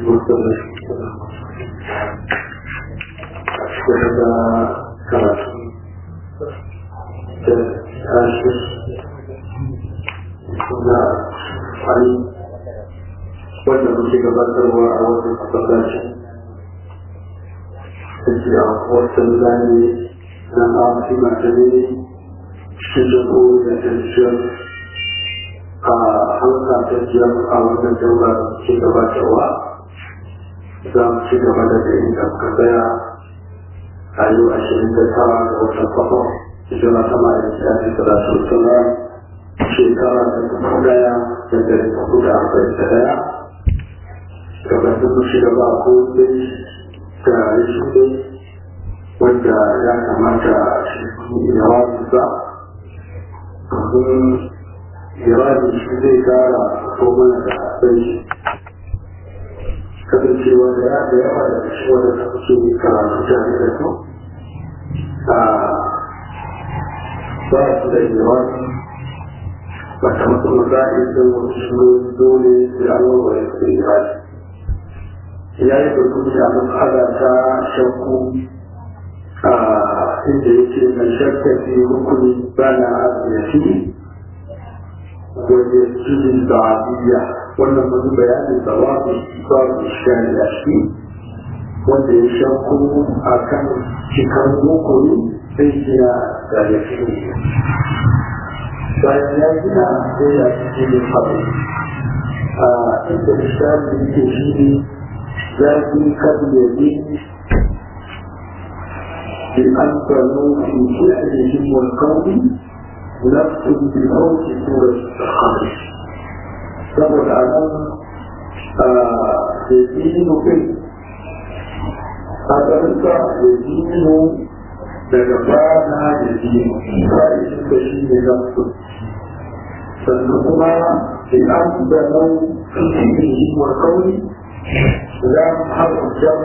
وسلم وهذا كراتي عاشر كنا علي wanda muke gabatarwa a wannan masallaci da ke a wasu zane na amfi matane cikin jago da tajiyar a halka tajiyar a wannan daura ke gabatarwa za mu ci gaba da da inda muka tsaya a yau ashirin da tara ga watan kwakwa hijira ta ma'aikaci a cikin salatu sallam shekara ta dubu daya da dari hudu da arba'in da daya gabatar da shi gaba ko dai da shi dai wanda ya kamata shi ya wasu sa domin irani shi zai kara ko mana da sai kasancewa da ya da yawa da shi wanda ta kuke karatu tare da su a ba su da irani ba ta masu maza'in da wasu shi dole da an warware su da irani ya yi da kuma matsala ta shakku a inda yake mai shakka fi rukuni bana asiyafi wajen cikin da'adiyya wannan wani bayanin da babu babu shani a shi wanda ya shakku a kan cikar rukuni sai gina da ya fi bayan ya gina sai ya fi cikin abu a inda shani yake shi ne لكن قد يزيد بأن بنوا في فعلهم والقول نفس بموت سورة الخمس سبب العالم يزيد في هذا يزيد لجبانا يزيد فائد بشيء نفسه فالنقمة بأن بنوا في فعلهم والقول لام حرف الجر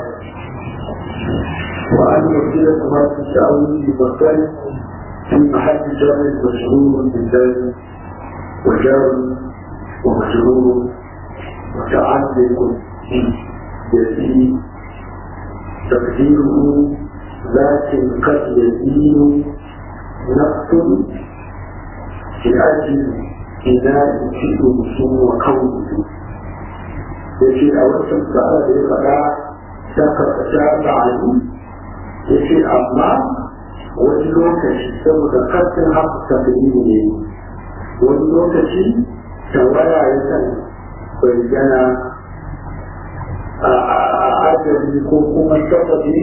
وأن وسيلة ما في التأويل بمكان في محل جر مشهور بالذات وجار ومشهور متعلق يزيد تقديره لكن قد يزيد نفس لأجل إناء في وكونه ya ce a wancan sa'a da ya faɗa ta karkata da alu ya ce amma wani lokaci saboda karfin haka tafiye ne wani lokaci tawaya ya kan bayyana a ajali ko kuma sababi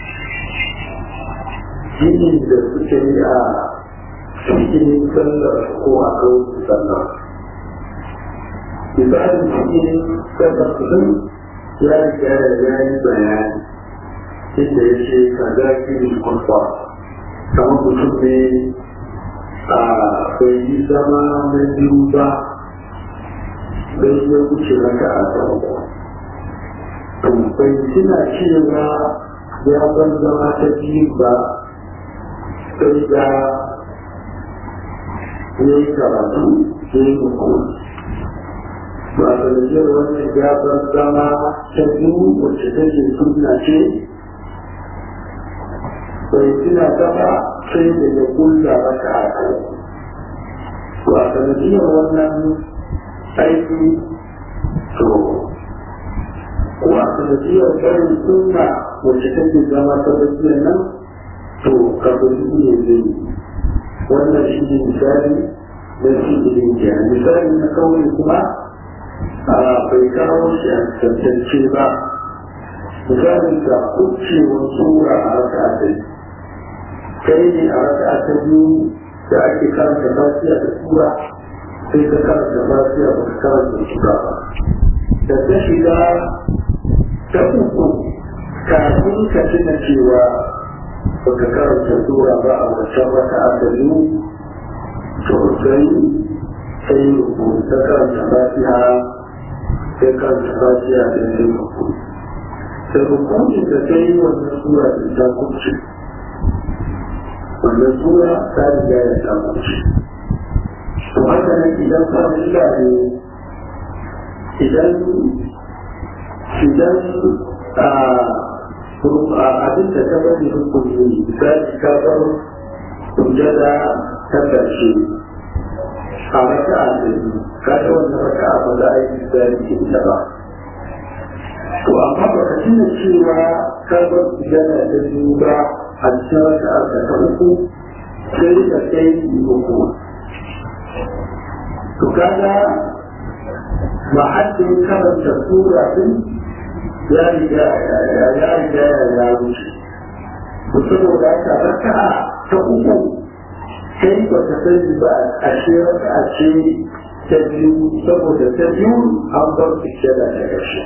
jini da suke yi a cikin sallar ko a kawai sallar misalin cikin tabbatin ya riga da ya yi bayani inda ya ce ka zaki ne kwakwa kamar mutum ne a bai yi zama na biyu ba bai ya wuce raka a farko bai tuna cewa ya ban zama ta biyu ba sai da ya yi karatu ya yi hukunci ba da rajiyar wannan gabar zama ta biyu wacce take suna ce bai tuna gaba sai da ya kulla maka a kai ba da rajiyar wannan aiki to ko a sanadiyar barin suna wacce take zama ta rajiyar nan to kabari ne zai wannan shi ne misali na shi ne misali na kawai kuma bai kawo shi a tantance ba misalin da kucewar tsura a raka a dai kai ne a raka ta biyu da ake karanta fasiya da tsura sai ka karanta fasiya ba ka karanta tsura ba da ta shiga ta uku kafin ka tuna cewa ba ka karanta tsura ba a wancan raka a ta biyu to sai sai rubuta karanta fasiya sai karanta fasiya da sai rubuta da hukuncin da ta yi wannan sura da ta kuce wannan sura ta riga ya ta kuce to haka nan idan farilla ne idan idan abin da ta bari rukuni misali ka bar sujada ta ƙarshe a raka a ɗari ka ga wannan raka a ba za a yi misali ke ita ba to amma ba ka tuna cewa ka bar sujada ta biyu ba a cikin raka a ta uku sai ka kai uku to kaga mahallin karanta sura din ya riga ya riga ya wuce to saboda haka raka'a ta uku sai ba ta sani ba a ce raka'a ce ta biyu saboda ta biyu an bar su shada ta ƙarshe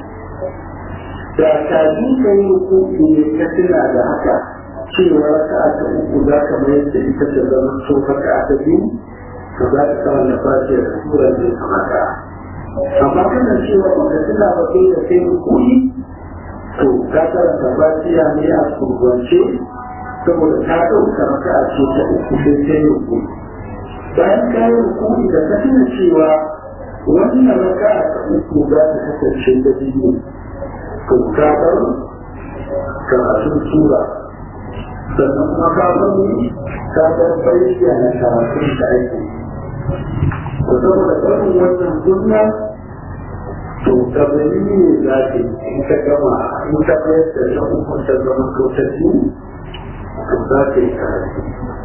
da ka bi ka yi rukuku ne ka tuna da haka cewa raka'a ta uku za ka mayar da ita ta zama so raka'a ta biyu to za ka kama da fashe da sura ne kamata amma kana cewa baka tuna ba kai da kai rukuni to ka karanta fatiha ne a kurwance saboda ta ɗauka maka a ce ta uku sai ta yi uku bayan ka yi uku da ka tuna cewa wannan raka a ta uku za ta kasance ta biyu to ka bar karatun sura sannan kuma ka bar ka bar bayyana karatun da ake to saboda barin wannan sunna to kabari ne za ka yi in ka gama in ka bayar da ta uku ta zama ko ta biyu to za ka yi karatu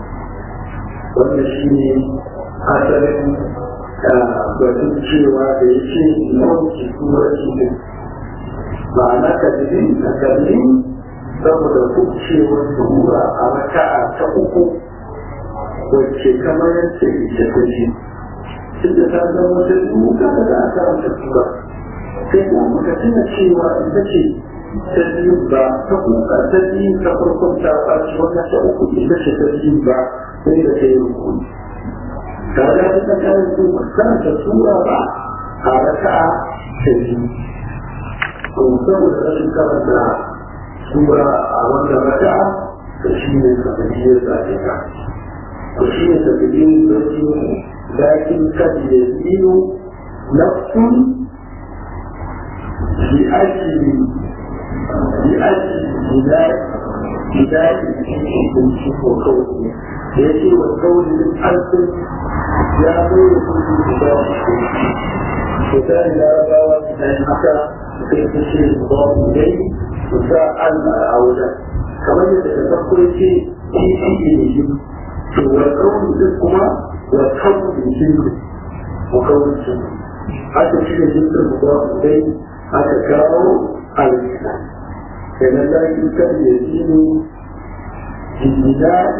wannan shi ne asalin batun cewa da ya ce nauki tura cikin ma'ana kabiri a kabiri saboda kucewar tura a raka'a ta uku wacce kamar yadda ita ta ce tunda ta zama ta biyu kada da aka rasa tura sai kuma muka tuna cewa ita ce ta biyu ba ta kuka ta biyu ta farkon ta ɓaci wata ta uku ita ce ta biyu ba sai da ta yi rukuni ta ga ta kayan su karanta tura ba a raka'a ta biyu to saboda rashin karanta tura a wannan raka'a da shi ne kabiliyar zaɓe ka to shi ne kabiliyar zaɓe لكن قد يزيد نفس لأجل لأجل بلاد بلاد الشيخ وقوله يأتي والقول من ألف يا غير كل بلاد وكان لا باوى من مكة كيف الشيء مضاف إليه وساء أولا كما يتفكر في في في والقول منكما والحب بالجنة وكون الجنة حتى في الجنة المضاف إليه حتى كانوا الإسلام كان لا يمكن يزيد ببناء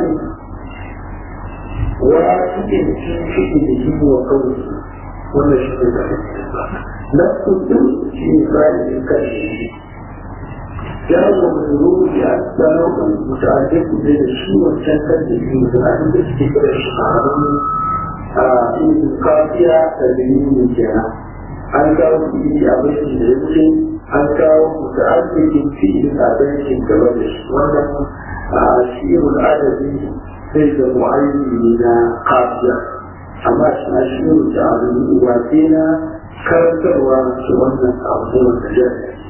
واحد في فعله وقوله ولا شيء نفس الجزء في فعل الكلمة جاء مجرور لأسباب متعددة بين الشيء والشنكة في مزرعة الاستقرار الشعراني in kafiya da dalilin kenan an kawo fi'ili a baitin da ya wuce an kawo mutu arzikin fi'ilin a baitin gaba da shi wannan a shi'irul adabi sai da mu'ayyini ne na kafiya amma shi na shi'irul da adabi wace na karantarwa su wannan abu da wanda ya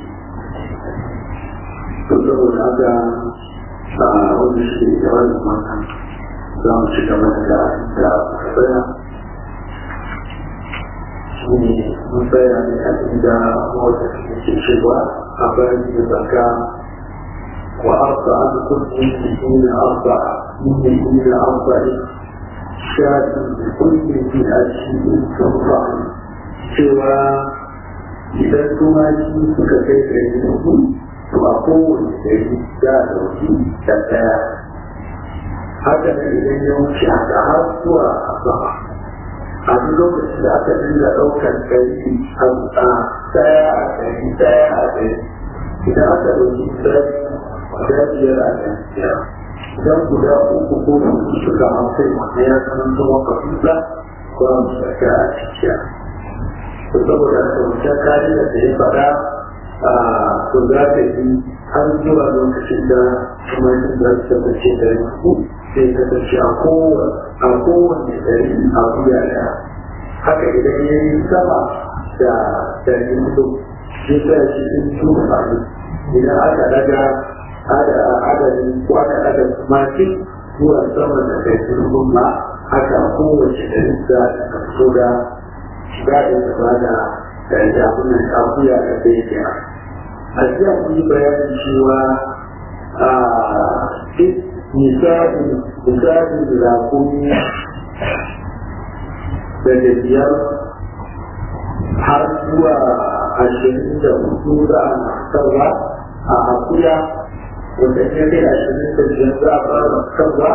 to saboda haka a wani shi da wannan wannan za mu ci gaba da da tsaya shi ne mun tsaya ne a inda wata ke cewa a bayan da zaka wa arba an kulli min arba min min arba shadi da kulli fi ashi sabra cewa idan tumaki suka kai ɗari uku to a kowane ɗari za a ɗauki da ɗaya haka ne idan ya wuce haka har zuwa sama a duk lokacin da aka dinga ɗaukar ɗari a ɗaya a ɗari ɗaya a ɗari idan aka ɗauki ɗari guda biyar a ɗari biyar idan guda uku ko uku suka hau kai wanda ya zama zama kafisa ko a musaka a cikiya to saboda haka wancan kariya da ya faɗa to za ka yi har zuwa lokacin da kuma yin za su tabbace da yanku sai kasance a kowane ɗari a wuya ɗaya haka idan ya yi sama da ɗari hudu ya sa shi in su a idan aka daga adadin ko aka daga makin zuwa sama da kai sun ma haka kowace da za ta fito da shiga da ta ba da da jamunan akuya da kai kira a jiya kun yi bayanin cewa a misalin misalin zakumi daga biyar har zuwa ashirin da hudu za a fitarwa a akuya wanda ya kai ashirin da biyar za a fara fitarwa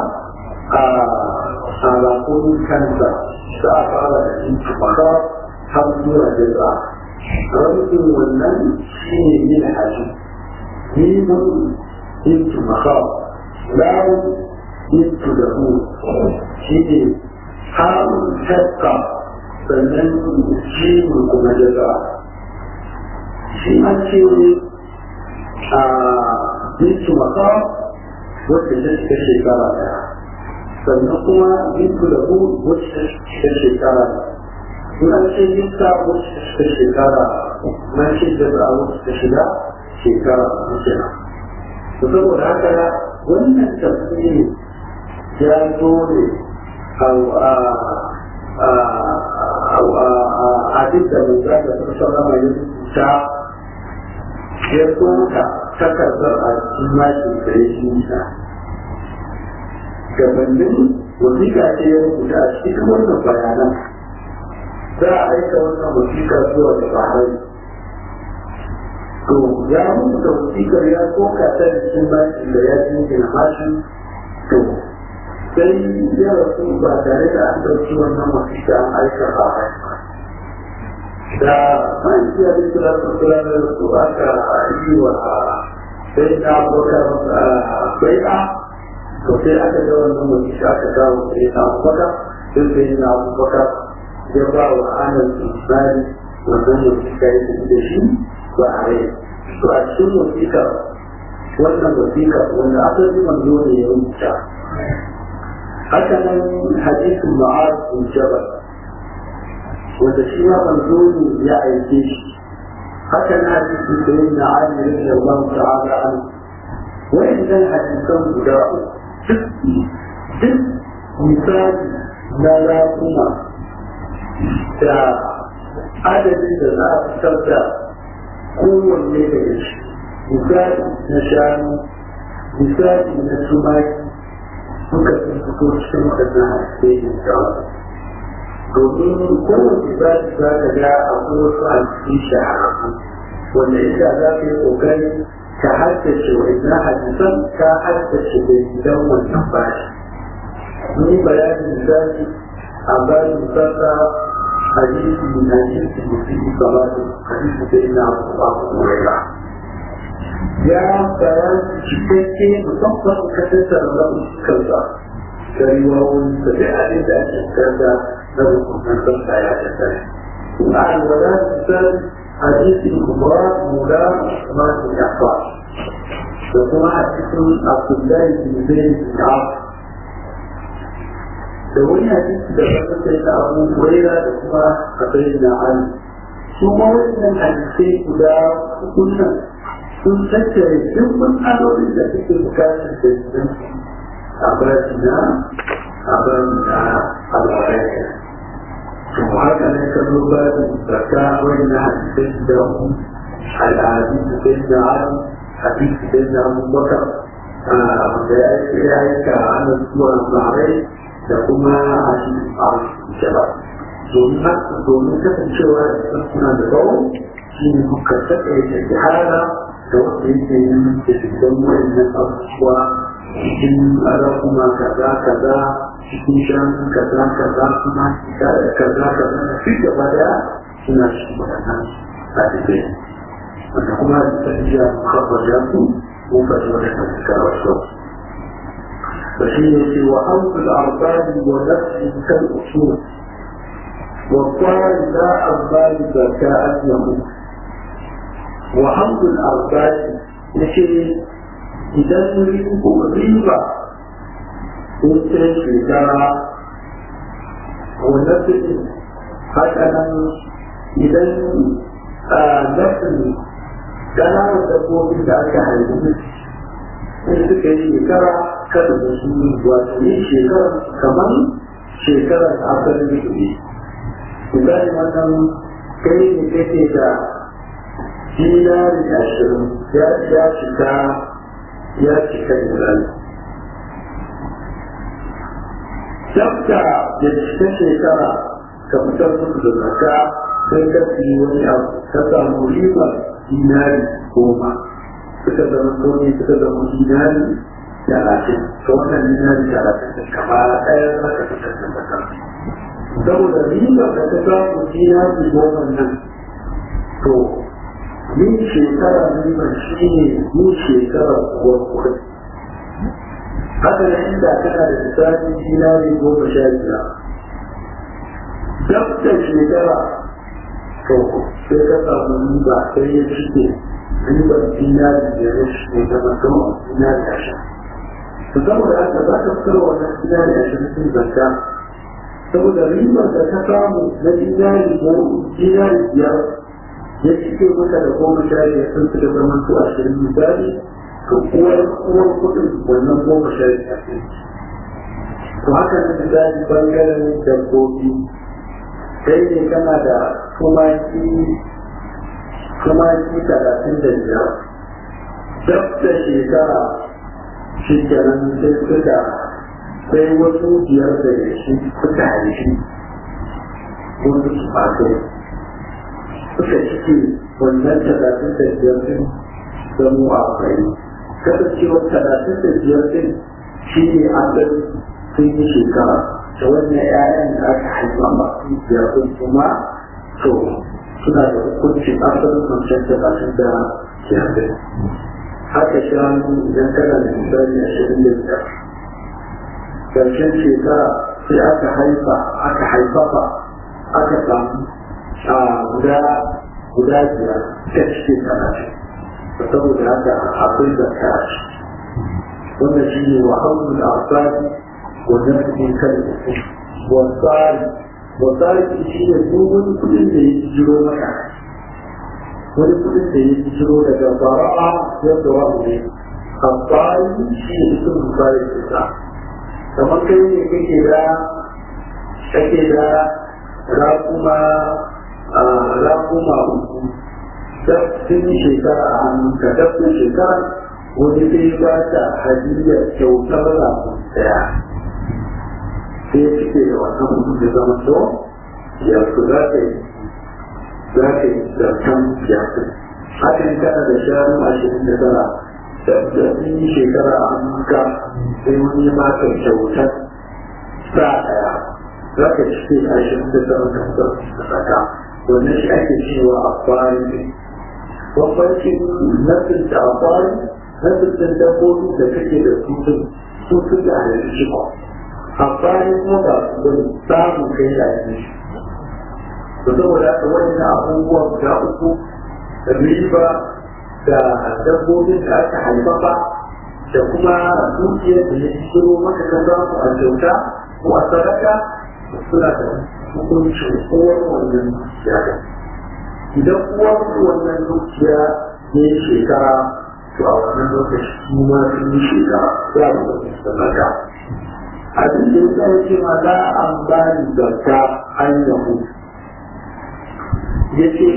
a rakunin kansa za a fara da jinki maka har zuwa jaza rabin wannan shi ne yin haji mimun jinki maka lawun jinki da hu shi ne harun shakka sannan shi kuma jaza shi an ce a jinki maka wacce ta shiga shekara daya sannan kuma jinki da hu wacce ta shiga shekara in an ce jinka wacce ta shiga shekara na ce jaza wacce ta shiga shekara kenan to saboda haka wannan tafsiri ya zo ne abin da mai za ta fi sauran mai ta ya tsoka takardar a cikin makin da ya shi nisa gabanin wasiƙa ce ya rubuta a cikin wannan bayanan za a aika wannan wasiƙa zuwa da bahari to ya rubuta wasiƙar ya tsoka ta cikin makin da ya jingina mashin to sai ya rasu ba tare da an ɗauki wannan wasiƙa an aika ba a da mahaifiya da kira su kira da su aka yi wa sai na abokan bai'a to sai aka ga wannan wasiƙa aka kawo sai na abokan sai sai na abokan ya ba wa anan tsari wannan wasiƙa ya tafi da shi ba a rai to a cikin wasiƙa wannan wasiƙa wanda asali manzo ne ya rubuta haka nan hadisin ma'az bin jabal wanda shi ma manzo ne ya aike shi haka na hadisin sayin na ali radiyallahu ta'ala an wa'annan hadisan guda duk duk misali na rakuma da adadin da za a fitar da kowanne daga shi misali na shanu misali na tumaki suka fi fito cikin waɗannan haskehin shawar domin kowace za ta za ka ga akwai wasu hadisi shahararru wanda ita za ka yi ƙoƙari ka haddace wa'annan hadisan ka haddace da gidan wannan bashi ni bayanin misali a bayan sassa hadisi na hadisi mutum kamar hadisi da ina abubuwa kuma ya bayan cikakke musamman ka tattara na fuskarsa da riwawun da dai abin da ake karda na rukunan sassa ya tattara. A alwala misal hadisi kubra mula ma su yafa da kuma a cikin abdullahi bin zaid bin af da wani hadisi da wata sai ta abu huraira da kuma abai na ali su ma wannan hadisai guda hukunan sun tattare duk matsalolin da suke bukatar da su a bashi na a bashi na al'adaika to haka ne ka zo ba da zaka wani na hadisai da al'adu da sai da hali hadisi da na abubakar da ya yi ya yi ka hana zuwa marai da kuma hadisi a jaba domin haka domin kasancewa da suna da tsawo shi ne muka taƙaita jihara da wanda yake yin da dukkan wayannan abubuwa cikin kuma kaza kaza cikin shan kaza kaza kuma kaza kaza da duk gaba daya suna cikin waɗannan hadisai wanda kuma da tafiya kawai ya su mun faɗi waɗannan suka wasu فشيء في وحوض الأرباب ونفس كالأصول والطار لا أرباب ذكاء يموت وحمد الأرباب يشير إذا نريد ريبة كنت شجرة ونفس هكذا إذا نفس ƙananan dabbobin da aka haihu in suka yi shekara kada da su wato yin shekara kamar shekarar asalin da ne misali wannan kai ne kake da dinari ashirin ya ya cika ya cika misali dabda da cika shekara ka fitar musu da zaka sai ka fi wani abu ka samu riba dinari goma suka zama kone suka zama dinari talatin to wannan dinari talatin da kama ɗaya za ka fitar da zaka saboda riba da ta samu dinari goma nan to yin shekara riba shi ne yin shekara kuwa kuwa haka da inda kana da misali dinari goma sha biyar dab da shekara to sai ka samu riba sai ya cike ribar dinari da ya cike da mutum dinari ashirin to saboda haka za ka fitar wannan dinari ashirin sun zanta saboda ribar da ka samu na dinari ko dinari biyar ya cike maka da goma sha biyar sun suka zama su ashirin misali to uwar uwar kudin wannan goma sha biyar to haka na misali bangaren dabbobi kai ne kana da tumaki tumaki talatin da biyar dab da shekara shi kenan sai suka sai wasu biyar da shi suka haifi wasu su fakai suka cike wannan talatin da biyar din zamo a kai kasancewar talatin da biyar din shi ne asali sun yi shekara da wannan 'ya'yan da aka haifa masu biyar din kuma to suna da hukuncin asalin kwanciyar talatin da biyar din haka shanu idan kana da misali ashirin da biyar ƙarshen shekara sai aka haifa aka haifafa aka samu a guda guda biyar ta cikin talatin saboda haka akwai zakka a ciki wannan shi ne wa haulul asali wannan cikin kan wasari wasari shi ne duk wani kudin da ya jiro maka wani kudin da ya jiro daga fara'a yadda wa ne asali shi ne sun musari da kamar kai ne kake da kake da rakuma rakuma uku sun yi shekara a hannun ka dafin shekara wani sai ba ta hadiyar kyautar rakun daya sai cike da wannan mutum da zama to ya su za ka yi za ka yi zartan siyasa hakan kana da shanu ashirin da tara da sun yi shekara a hannun ka sai wani ba ka kyautar sa daya za ka cike ashirin da tara da da saka wannan shi ake cewa a kwari ne bambancin nasin da a kwari nasin da dabbobi da kake da su sun su su da halittu shi ba a kwari kuma ba su da samun kai da shi da saboda haka wani abubuwan guda uku riba da dabbobin da aka haifafa da kuma dukiyar da ya shiro maka kan za su a kyauta ko a sadaka suna da hukuncin uwar wannan dukiya da idan uwar wannan dukiya ya yi shekara to a wannan lokaci su ma sun yi shekara za mu ga sadaka abin da ya ya ce ma za an ba ni zakka an yahu ya ce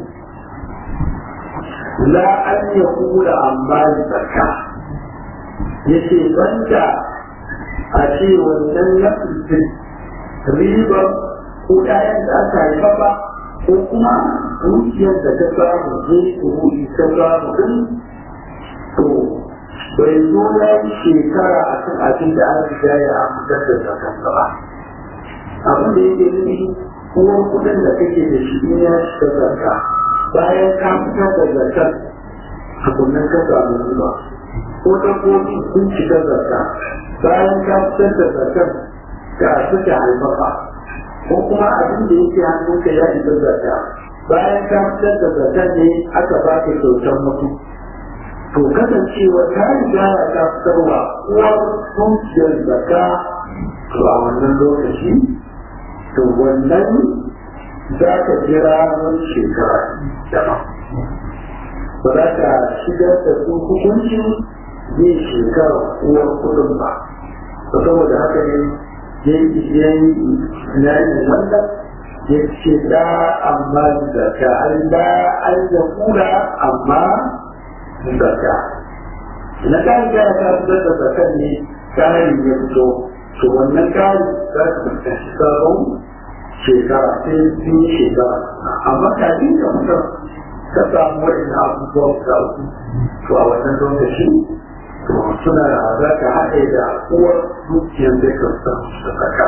la an yahu da an ba ni zakka ya ce banda a ce wannan nafsin ribar ko ɗayan da aka haifa ba ko kuma dukiyar da ta samu zai kuɗi ta samu din to bai zo ya yi shekara a kan abin da an riga ya fitar da zakansa ba abin da yake nufi uwar kuɗin da kake da shi ne ya shiga zakka bayan ka fitar da zakar tukunan ka samu riba ko dabbobi sun shiga zakka bayan ka fitar da zakar ga suka haifafa ko kuma abin da yake hannunka ya isa zakka bayan ka fitar da zakka ne aka baka kyautar mutu to kasancewa ta riga ya ta fitarwa uwar dukiyar zakka to a wannan lokaci to wannan za ka jira wani shekara daban ba za ka shigar da su hukuncin yin shekara uwar kudin ba saboda haka ne ya yi na yi wannan ya ce da amma zaka an da an ya kura amma zaka na kan ga ka fitar da zakan ne kayan ya fito to wannan kayan za ka fitar shi sabon shekara sai sun yi shekara amma kafin ka fitar ka samu wa'in abubuwan da uku to a wannan lokaci to suna za ka haɗe da uwar dukiyar da ka samu da zaka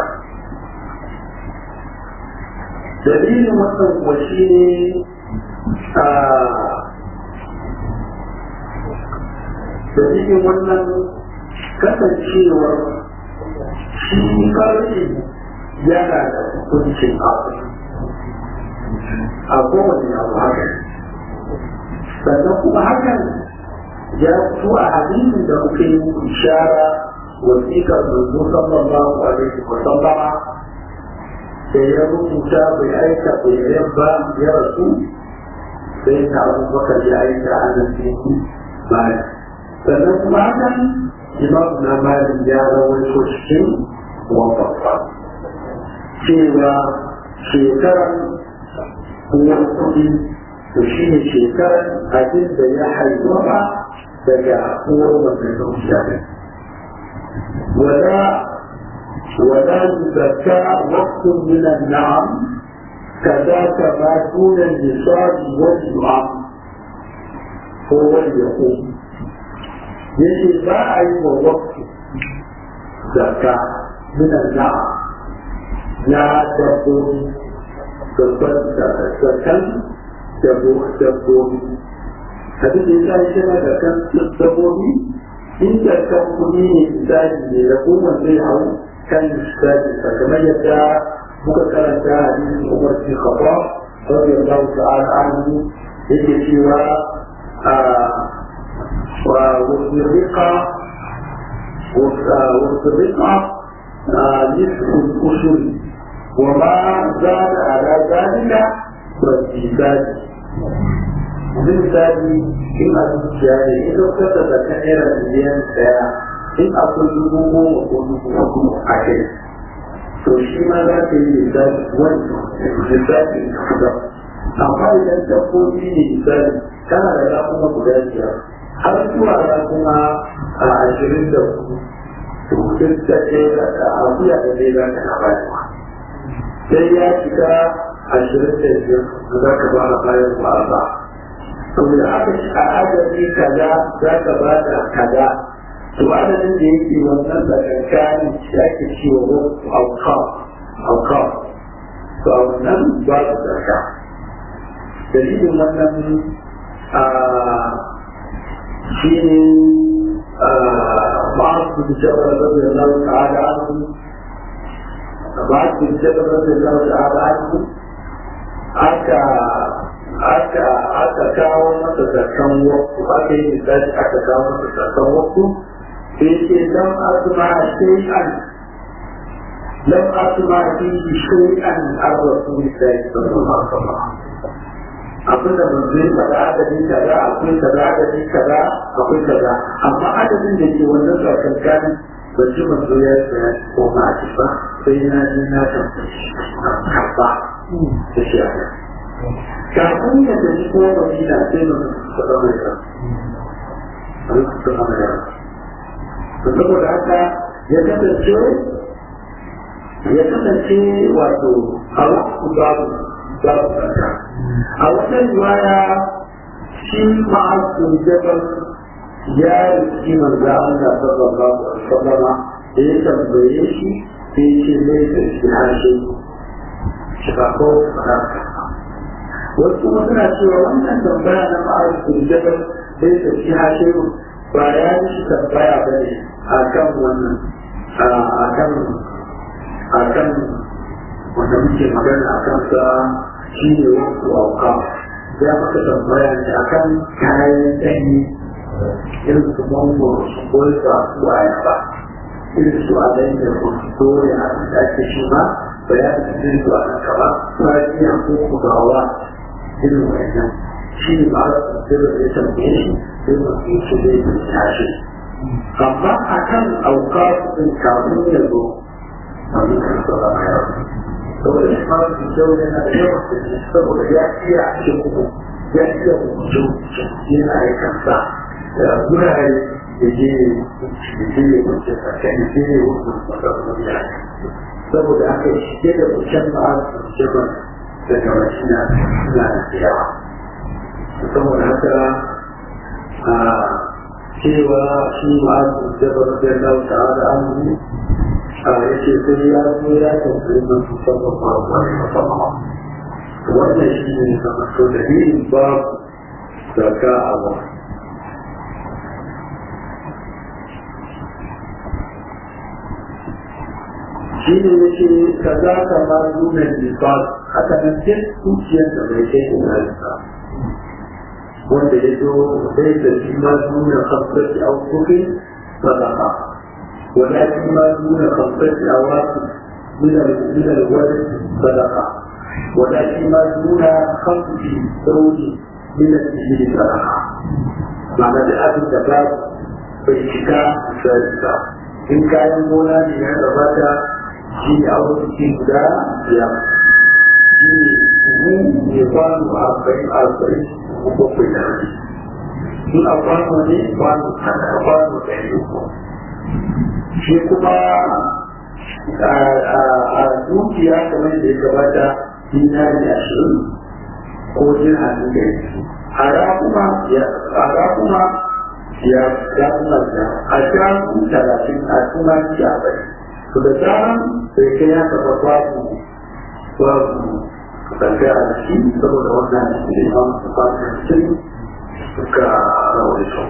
dalilin wannan kuwa shi ne a dalilin wannan kasancewar shi farji yana da hukuncin abu a kowane abu haka sannan kuma hakan ya fito a hadisin da muke yi ishara wasiƙar manzo sallallahu alaihi wa sallama da ya rubuta bai aika bai yabba ya rasu sai na abubakar ya aika a nan cikin bayan sannan kuma hakan imam na malin ya rawaito cikin wafafa cewa shekaran uwar kuɗi to shi ne shekaran abin da ya haifuwa daga uwar wannan zuciya ne wala ولا يزكى وقت من النعم كذاك ما دون النصاب والنعم هو اليقين يجي ما أي وقت زكاة من النعم لا تقول zakan dabbobi abin da ya sa shi na zakan dabbobi in zakan kuɗi ne misali ne da kuma zai hau kan misali kamar yadda muka karanta hadisin Umar bin Khattab radiyallahu ta'ala anhu yake cewa wa wasirqa wasirqa nisfu al-ushur وما زاد على ذلك فالزيداد misali in a zuciya ne in lokacin da zaka naira miliyan daya in akwai dubu goma ko dubu hudu a kai to shi ma za ka yi misali wani misali ka fita amma idan dabbobi ne misali kana da rakuma guda biyar har zuwa rakuma a ashirin da hudu to duk da ɗaya da akuya da ɗaya za ka na bayarwa sai ya shiga ashirin da biyar za ka ba da bayan ba saboda aka ci a adadi kaza za ka ba da kaza to adadin da yake wannan da kankani shi ake cewa wasu auka auka to a wannan ba su zarka dalilin wannan shi ne ma'azu da jabar da Allah ta'ala anhu بعد الجبل رضي الله تعالى عنه aka aka aka kawo masa zakan wakku aka yi misali aka kawo masa zakan wakku sai ce lam asma shay'an lam asma fi shay'an ar rasulillahi sallallahu alaihi wasallam abin da mun zai faɗa adadin kaza akwai kaza adadin kaza akwai kaza amma adadin da ke wannan zakan kan ban ji manzo ya tsaya ko ma a ba sai na ji na karba da shi a kan kafin ya tafi ko madina sai na faɗa mai kan a lokacin amurka to saboda haka ya kasance ya kasance wato a wasu babu babu tsaka a wata riwaya shi ma'azu jabal ya riki manzo Allah sallallahu alaihi wasallam da ya tambaye shi sai ce mai da shi hashe shi ba ko fara wasu kuma suna cewa wannan tambaya na ma'arifin jabal sai da shi hashe ba ya yi shi tambaya ba ne a kan wannan a kan a kan wanda muke magana a kan sa shi ne wasu auka ya maka tambaya ne a kan kayan ɗanyi irin su mangoro su golfa su ayaba irin su alayin da su doya da ake shi ma bayanin irin su a kaba fariya ko kubawa irin wannan shi ne ba su sirri da ya tambaye shi sai masu yi shi zai tashi amma a kan auka sun kafin ya zo wani kan sauka a yau saboda shi ma su kyau yana da yawan da shi saboda ya iya a cikin ya iya mutu yana aikansa da gurare da je da je ya wuce tsakani da je ya wuce tsakani da saboda aka shige da wucen ma'azu jaban daga washina suna da yawa saboda haka a cewa shi ma'azu jaban da ya lauta da an yi a yake sai ya zo ya tafi na su sabon ma'azu ne musamman wannan shi ne zama so da yin babu zaka a wani shi ne yake ka za ka ma nuna nifas haka nan duk zuciyar da bai kai ina nisa wanda ya zo zai da shi ma nuna kamfasi a kuke sadaka wanda shi ma nuna kamfasi a wasu minar wani sadaka wanda shi ma nuna kamfasi sauri minar jiri sadaka ma'ana da abin da ba bai shiga misali ba in kayan gona ne ya gabata shi ne abubuwan guda biyar shi ne ne kwano arba'in arba'in ko bakwai da rabi in a kwano ne kwano tana kwano ɗari uku shi kuma a dukiya kamar da ya gabata dinari ashirin ko dirhami da a rakuma ya ya kuma ya a shafu talatin a kuma ya bai to da tsaran sai kai ya taba babu babu kasance a ciki saboda wannan da ya samu su fasa cikin suka rawar su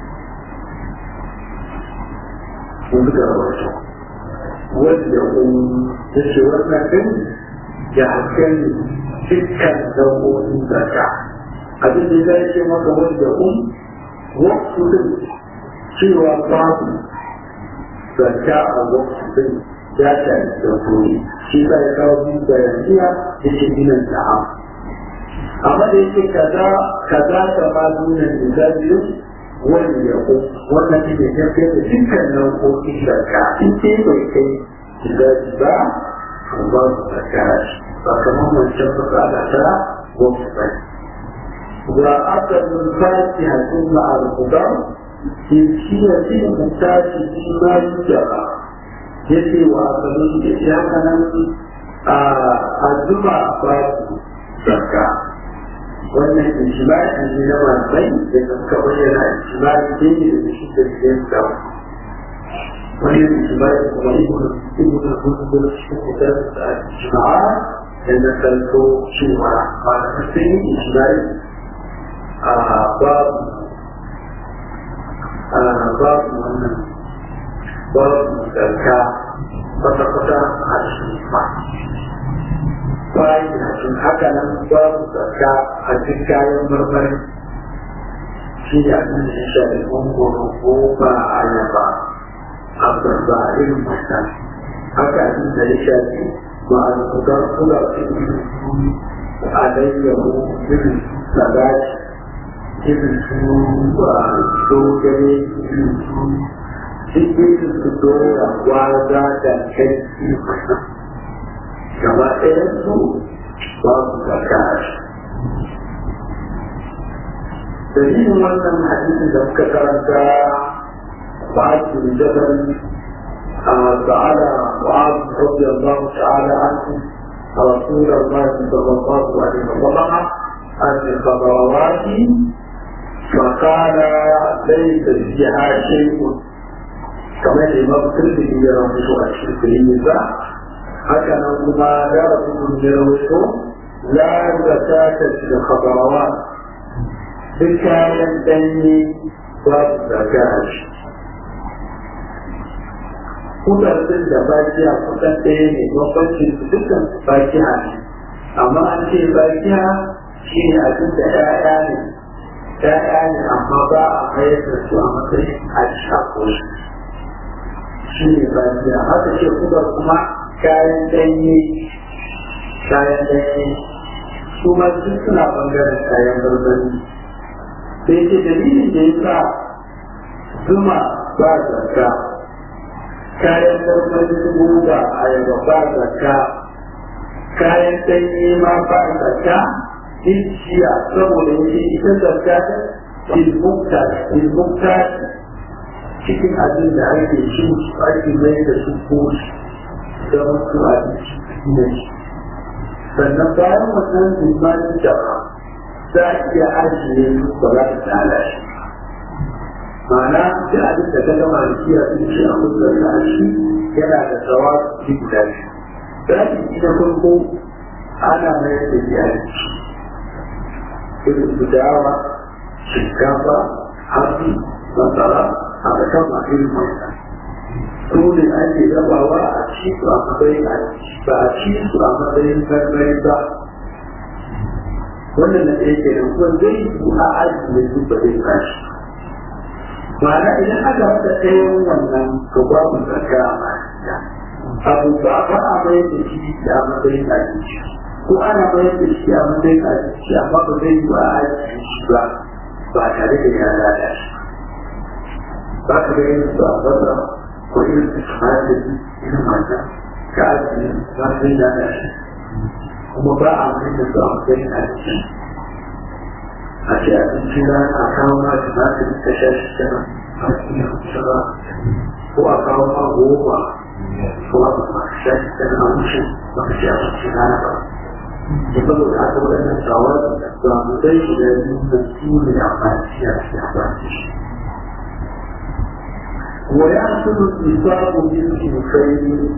sun suka rawar su wanda kun ya ce wannan din ya hakan dukkan nau'o'in zaka abin da ya ce maka wanda kun waktu din cewa babu zakka a waktu din ya shafi sauƙoƙi shi za ya kawo biyu bayaniya da ke ginin ta'am amma da yake kaza kaza ta ma nuna da biyu wani ya ko wannan shi ne tafiya da dukkan nau'o'in zakka in ce bai kai gidaji ba to ba su zakka shi ba kamar wancan fasada ta waktu bai وأكل الفاكهة ثم الخضر في شيء المحتاج فيما يجرى يجي وأكل يجي هكذا الزبع babu zakka wannan ijma'i ne na malamai da suka bayyana ijma'i ne ne da shi da shi da wannan ijma'i kuma ibn ibn al-Qudus shi ko da ijma'a da na kalto cewa ba da sai ijma'i a babu a babu wannan babu zarka kwata-kwata a cikin ba bayan da sun haka nan babu zarka a cikin kayan marmari shi ne abin da ya shafi mangoro ko ba a yaba a barba irin mata haka abin da ya shafi ba a kudar kula cikin a layyahu irin salati irin su dogare irin su cikin su dora gwaza da kai gaba ɗayan su ba su zaka dalilin wannan hadisin da muka karanta ba su jabal سأل معاذ رضي الله تعالى عنه رسول الله صلى الله عليه وسلم عن الخضروات فقال ليس فيها شيء كما الإمام الترمذي يروي أشرف النساء هكذا كما دار يروي لا زكاة في الخضروات بكاية دني باب زكاة kudaden da bakiya kusan ɗaya ne bambancin su dukkan bakiya ne amma an ce bakiya shi ne abin da ‘ya'ya ne ‘ya'ya ne amma ba a mayar da su a matsayin a shako shi ne bakiya haka ce kudar kuma kayan ɗanye kayan ɗanye su ma duk suna bangaren kayan marmari sai ce dalilin da ya sa zuma ba zakka kayan marmari guba ayaba ba zakka kayan ɗanye ma ba zakka jiya saboda yake ita zakka ilmukta ilmukta cikin abin da ake cin ake mai da su koshi da wasu abinci na shi sannan bayan wannan limanin jama za a iya ajiye su ba za ta lalace ma'ana da abin da ta gama da kiya sun ce a kusa da shi yana da tsawa su guda biyu zaɓi na farko ana mayar da iyalci irin su dawa shinkafa hatsi masara a kan masu yin wannan su ne ake rabawa a ci su a matsayin a ba a ci su a matsayin marmari ba wannan na ɗaya ke nan kuma zai yi a ajiye su ba zai tashi ma'ana idan aka haɗa ɗayan wannan to babu zarga a ma'ana abu ba ba a mayar da shi a matsayin abinci ko ana mayar da shi a matsayin abinci amma ba zai yi ba a ajiye shi ba ba tare da ya lalace ba ka ga yin su a basa ko irin su da irin wannan ka ajiye ba zai lalace kuma ba a mai da su a matsayin abinci a ce abinci na a kawo ma tumatir ta sha shi kenan a cikin shara ko a kawo ma goma ko a ma sha shi kenan a wuce ba ka ce abinci na ba da saboda haka waɗannan shawar da mu dai da nuna su ne amfani a cikin amfani shi ويحصل النصاب بالإنسان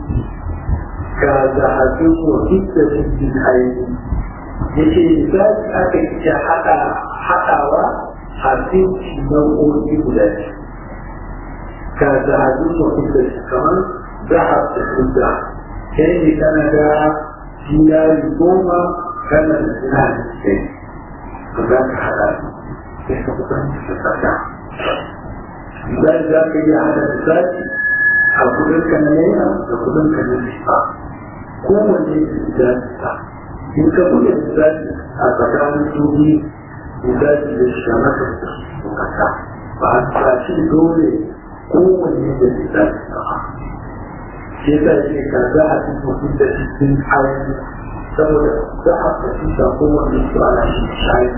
كذهب وفتة بالعين yake misali aka iya haɗa haɗawa a cikin nau'o'i guda biyu ka zahabi mutum da shi kamar zahab da kuda kai ne kana da dinari goma kana da dinari ɗaya ka za ka haɗa sai ka kusanci da tsaka misali za ka iya haɗa misali a kudin ka na naira da kudin ka na riba kowanne da ta in ka buɗe misali a tsakanin su biyu misali da shi maka bukata ba a tsaci dole kowanne da misali ba shi yasa yake ka za a ci mutum da cikin ayoyi saboda za a fahimta kowanne su ana shi shayi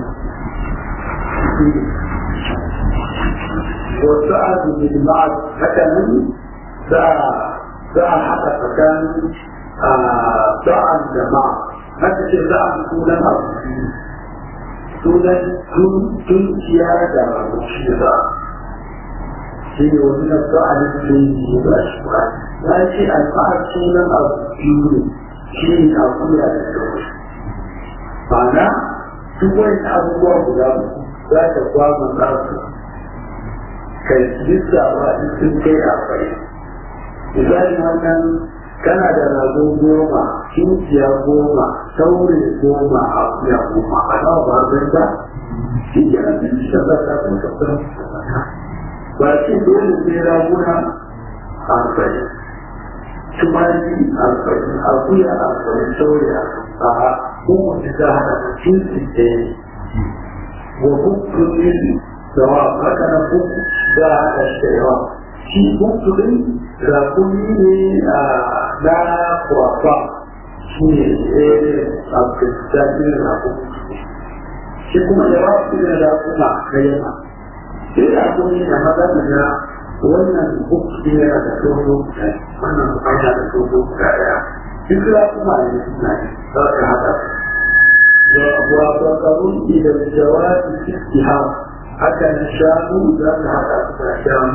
wasu azumi da ma'ad haka nan za a haɗa tsakanin sa'an da ma'a haka ce za a sunan abu sunan tunkiya da rabuci da shi ne wani na sa'an da yi ba shi ba ya ce alfahar sunan abu biyu ne shi ne a kula da kawai ma'ana duk wani abubuwa guda za ta kwamma za su kai lissawa in sun kai akwai misali wannan kana da rago goma kinkiya goma saure goma a kuya goma a nawa ba zai ba shi ke nan sun shi da ta kun kasar ba shi dole sai raguna arba'in tumaki arba'in akuya arba'in saure a kowace za a haɗa kinki ɗaya wa bukkunin dawa haka na bukku za a haɗa shi da yawa shi bukkunin rakuni ne na kwafa shi ne a kristiyanin rakuni shi kuma yawa su ne rakuna na yamma sai rakuni da maza da na wannan bukki yana da dogo wannan yana da dogo guda ɗaya duk rakuna ne suna ne za ka haɗa وتقرب إلى الجواب في اتهام حتى نشاء ذات هذا الشام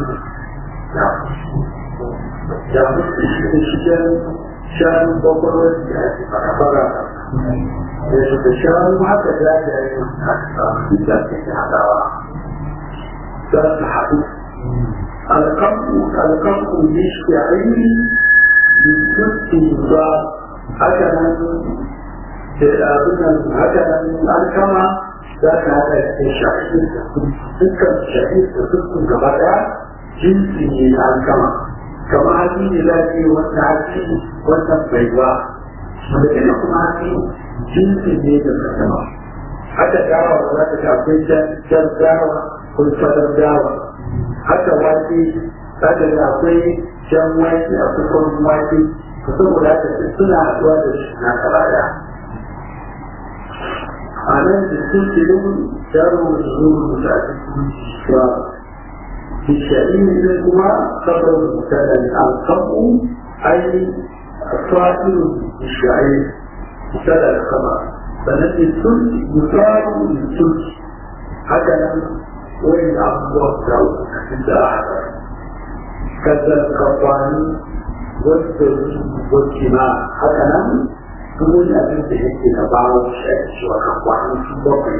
جابت الشجر شان بطل فكفر الشام حتى ذات في ذات هذا ذات حديث القمح القمح يشتعل بست نظام هكذا da abin nan haka nan alkama za ka haɗa da shafi dukkan shafi da dukkan gaba ɗaya jinsi ne na alkama kama haƙi ne za ka yi wannan haƙi wannan baiwa wanda ina kuma haka jinsin ne da kasama haka dawa za ta ga akwai jan dawa ko fadar dawa haka wake za ta ga akwai jan wake akwai kwan wake to saboda haka suna haɗuwa da shi na karaya a nan da sun ce yin yaro da zuwa da ake بالشأن منهما خبر المبتدا الخبر أي الصائر بالشعير مبتدا الخبر فنفي الثلث يثار للثلث هكذا وين أبواب داود عند أحد كذا القطان والثلث والجماع هكذا تقول أبن تهدي بعض الشيء وكفوان في بطن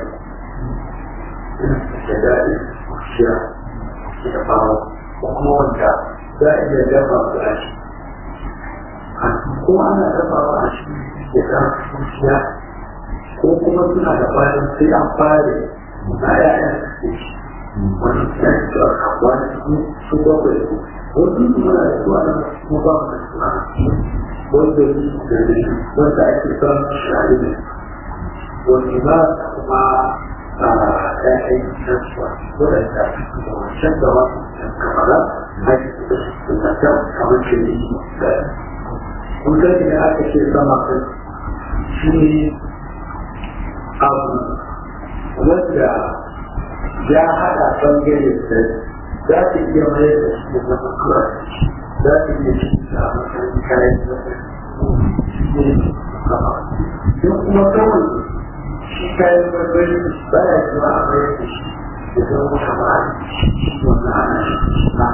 كذلك الشيء da faru ko kuma wanda za a iya dafa su a shi ko ana dafawa a shi da za su kuciya ko kuma suna da bayan sai an fare a yayan su shi wani ya yi su a kawo da su su bakwai su wasu kuma na da su a nan kuma ba mu da su a wanda yi da ne wanda ake son shari ne wani ba kuma ‘ya'yan kasuwa waɗanda da wancan da wasu kamara haji da ta kamar ce ne da kun gani da aka ce sama kan shi ne abu wanda ya haɗa ɓangare da za ta iya mai da shi da zama kura za ta iya shi da matsayin kayan da shi ne sama don kuma kawai shi kayan marmari ba ya zuwa a bayar da shi da zama kama wannan ana shi na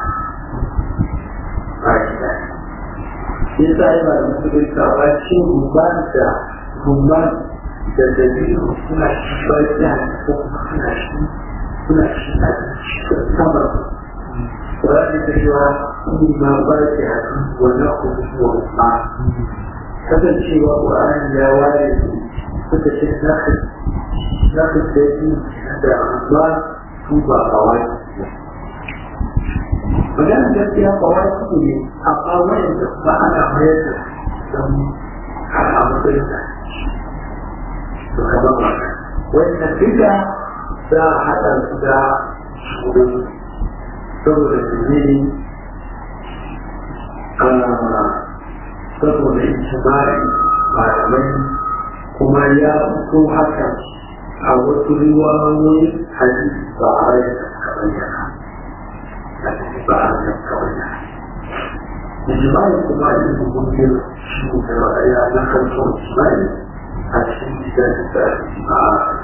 ba shi da shi sa yi ba da mutu da kawo shi rumban da rumban da dabi'u suna shi barciya ko kuma suna shi suna shi a cikin sama Kurani ta cewa kuma ma barciya wannan kuma wa kasancewa Kurani ya ware suka ce za ka za ka daji da ba su ba kawai magana gaskiya kawai su ne amma wayan da ba ana mayar da don a matsayin da to ka ba ba wayan da duka za a haɗa su da shuru saboda su ne saboda ijimai malamai kuma ya fito haka a wasu riwayoyin hadisi ba a rai da suka bayyana ba a rai da suka bayyana ijimai kuma yin hukumin shi da ya na kanto ijimai a cikin gidan da ba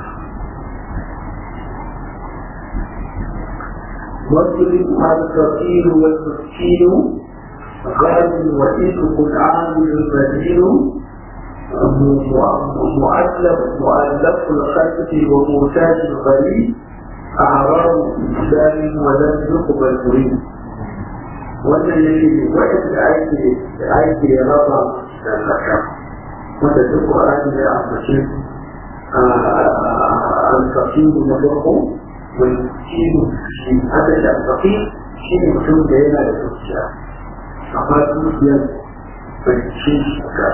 واضرب الفقير والمسكين غاد وإذك العامل البديل مؤلف مؤلف الخلق وموتاج الغريب أعراض إسلام ولم يقبل مريد wannan yake waɗanda ake ake raba da zaka wanda duk Qur'ani ya ambace al-faqih na farko wal kin shi hada da faqih shi ne mutum da yana da zuciya amma zuciyar bai ce shi ka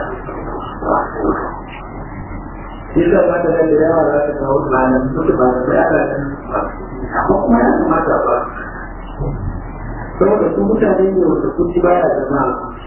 shi da ba da da yawa za ta kawo malam duk ba da ya da amma kuma ya kamata ba saboda su mutane ne wanda kuci baya zama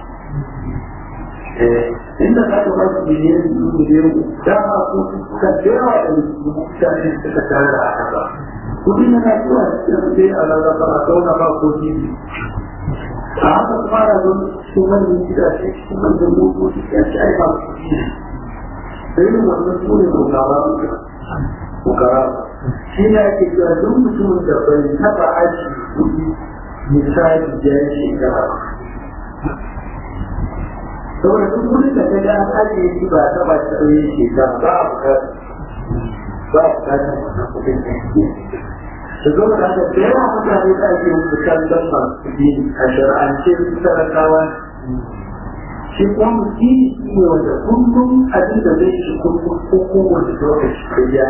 inda za ka ba su miliyan biyu miliyan dama ko suka yawa da mutane suka tare a haka kudin yana zuwa cikin sai a rarraba a zauna ba ko jibi a haka kuma na zo cikin wannan gidaje cikin wannan motoci ya ci ai ba su da yin wannan su ne mugaba mugaba shi ne ake cewa duk mutumin da bai taba aji kuɗi misali da ya shekara ba saboda duk wurin da ta ga an ajiye shi ba ta ba ta ɗauye shekara ba a bukatar ba a bukatar wannan kuɗin da da zo da haka da yawa mutane da ake musu kallon masu kuɗi a shar'ance su talakawa shi kuma mutum ne wanda kullum abin da zai shi kullum ko kowane lokaci da ya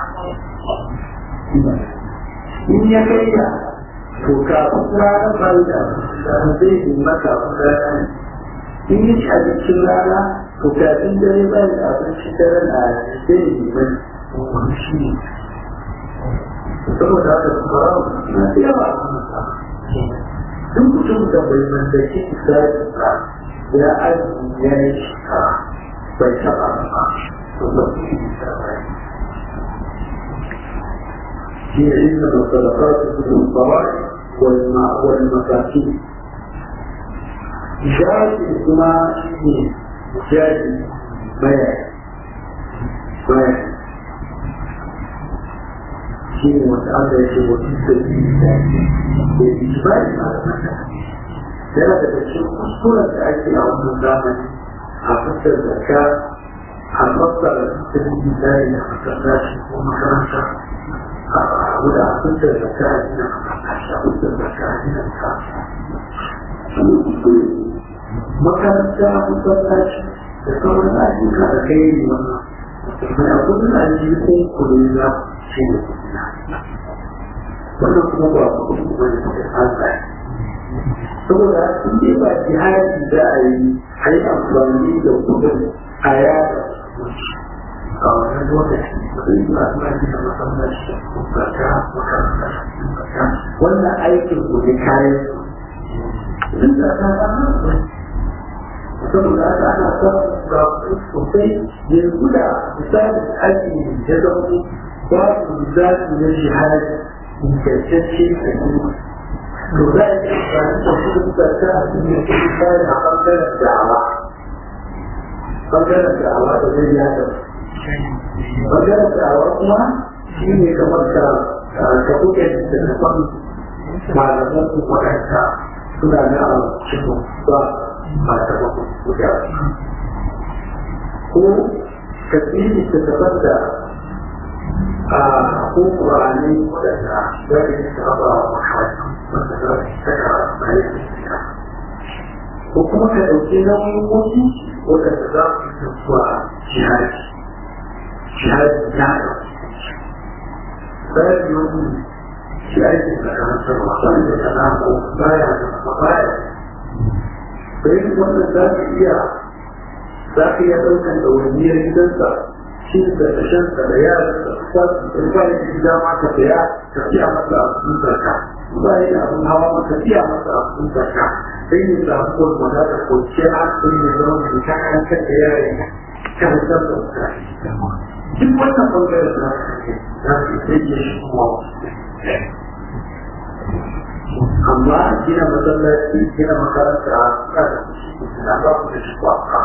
in ya kai ya to kafin ranar bari da zai yi maka ranar in yi ci abincin rana to kafin dare ba da abinci dare na zai yi mai wani shi ne saboda haka su fara na da yawa duk mutum da bai mallaki isra'i ba ya aji ya yi shekara bai taɓa ba to ba su yi isra'i هي إنما الصدقات في الصلاة والمساكين جاهد كما جاهد بيع بيع شيء متعلق بوجود الإنسان بالإجماع على ثلاثة أشياء أسطورة تأتي أو نظاما حفظ الزكاة حفظت الإنسان حفظت ومكانته ولا كنت زكاة هنا كنت زكاة هنا makaranta masallaci da sauran ayyuka da kai ne wannan mai abin da ake kun kuri na shi ne wannan kuma ba ku kuma ne da Allah saboda in dai ba jihadi da a yi a yi amfani da kudin a yada a wannan lokaci sai ba su ba da masallaci zaka makaranta wannan aikin ku ne kayan duk da ta ana saboda haka ana samun ga sosai yanzu da misali aiki ya zama babu zafi na jihadi ingantacce a yi to za a yi amfani da kudin zaka a cikin kudin kayan a ɓangaren da'awa ɓangaren da'awa da zai yada ɓangaren da'awa kuma shi ne kamar ka ka buɗe da tafan malaman su waɗanda suna na a cikin ba ba ta ba guda ko ka tsiri ta tafar da a ko ƙurani waɗanda za ka yi saba wa makarantu wanda za ka yi saka bayan da ko kuma ka ɗauki nauyin wasu waɗanda za su yi zuwa jihadi jihadi ya ɗauki bayan yau shi ake da karantarwa wanda ta nako baya da kuma baya sai wannan za ka iya za ka iya ɗaukan ɗawainiyar gidansa shi da tashansa da yaransa sa su ba ya ji dama ka saya ka siya masa abin zarka ba ya da abin hawa maka siya masa abin zarka sai ne samu ko wanda ta kwanciyar hankali ne zama da ta karantar da yaran karantar da mutane duk wannan bangaren za su za su rage shi kuma amma gina masallaci gina makaranta a suka da na ba ku da shi kwakwa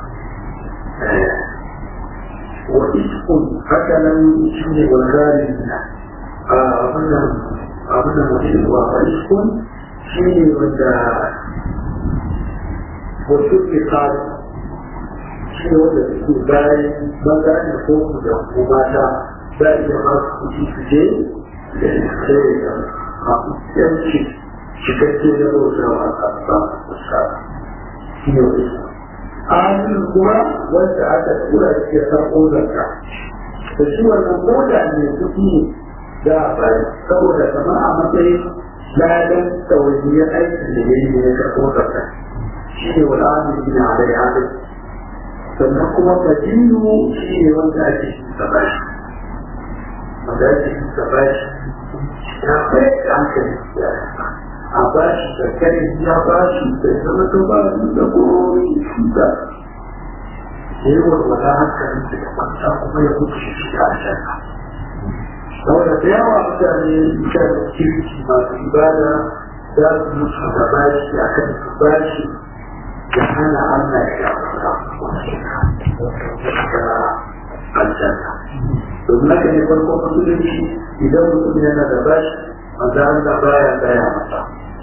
wa iskun haka nan shi ne walgari na abinan abinan mutum wa iskun shi ne wanda wasu ke kawo shi ne wanda suke bayan bangaren ko da kuma ta za a iya masu kuɗi su je da sai da masu yanci cikakke da bautawa a ƙasa fuska shi ne wani amin kuma wanda aka tura shi ya san ƙodarka da shi wannan ƙoda mai kuɗi ne za a bari saboda kamar a matsayin ladan ɗawainiyar aikin da ya yi ne ya karɓo zarka shi ne wani amin na alai alai sannan kuma fadilu shi ne wanda ake shi ta bashi wanda ake shi ta bashi ya kai hankali a bashi da kai ya bashi da zama ta ba su da gobe shi da ya yi warwata hankali da kwanta kuma ya mutu shi a shaka saboda da yawa mutane shan kirki masu ibada za su mutu da bashi a kan su bashi da hana Allah ya aljanna domin haka ne farko musulunci idan mutum yana da bashi wanda Allah baya gaya masa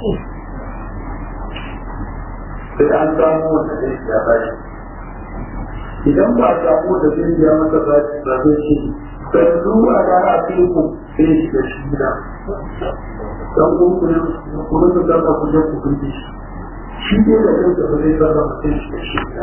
sai an samu wanda zai ya bashi idan ba a samu wanda zai ya masa bashi ba zai ce sai zuwa da a ku sai shi da shi gida dan ku ku ku da zaka ku je ku kunci shi shi ne da kanka ba zai zama mutum shi da shi gida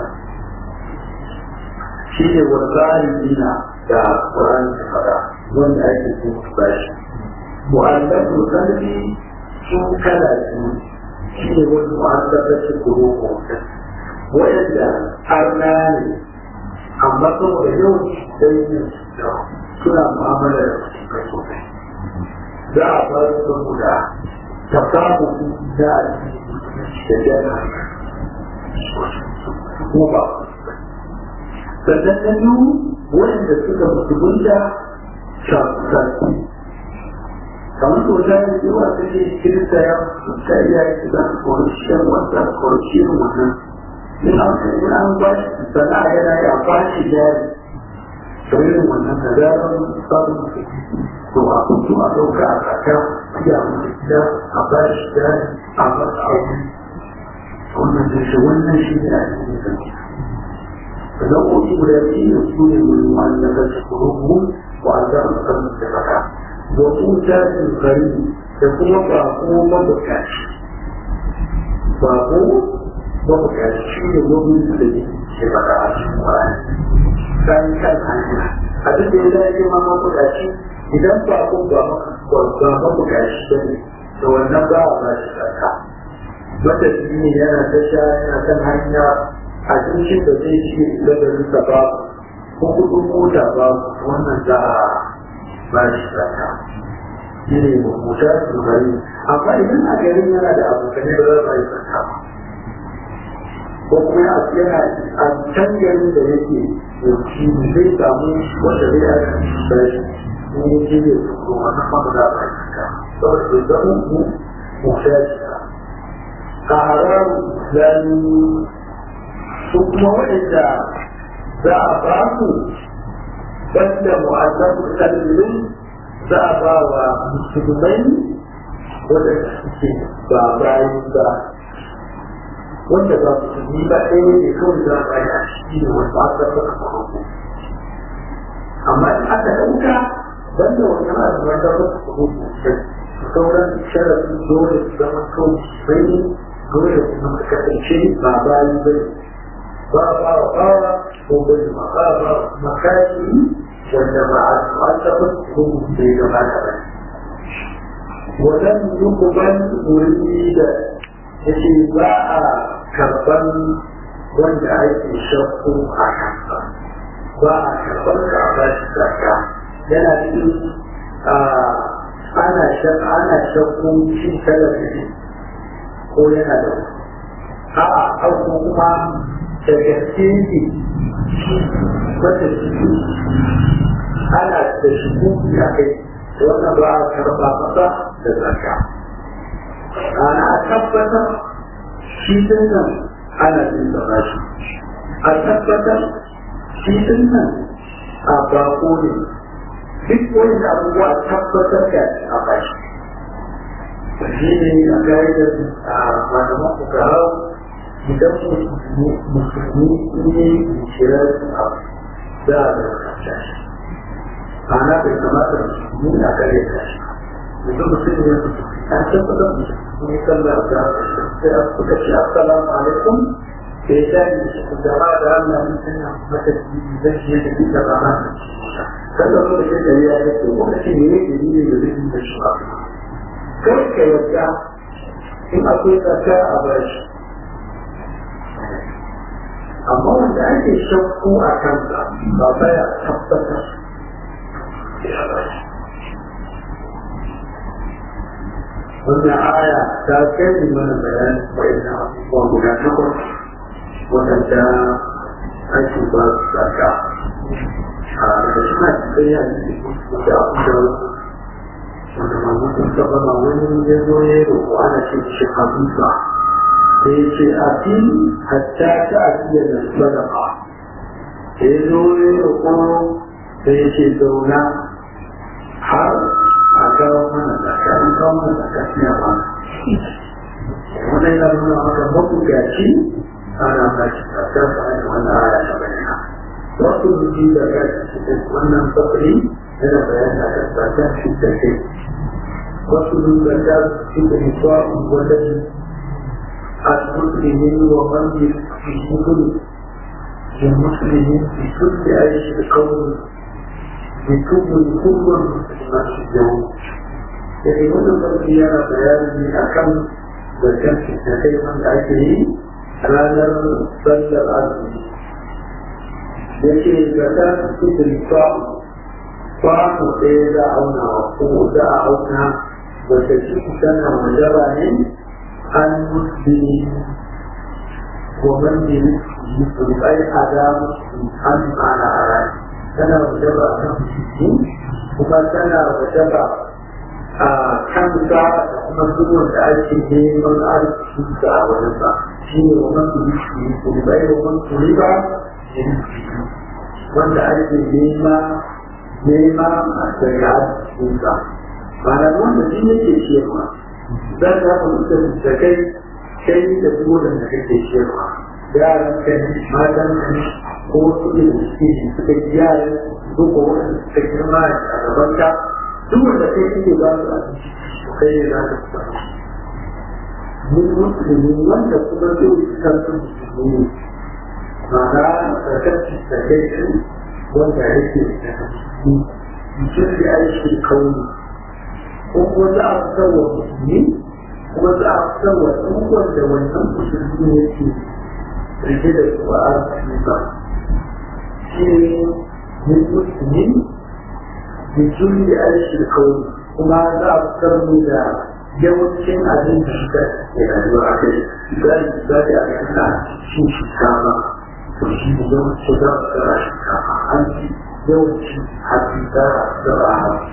shi ne wani dina da Qur'ani ta faɗa wanda ake so ku bashi mu'allafin kalbi sun kala biyu shi ne wani mu'allafin kuro mutum waɗanda arna ne amma saboda yau sai suna mu'amala da kai sosai za a ba su saboda ta samu da da jana kuma ba sannan na biyu waɗanda suka musulunta shafi kamar to ta yi zuwa ta ce kirista ya ta iya yi za su kori shan wata kori shirin wannan in an in an ba shi sana'a yana yi a ba shi jari to irin wannan da zarar samun to a kudu a ɗauka a kaka ya mutu gida a ba shi jari a masa aure wannan da shi wannan shi ne a cikin sarki sannan koki guda biyu su ne wani wani na kashe kurubu wa a zama musamman da fata wasu jajin gari da kuma bako mabukaci bako mabukaci shi ne wani da ke fata a cikin wani kayan kan hanya abin da ya dace ma mabukaci idan bako ba mabukaci ba ne da wannan ba a ba shi tsaka wata ne yana tasha yana kan hanya abincin da zai ci ladarinsa ba ko kudin mota ba wannan za a ba shi zaka shi ne mota su gari amma idan a garin yana da abokanai ba za a yi zaka ba ko kuma yana a can garin da yake yanki zai samu wanda zai aka ba shi ne ya ce zai tuko wannan ba za a yi zaka saboda bai zama mu mota shi a haram zan su kuma waɗanda za a ba su banda mu'azzabu kalmin za a ba wa musulmai waɗanda suke ba bayi ba wanda ba musulmi ba ɗaya ne kawai za a bayi a ciki ne wanda aka saka farko amma in aka ɗauka banda wannan azuman da ba su farko sauran sharafin dole su zama kawai sai dole su zama kasance ba bayi ba ne بابا وبابا وبالمقابة مكاني والجماعة معتقد بين مثلا ولم يقبل مريد اتباع كربان wanda ake shakku a kansa ba a karɓar ka a bashi zaka yana cikin ana shakku shi talabi ko yana da a'a auku kuma da gaske ne wata ciki ana da shigo a kai wannan ba a karɓa masa da zaka ana tabbatar shi nan ana jin da shi a tabbatar shi nan a bako ne duk wani abubuwa tabbatar da a bashi shi ne a ga'idar a malaman fukarar idan musulmi ne shirar abu za a da kanta shi ana bai kamata musulmi a kare ta shi idan musulmi ne an tabbatar musulmi ne sallar da sai a suka ce assalamu alaikum da ya shaɗi shi ku gaba da Allah mun sanya mata jini zan shi yadda duka rana da shi sallar da shi da ya yi ko kuma shi ne ne ne da zai yi da shi ba kai ka yarda in akwai tsaka a bashi amma wanda ake shakku a kansa ba baya tabbatar wannan aya ta kai mana bayan wa'ina abubuwa guda takwas wadanda ake ba su saka a da suna cikin yanzu da abubuwa wanda mamu sun saba ma wani ya zo ya roƙo ana ce shi habiba sai ce a fi hatta ta ajiye da sadaka sai zo ya roƙo sai ce zauna har a kawo mana zaka an kawo mana zaka shi a ba wannan yana nuna maka mabugaci ana ba shi zaka ba a wannan aya ta bayyana wasu rubi da ka cikin wannan fasari yana bayani a kan zaka shi da kai wasu rubi da ka cikin hisuwa wanda المسلمين ومن في كل المسلمين في كل عيش القوم بكل كل المسلمات اليوم يعني wannan sarki yana bayani a kan zarkan da kai wanda ake yi ranar sallar azumi ya ce ga ta cikin kwano kwano ɗaya za a auna ko za a auna wata ciki tana wajaba ne an musulmi ومن يمسك أي أدام عن على أراد تنا وجبع كم وما تنا وجبع كم ساعة kuma duk wanda ake neman arziki da a wajensa shi ne wa man turi shi kuma bai wa man turi ba wanda ake nema nema a daga arzikinsa ba na wanda shi yake ciyarwa za ka haɗa mutum da kai kai da duk wanda kake ciyarwa yaran ka ne matan ka ne ko wasu da suke suka yi yaran duk wanda suka girma a gaban ka duk wanda kai kake ba su abinci kai ne za ka fita mun musulmi wanda kuma zai fitar da musulmi ma'ana sarkarci da kai su wanda yake da musulmi mutum da aiki kauni ko kuma za a fitar wa musulmi kuma za a fitar wa ɗan da wannan musulmi yake rike da su a arziki ba shi ne musulmi da juri aiki kauni kuma za a fitar mu da yawancin abin da suka ke rayuwa a kai misali misali a kan na cin shinkafa to shi ne yawanci za a tsara shinkafa an ci yawanci hatsi za a tsara hatsi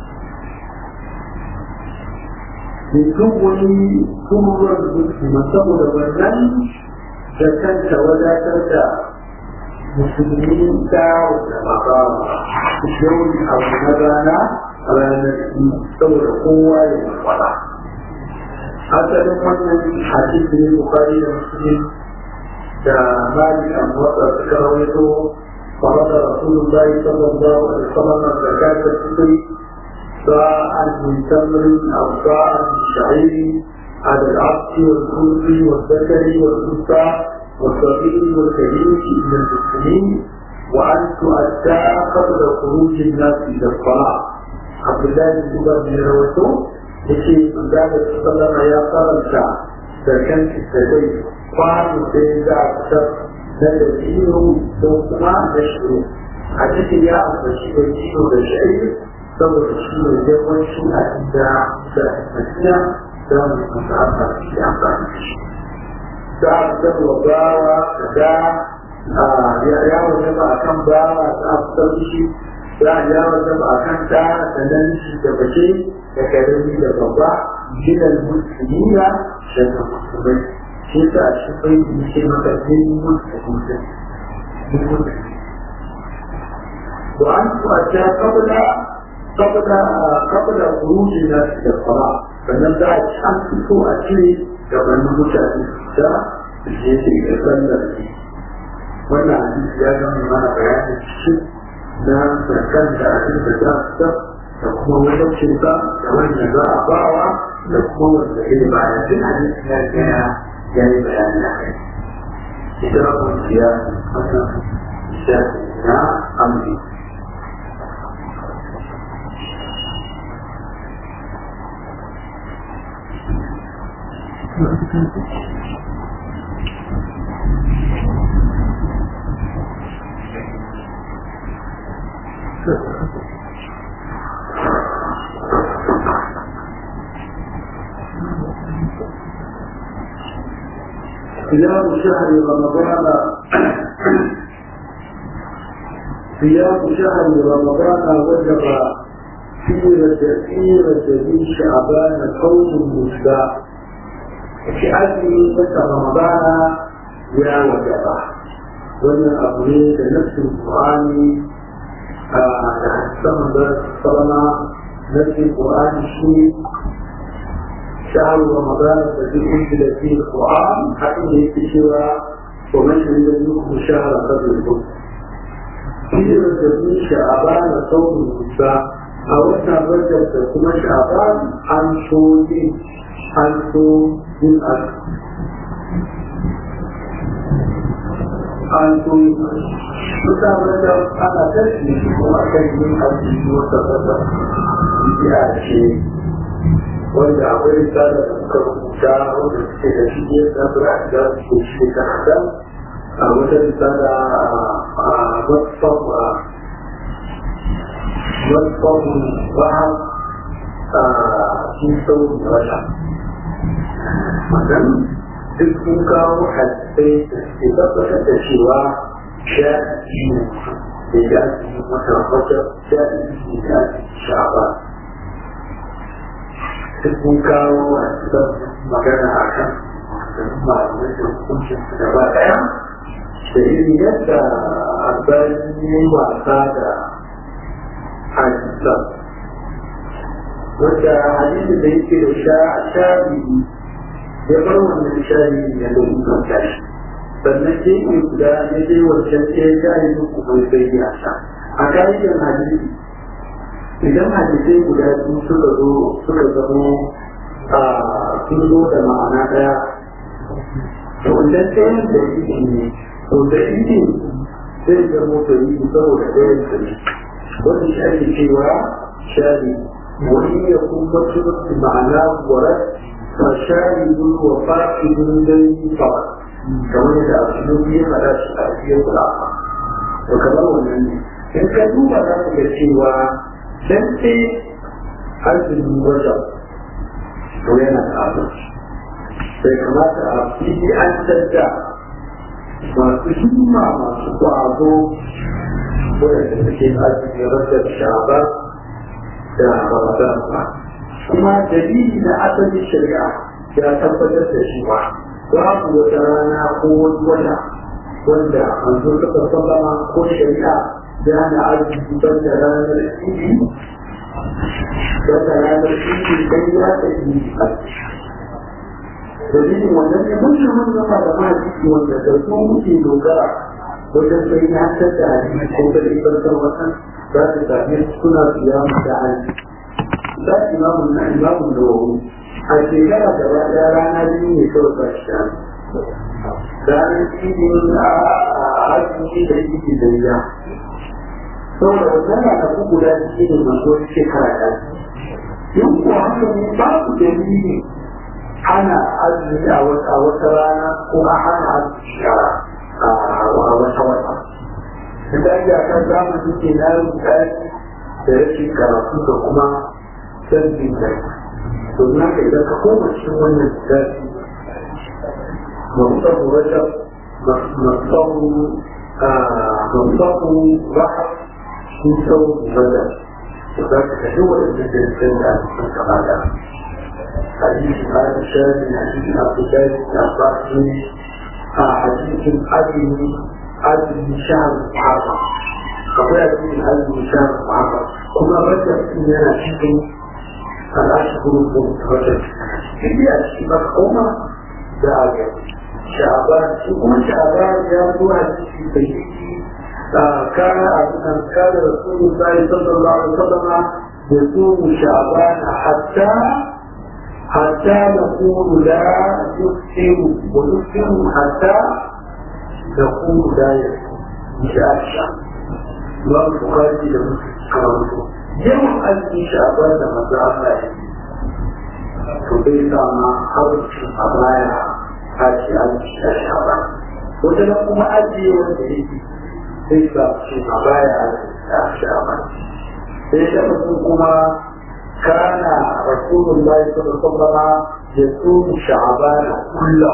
mutum wani turuwar musulman saboda wannan da kanta wadatar da musulmi ta da baba yau abu na rana ranar saboda kowa ya makwala asalin wannan hadisi ne bukari da musulmi da mali an wata suka rawaito فرد رسول الله صلى الله عليه وسلم زكاة الفطر ساعة من تمر أو ساعة من شعير على العبد والخلق والذكر والأنثى والصغير والكبير من المسلمين وأن تؤدى قبل خروج الناس إلى الصلاة عبد الله بن عمر بن روته يشي قال صلى يا قرنتا سكن في السبيل قام سيدا أكثر نجدين دوما نشعر حديث يا أبو شيء وشعير saboda shi ne yawancin abinda da madina za mu kusa amfani da amfani da shi za a fitar wa bawa da ya wajen ba a kan bawa za a fitar da shi za a ya wajen ba a kan ta da nan shi da bace da karami da babba gidan musulmiya da da musulmai shi ta a shi bai yi shi maka jin musulmi وأن تؤتى قبل قبل قبل خروج الناس الى الصلاه فنبدا الشمس فوق اكيد قبل نموت الساعه الجيش يتسلل فيه وانا عندي زياده من ما بيان الشيء ده فكان ده عشان تجاه da kuma wajen cinta da wanda za a bawa da kuma wanda ya ba ya jin hadisi ya gaya ya yi bayani a kai. Ita kwanciya wannan shafi na amri صيام شهر رمضان صيام شهر رمضان وجب في رجب في شعبان قوم مشبع في أجل متى رمضان يا وجب wannan abu ne da nafsin Qur'ani da hadisan da sallama nafsin Qur'ani shi شهر رمضان الذي أنزل فيه القرآن حتى يكتشف ومن شهد منكم شهر قبل الحكم في رجب شعبان صوم النساء أو رجب تكون شعبان عن صوم عن صوم من أجل an so mutane da ana tashi kuma kan yin arziki wata kasa ya ce wanda akwai risala da suka rubuta ta wanda suke da shi ya ta bura da su shi ta hada a wata risala a whatsapp a whatsapp ba a cikin sauran wata magan duk sun kawo hadisai da suke tabbatar da cewa shafi da ya ci mata wata shafi da ya ci shaba duk sun kawo hadisan magana a kan malamai da hukuncin su gaba ɗaya da irin yadda albani ya yi wasa da hadisan wanda hadisi da yake da shafi ya bar wannan shafi ya da mutum tashi sannan sai ke guda ya je wancan sai ya shafi muku mai bai ya sha a ka'idar hadisi idan hadisai guda biyu suka zo suka zamo a sun zo da ma'ana ɗaya to idan ɗayan da yake ne to da yake zai zamo da yi saboda ɗayan da ne wanda shi ake cewa shafi وإن يكون مطلب معناه ورد فشاهد وفاقد لديه فقط كما يدعى السلوكية فلا شفافية الآخر وكما هو النبي إن كانوا ذلك الشيء سنتي أجل وجب وين الآخر sai kamata a fili an tadda masu himma masu ƙwazo wadanda suke ajiye rasar sha'aba da Ramadan ba kuma dalili na asalin shari'a ya tabbatar da shi ba babu wata rana ko wani wata wanda manzo suka sallama ko shari'a ya na arziki ban da ranar idi ban da ranar idi dan ya ta yi dalilin wannan ne mun yi mun zama da mahaifi wanda da su muke dogara wajen sai ya haddada hadisi ko da ibarkar wannan za su same suna siyamu da hali za su imamu na imamu da wuri a shekara da ɗaya rana biyu ne kawai ba shi shanu ranar idin a hajji da yake da ya saboda wannan na tafi guda biyu ne masu wani shekara ɗaya yin ko haka ne babu dalili ana azumi a wata rana ko a hana azumi a wata wata da ya kan zamani ke na rubuta da rashin karatu da kuma canjin kai to na ka idan ka koma cikin wannan lissafi mamsahu rajab mamsahu mamsahu raha sun sau rajab da za ka kashe waɗanda da rikin da sun kama da hadisi aisha ne hadisi abu dai da basu a hadisin azumi azumi shahar muharram akwai azumin azumi shahar muharram kuma rajab din yana cikin al'ashirun rajab shi a cikin makoma da aga sha'aban shi kuma sha'aban ya zo a cikin sahihi كان كان رسول الله صلى الله عليه وسلم يصوم شعبان حتى حتى نقول لا يفطر ويفطر حتى نقول لا يفطر مش عائشة إمام البخاري لما كرمته يوم أزمي شعبان لما الله فبيت ما خرج أبايا هاتي أزمي شعبان وتنقم أزمي وانتهيتي sai ba su a baya a sha'aban sai da mutum kuma kana rasulun bai sallallahu alaihi ya tsohu sha'aban kullum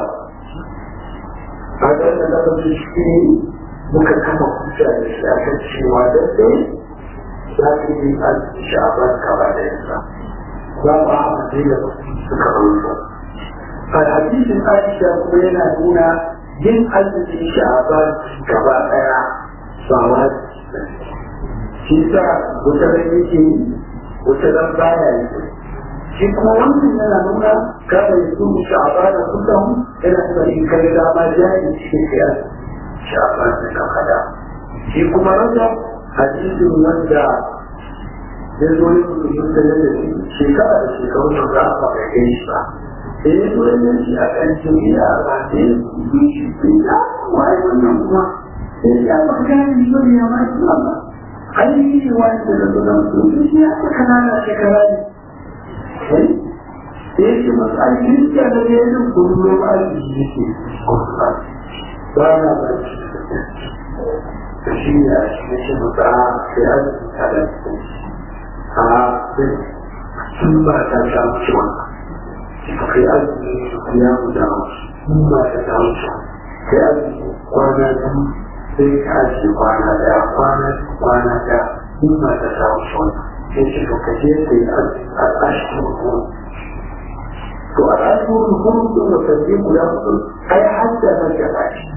a ga da da su shi muka kama kusa da shi a kan cewa da dai za su yi an sha'aban kaba da yasa za mu amince da suka rubuta a hadisin Aisha kuma yana nuna yin azumin sha'aban gaba daya sawa shi sa wata ran yake wata ran baya yi shi kuma wannan yana nuna kada ya su sha'aba da kullum yana nuna in kai dama jari cikin kiyar sha'aba da kakada shi kuma rasa hadisin wanda ya zo yi mutum da ya da shekara da shekaru da za a faɗa kai shi ba da ya zo yi shi a kan jami'a ba da ya yi shi ya wai wannan kuma ya magana ne ya ma shi ba ai shi wani da da da su shi ya ka kana da shekara ne ya ce masu aikin da na ne yin kullum aiki yake kusa ba na ba shi da shi ne a shi ne shi mutu a sai aiki ta da su a sai sun ba ta sha wuce wannan kai aiki ya mu da sun ba ta sha wuce kai aiki kwana biyu sai ka ce kwana daya kwana kwana daya sun ba ta sha wuce wannan sai ce ka kaje kai aiki a ƙashin hukuru to a ƙashin hukuru sun da sabbi guda hudu ai hadda na gaba shi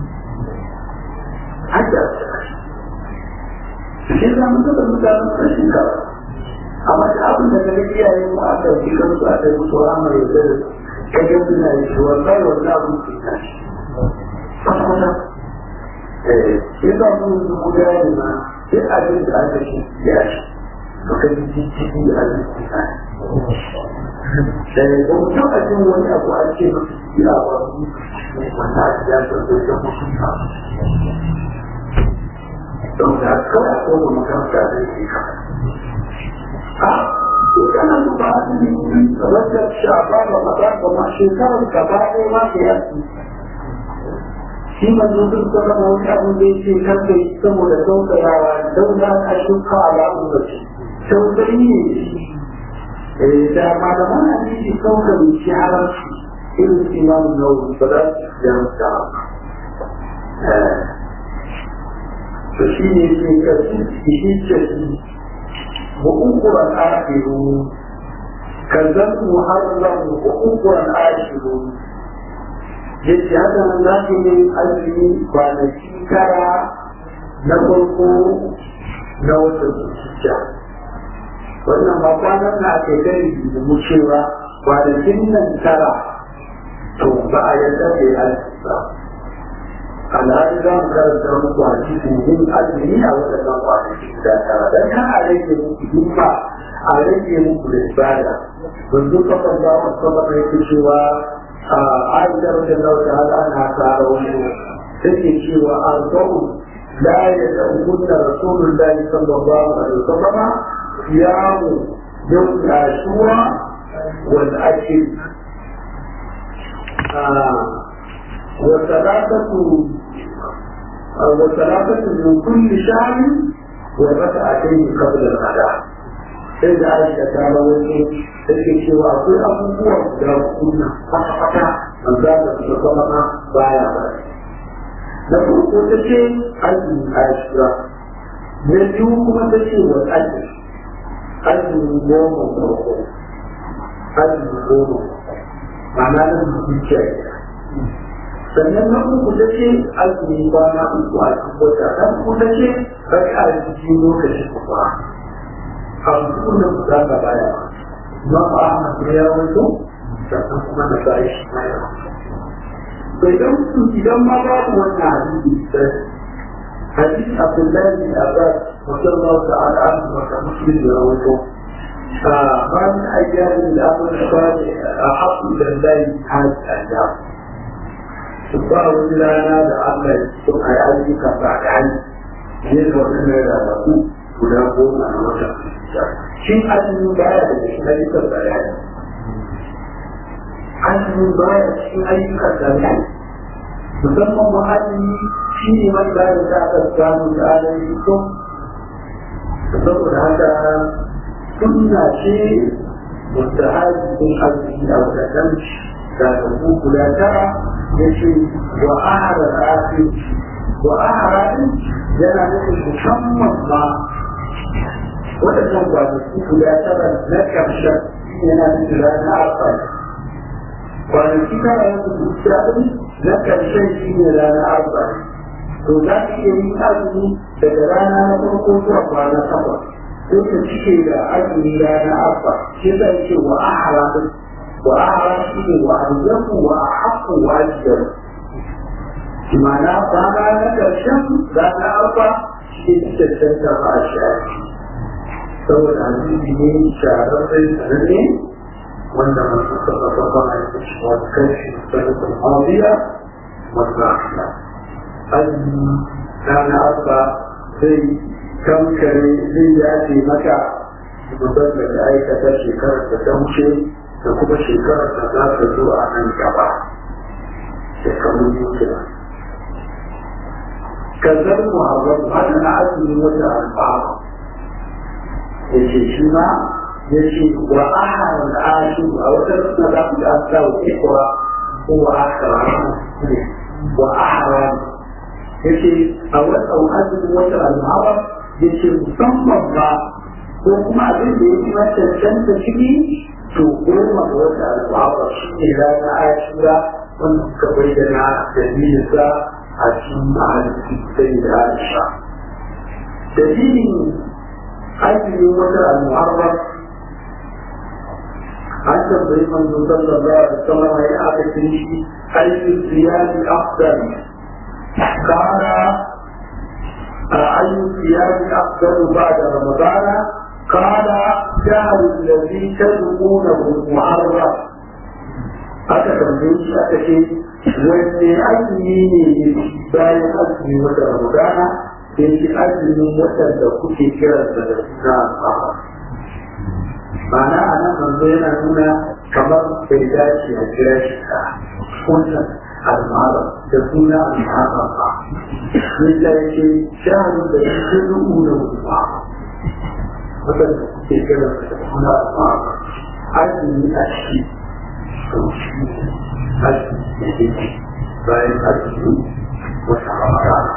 hadda na gaba shi shi za mu taɓa mutanen ƙarshen gaba amma da abin da kaga iyaye mu a ɗauki kansu a ɗauki su amma ya zai ka ga suna yi shi wallahi wannan abin ke tashi kwata eh shi za mu yi mu ga yi ma duk abin da aka shi ya shi to ka ji jijjigi a jikin sa eh ba mu taɓa jin wani abu a ce ba su yi a ba su wanda aka ya zarto da mutunta don da kawai a kowane makaranta da yake kawai kana duba azumi rajab sha'ban ramadan da ma shekarar gaba ɗaya ma da yaki shi manzo duk da kana wani abin da yake kan da saboda tausayawa don da ka shuka alamu da shi tausayi ne da malaman hadisi sauka mai shi halarci irin imam nawawi ba za su jarumta to shi ne ke karfi shi ce وأخرى آخرون كذبت محرم وأخرى آخرون yace haka nan za ki yi azumi kwanaki kara na farko na watan zuciya wannan ba kwanan na ake gani da mu cewa kwanakin nan tara to ba a yadda da ya ba alhali za mu karanta muku a cikin yin azumi a waɗannan kwanaki guda tara don kan a rage muku himma a rage muku da ibada yanzu kafan da mu saba mai cewa a aisha wajen da wata hada ana tsara wani take cewa arba'u la yad'unna rasulullahi sallallahu alaihi wasallam siyamu yawm ashura wal ashr وثلاثة وثلاثة من كل شهر وركعتين قبل الغداء sai da aisha ta rawaito da ke cewa akwai abubuwa guda kuna kwata-kwata an za ta fi zama na baya ba na farko ta ce azumi aisha na biyu kuma ta ce wa azumi azumi goma farko azumi goma ma'ana na zuciya sannan na uku ta ce azumi kwana uku a cikin wata na uku ta ce raka a cikin lokaci kuma a cikin da ku zaka baya ma ba a masu ya wato sannan kuma na ba shi baya bai dan su idan ma babu wannan hadisi sai hadisi abdullahi bin abbas sallallahu ta'ala anhu wa muslim da rawaito بعد أيام الأمر الصالح أحق إلى الله هذه الأيام subhanahu wa ta'ala da Allah sun ai ayyuka ba da hali ne da wannan da da ku guda goma a wata shi azumi baya da cikin ayyukan bayani azumi baya cikin ayyukan bayani musamman mu azumi shi ne man da da aka samu da alayi ko saboda haka sunna ce mustahabi azumi a wadannan da ku guda tara yace wa ahara rafi wa ahara yana nufin musamman ma waɗannan kwanaki guda tara na ƙarshen yana nufin rana arfa kwanaki tara na kusurciya ɗin na ƙarshen shi ne rana arfa to za ka iya yin azumi daga rana na farko zuwa kwana takwas sai ka cike da azumi rana arfa shi zai ce wa ahara وأعرفه وأرزقه وأحق وأجدر بمعنى فما لك الشمس ذات أربع شيء تتشتى مع الشعر سوى العزيز من شعر الرزق وإنما تخطط طبعا والكشف السنة الماضية والراحلة أجل كان أربع زي كم كان زي يأتي مكة مبادرة آية تشكر تتمشي da kuma shekarar da za ta zo a nan gaba shekaru biyu kenan kazar muharram haka na azumi wata alfahari ya ce shi ma ya ce wa aha da ashu a wata suna za ku ga sa wa ikwa ko wa aka wa aha ya ce a wata azumi wata alfahari ya ce musamman ba ko kuma abin da ya fi cancanta ciki to goma ga wata alfahari shi ne ranar ashura wanda suka bayyana dalilinsa a cikin mahalli sai da aisha dalilin azumin wata al-muharram an tambayi manzo sallallahu alaihi wasallam ya aka ce shi ayyu siyami afdal kana ayyu siyami afdal ba'da ramadana قال شهر الذي تدعونه المحرم aka tambaye shi aka ce wanne azumi ne bayan azumi wata ramadana da shi azumin watan da kuke kiransa da suna alfahar ma'ana a nan manzo yana nuna kamar bai dace a kira shi ka kuntan almara da suna almara ba yadda ya ce shaharun da shi ke nuna mutuwa watan da kuke kiransa da suna almara azumi a shi bayan arziki wata ramadana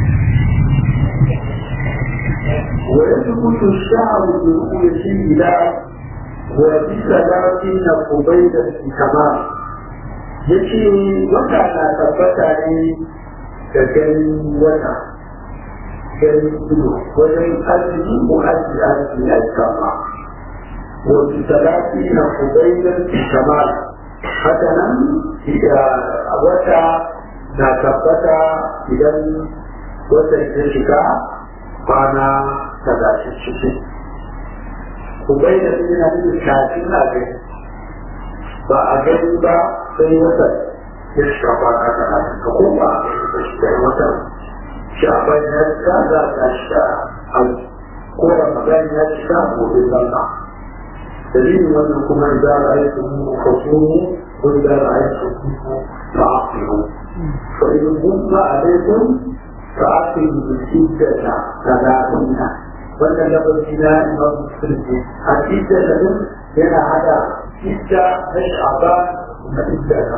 ويثبت الشعر برؤية الهلال وبثلاثين قبيلة كمال yace wata na tabbata ne da ganin wata ganin ido wajen arziki ko arziki arziki a kama wasu talafi na kubailar kamal haka nan wata na tabbata idan wata ya shiga kwana talatin cikin kubai da su yana nufin kafin a gani ba a gani ba sai wata ya shiga kwana talatin ka kuma a shiga wata shaban ya shiga za a shiga hau ko ramadan ya shiga gobe zama dalilin wannan kuma da za a yi su kasumu ko da za a yi su fa'afiru fa in gumma alaikum فأقم الشدة ثلاثين wannan lafazi na imam musulmi a cikin da din yana hada idda na sha'ban da idda na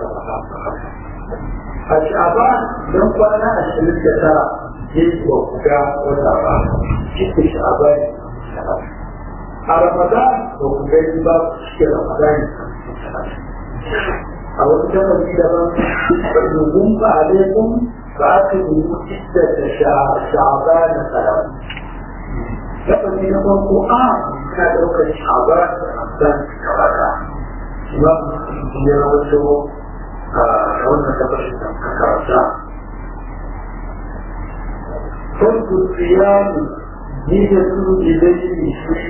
a sha'ban don kwana ashirin da tara ya yi wa kuga wata ba cikin sha'ban a ramadan da kuga yi ba cikin ramadan a wani lafazi daban ɗaukun ba alaikum فأكلوا عدة شعبان ثلاث لقد نقول القرآن كان وقت شعبان رمضان كواكا إمام يروي كون تبشر ككرسا فرق الصيام نية إليه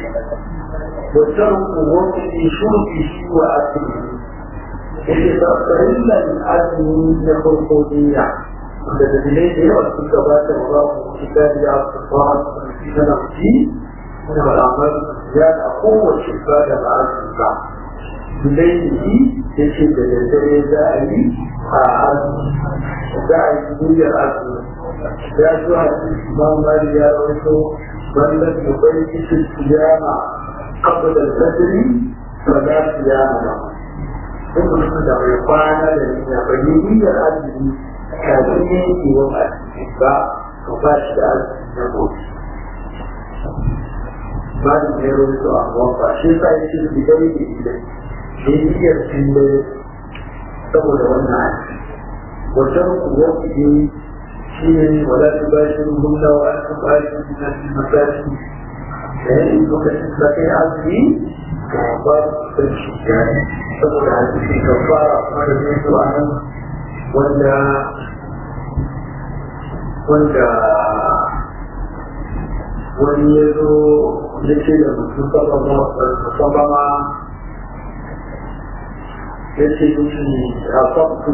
وترك وقت شربه وأكله إذا فإلا الأدم يخلق ديا da dalilai da yawa sun gabata wa za mu shiga da ya fara fi na nafi da al'amar ya da kowace ba da ma'azin ba dalilai ya ce da daddare za a yi a azumi za a yi duniyar azumi ya zo a cikin imam mali ya rawaito wannan da bai cikin siyama kafa da sadari ba za su yana ba. Duk mutum da bai kwana da niyya bai yi niyyar azumi kafin yanki wa arziki ba ka ba shi da arziki na gobe ba da ne rubuta a wamba shi sa ya ce bi dai da ila ne niyyar cin da saboda wannan arziki wajen kuwa kuɗi shi ne wala ta ba shi rubuta wa aka ba shi na shi masashi da ya yi lokacin da kai arziki ga ba su san shi saboda arziki ka fara kuma da zai zuwa nan wanda wanda wani ya zo ya ce da mutum sabama ya ce mishi a sabtu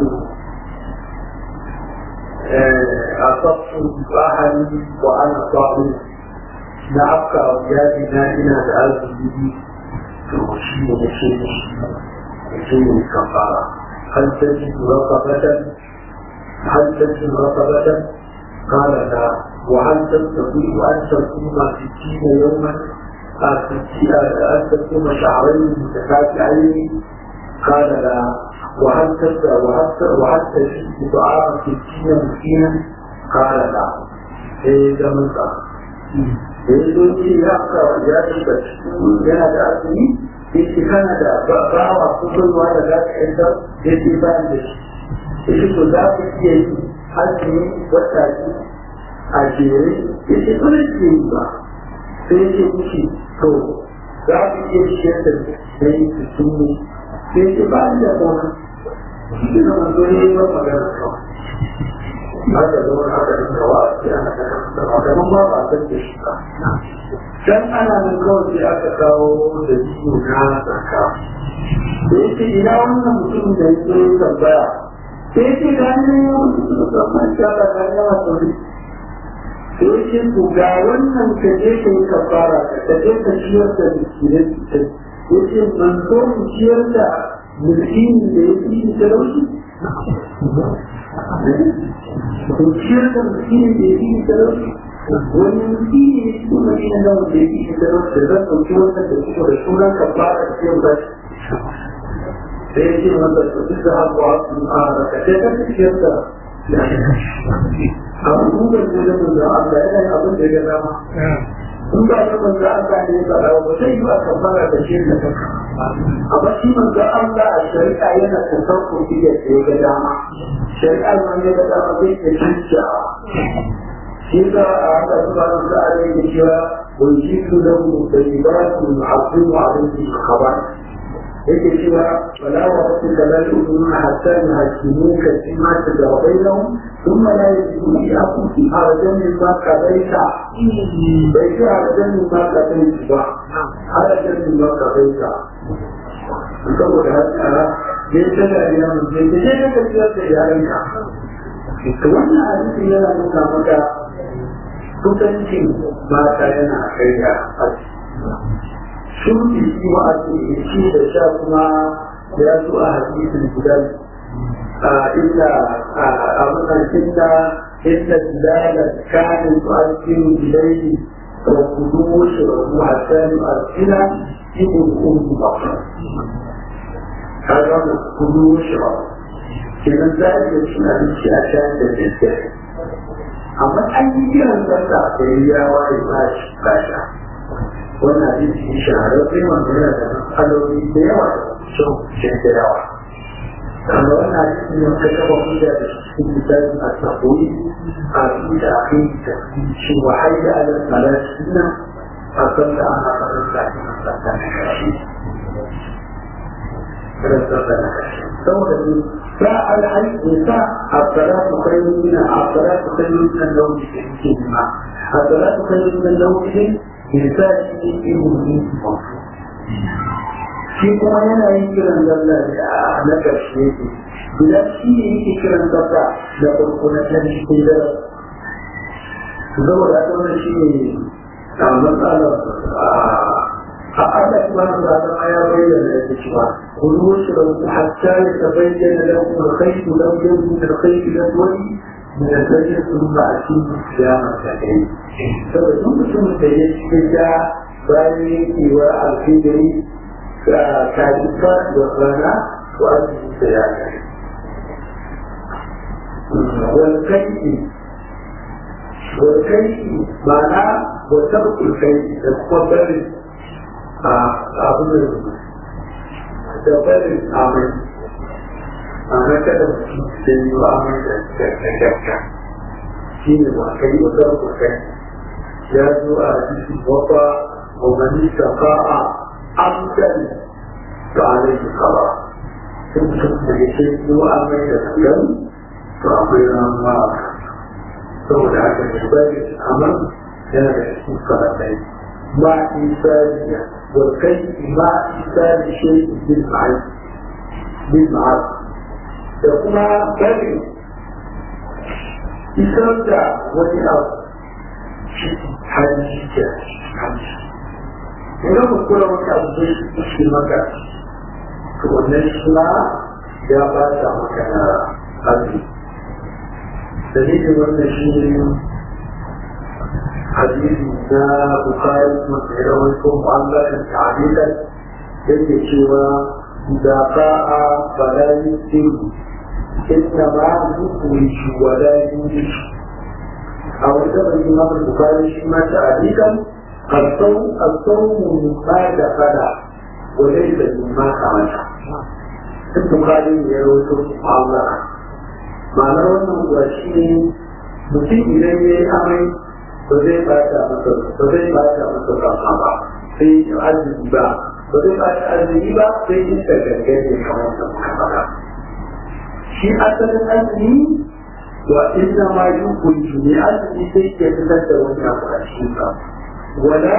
a sabtu bahari wa ana sabu na afka yadi na ina da arziki to shi ne ya ce mishi شيء كفارة هل تجد رقبة هل تجد رقبة قال لا وهل تستطيع أن تصوم ستين يوما أن تصوم شهرين متتابعين قال لا وهل تبدا وهل تجد طعام ستين مسكينا قال لا sai da musa da ya zo ce ya ka ya shiga yana da asiri ya ce kana da bawa ko baiwa da za ka yanta ya ce ba da shi ya ce to za ka iya yi azumi wata a jere ya ce ba zai iya yi ba sai ya ce mishi to za ka iya ciyar da sai su sun sai ce ba da kuma shi ne manzo ne ba magana kawai haka zama haka da kawa a cikin ana ta kamar ba ba san da shi ba dan ana nan kawai sai aka kawo da jiyo na tsaka da yake ina wannan mutum da ya zo ya tambaya sai yake ga ne wani suka zama shi ala ga yawa sauri sai yake ku ga wannan ka je ka yi kafara ka je ka ciyar da miskinai yake manzo mu ciyar da mulkini da ya fi talauci ku ciyar da mulkini da ya fi talauci wani mulkini ne su madina na wanda ya fi talauci da zan ɗauki wannan da suka da sunan kafara da ciyar da da ya ce wanda su duk da haƙwa su a rakace ka ciyar da abubuwan da ya da Allah yana yin abin da ya dama in ba ta manzo Allah ne ya faɗa ba sai yi aka fara da shi da kanka amma shi manzo Allah a shari'a yana tasawuf da ya ga dama shari'a man ya ga dama zai ta cinciya shi da a haka subhanahu wa ta'ala yake cewa wa yujibu lahu tayyibatu yu'azzimu alayhi khabar yake cewa wala wa rabbika la yu'minuna hatta yuhaqqimuka fima shajara bainahum ثم لا يجدوا في أنفسهم حرجا مما قضيت ليس حرجا مما قضيت حرجا مما قضيت saboda haka ya tada ya mutum da ya ka ciyar da yaranka to wannan hadisi yana nuna maka kusancin mata yana kai da aji shuki shi wa a shi da sha kuma ya zo a hadisin guda إلا أظن إلا إلا بلالا كان يؤثر إليه وقدوش حتى يؤثر ابن أم بكر هذا قدوش إذا ذلك يسمى الأشياء تتسع أما أي كلام تسع فهي وإباش باشا wannan hadisi shahararren wanda yana da matsaloli da yawa sun da yawa amma wannan hadisi ne wanda kaba hujja da cikin misalin a sahoyi a inda a kai da shi wa haida ala salati nan a kan da ana faɗin da ake masanta na kashi saboda ne sa alhaji ne sa a salatu kai nuna a salatu kai nuna nauyi da yake nima a salatu kai nuna nauyi ne sa shi ne ilimi mafi shi kuma yana yin kiran zalla da na ƙarshe yake idan shi ne yake kiran zalla da farko na can cikin dare saboda haka wannan shi ne a matsalar a Allah subhanahu wa ta'ala ya bayyana yake cewa kullu shrabu hatta yatabayyana lakum al-khayt al-abyad min al-khayt al-aswad min al-fajr thumma atimu siyama al-layl saboda duk mutumin da ya cikin da bayan yankewa alfidari كاذبة وغنى وأجل سيادة والكيد والكيد معناه وترك الكيد تقبل أظن تقبل عمل أنا كده سيدي وعمل تكتك شيء وكيد وترك الكيد يجب أن يتوفى ومن استطاع عبدا فعليه القضاء ثم يشد وأمر الكلام فأمر الله ثم ذاك العباد الأمر كان يحسن صلاتين مع إنسانية والكيف مع إنسان شيء بالمعروف بالمعروف يقول كلمة إسرع ولأرض حديثة حديثة idan ku kula wani abu zai cikin maka to wannan shi ma ya ba ta maka na azumi dalilin wannan shi ne hadisi na bukari masu rawar ko mu'allakin ta'adilan yake cewa da ba'a balayi sirri inna ma yukuri shi wala yuri a wata bai imam bukari shi ma ta'adilan الصوم مما دخل وليس مما خرج البخاري يروي الله ma'anar wannan kuwa shi ne mutum idan ya yi amai ba zai bata masa ba zai bata masa rama ba sai ya arziki ba ba zai bata arziki ba sai ya ta gargaje kamar da muka faɗa shi asalin azumi wa inna ma yi kunji ne azumi sai ke fitar da wani abu a cikin sa wala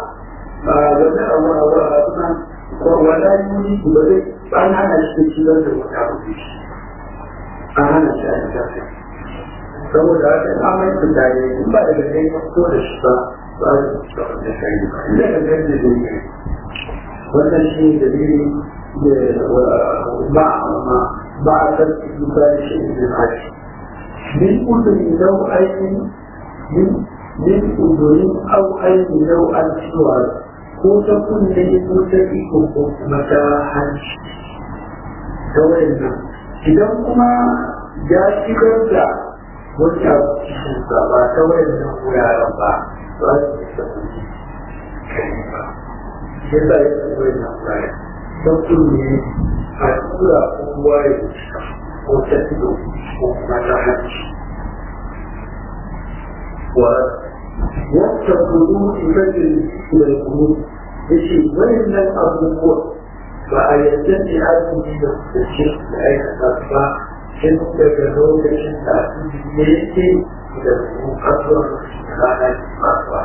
wala wala yuri ba zai an hana shi da ciwon da wani abu da shi an hana shi a tafi saboda haka in amai su tare in ba daga kai ko da shi ba ba su da kai ba da ga kai da zai wannan shi ne dalili da ba ma ba a san su ba shi da hashi min udun lau aikin min min udun au aikin lau an ciwa ko ta kunne ko ta iko ko kuma ta hanci ta wayannan idan kuma ya shigar da wani abu cikin sa ba ta wayan nan wuraren ba ba su yi sabbi kai ba shi sa ya san wayan nan wuraren don kunne a tura ko ruwa ya cika ko ta fito ko kuma ta hanci wa wata kudu ibadin da kudu ya ce wayan nan abubuwa ba a yadda ne azumi da kusurci da aikata ba tun daga lokacin da azumi ya yake da su kasuwar rana ke fasuwa.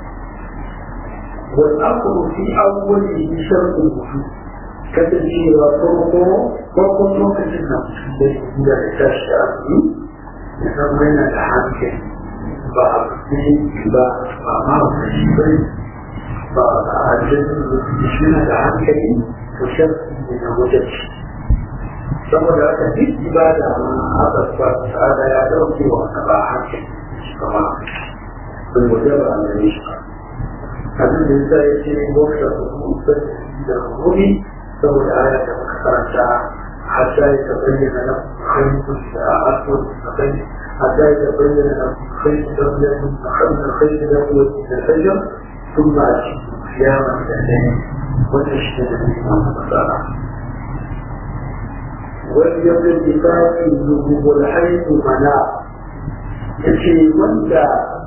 Wani aku fi abubuwan da yi sharɗin mutu kasancewa farko farkon lokacin da mutum da yi da ya tashi da azumi ya zama yana da hankali ba a fi ba ba ma wani bai ba a jirgin da shi da hankali وشرط من وجد saboda haka duk ibada ma haka ba ta'ala ya dauke wa ka ba haka kama sun wajaba a gare shi abin da yasa ya ce wata hukumar da hukumi saboda aya da muka karanta hatta ya tabayyana na hanyar da a aswad da kai hatta ya tabayyana na kai da ya mun hanyar kai da ya da fajar ثم أشهد قياما الليل وتشهد الإمام الصلاة واليوم الكتاب الذنوب والحيث مناع يشي وانت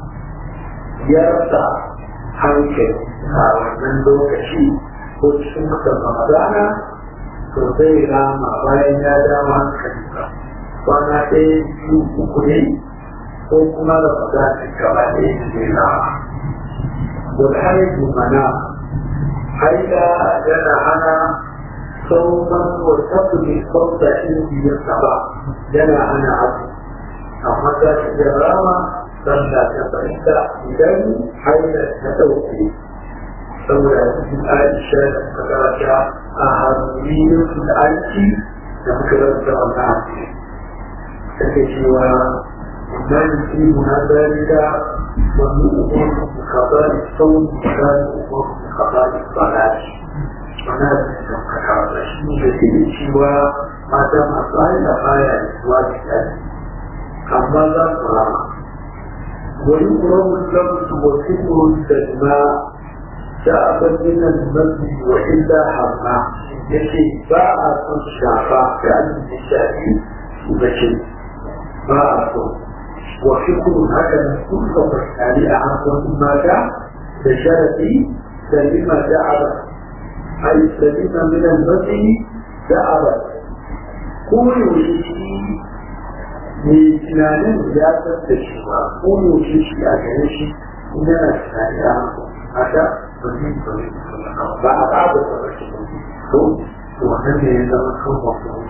يرفع عنك من لوكشي وتشمك رمضان sosai rama bayan ya dawo hankalinka kwana ɗaya biyu uku ne ko kuma da fada gaba ɗaya da zai rama والحيث مناع حيث جنى أنا صوما وتقضي صوت عندي الصباح جنى أنا عبد أما ذات الجرامة فلا تبعد إذن حيث تتوفي saboda cikin aisha da makarata a hannun su da aiki da muka rasa wannan aiki take cewa idan fi munazarika wani umar بقضاء الصوم وكان الأمور بقضاء الصلاة ونادى كما شيء جديد سوى ما دام أصلا غاية إسواء الثاني أما لا صلاة ويقرب اللمس وسر الدماء شعبا من المسجد وإلا حما يشي باع الشعفاء كأن الشافي وبشر باع وفكر هكذا كل مسألة عن ما جاء بشرتي سليمة دعبة أي سليمة من المسجد دعبة كل شيء من tunanin ya san da shi ba ko yaushe shi a gare shi yana tunani a haka ba zai ba a ba da ba shi to wannan ne ya zama kan wasu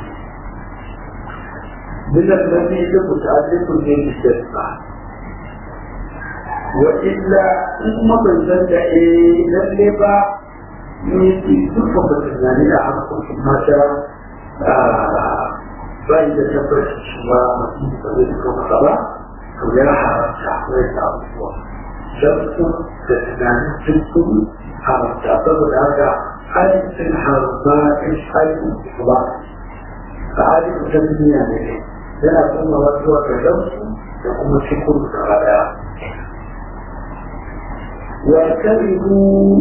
من الذي متعلق بالجسمة وإلا ثم من ذلك للبا ne ke duka ba tunani a harkokin mata bai da tabbaci cewa mutum ba zai fito masa ba to ya haramta wai da abubuwa shamsu da tunanin cikin haramta saboda haka aikin haramta in aikin ba a aikin ta duniya ne yana kuma wasu wata shamsu da kuma cikin gaba daya wa karihu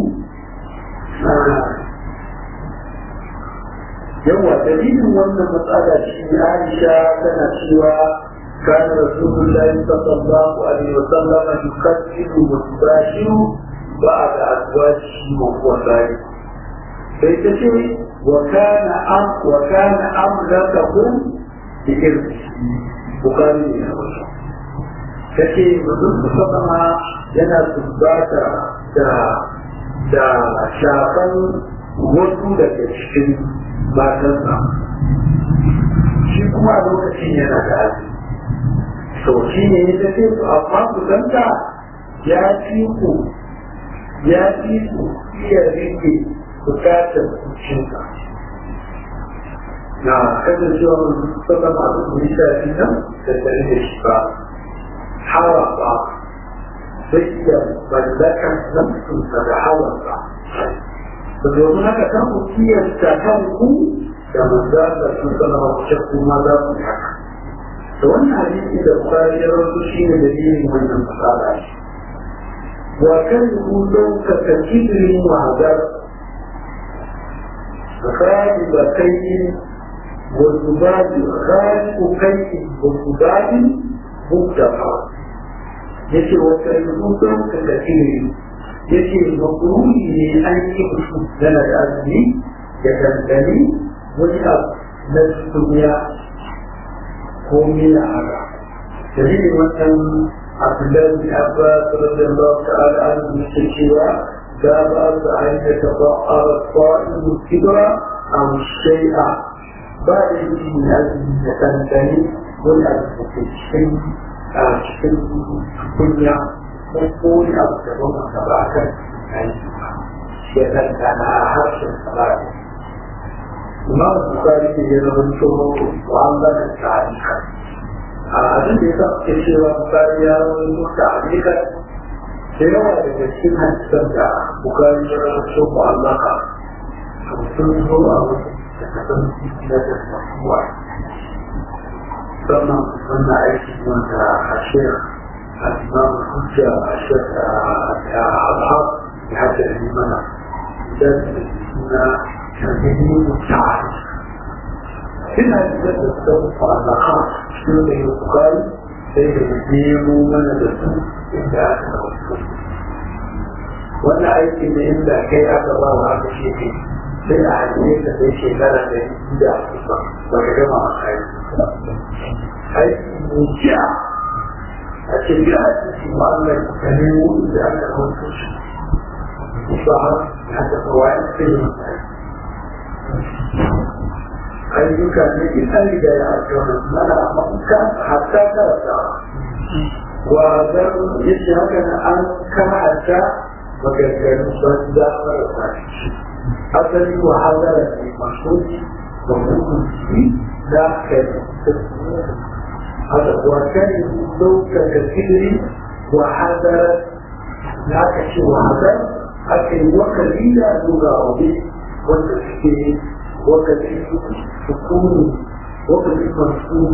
yawa dalilin wannan matsala shi Aisha tana cewa كان رسول الله صلى الله عليه وسلم يكفر ويباشر بعد أزواجه وهو ذلك فيتشي وكان أم وكان أملكهم بإرثه بخاري من الوجه kace mutum musamman yana tumbata da da shafan wasu daga cikin matansa shi kuma a lokacin yana da azumi to shi ne ya tafi su amma ku danta ya fi ku ya fi ku iya rike bukatar zuciyarka na kasancewa musamman masu kuri shafi nan da tare da shi ba hawa ba zai iya mallakan nafsunsa da hawansa da domin haka kan ku kiyasta kanku da manzan da sun sanarwa kuce kuma za ku yi haka da wannan hadisi da bukari ya rasu shi ne dalilin wannan fasada shi wa kan hudun ka ka kibirin wahadar غالب كي والذباب غالب كي والذباب مبتفع yake wata rubutun ka kafiri yake makuruni ne an yi musu dana da azumi ya dandani wani abu na duniya ko mina haka dalilin wannan abdullahi bin abbas radiyallahu ta'ala anhu yake cewa da ba su an ya taba arfa'in kibra aw shay'a ba da yi azumi ya dandani wani abu da ke cikin a cikin kunya ko kone abu da ba maka ba a kan aiki ba ya ɗanɗana a harshen salari imam bukari ne ya zama tsoro wa'anda da tarika a abin da ya sa ke cewa bukari ya zama tsoro tarika da yawa daga cikin hadisan da bukari ya zama tsoro mu'allaka sun zo a wasu da kasan cikin da masuwa ثم قلنا عيش من الشيخ الإمام الحجة الشيخ الحق بحج الإيمان ذات اسمنا تمهيد التعارف هنا يجب الصوت واللقاء شنو اللي يقال بين الدين ومن الرسول إلا أكثر wannan aiki ne inda kai aka ba wa aka ce ne sai a hanyar da zai shekara da inda aka ba ba ka gama a kai aiki mai jiya a ce ya aiki ma'amlar ka nemo da aka kwanto shi ba ya taɓa wayan sai ya ayyuka ne in an riga ya aka mana mafaka hatta karata wa zan yace haka na an kama hatta maganganun banza marasa shi asali wahala ne mashoki da hukunci da kai هذا وكان يقولون كثير وحذر لا كشي وحذر لكن وكثير لغة والتفكير وكثير سكون وكثير مسؤول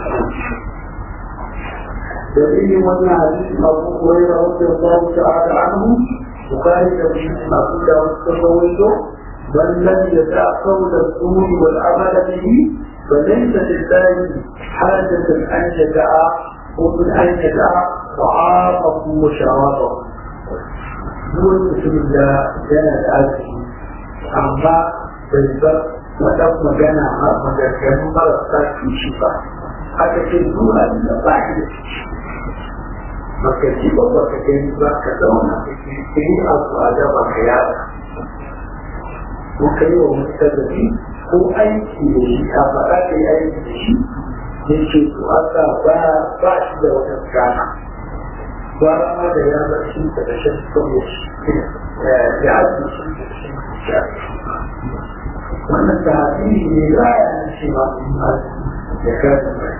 دليل من حديث أبو هريرة رضي الله تعالى عنه وقال تبشير أبو داود تفوته بل لم يدع قول الزور والعمل به فليس لله حاجة أن يدع ومن أن يدع طعامه وشرابه دون بسم الله كان الآتي أما بالبر ودم مجانا مجانا مرسا في شفاء haka ce zuwa da ba ki da ciki baka ji ba baka gani ba ka zauna ka kiri abu a da baka yada ko ka yi wa mutane ko aiki da shi a faɗa ka yi aiki da shi ya ce to aka ba ba shi da wata gana ba ma da ya bar shi da rashin sauya shi ya ake shi da shi da wannan tafi ne za a yi shi ma ya kasa mai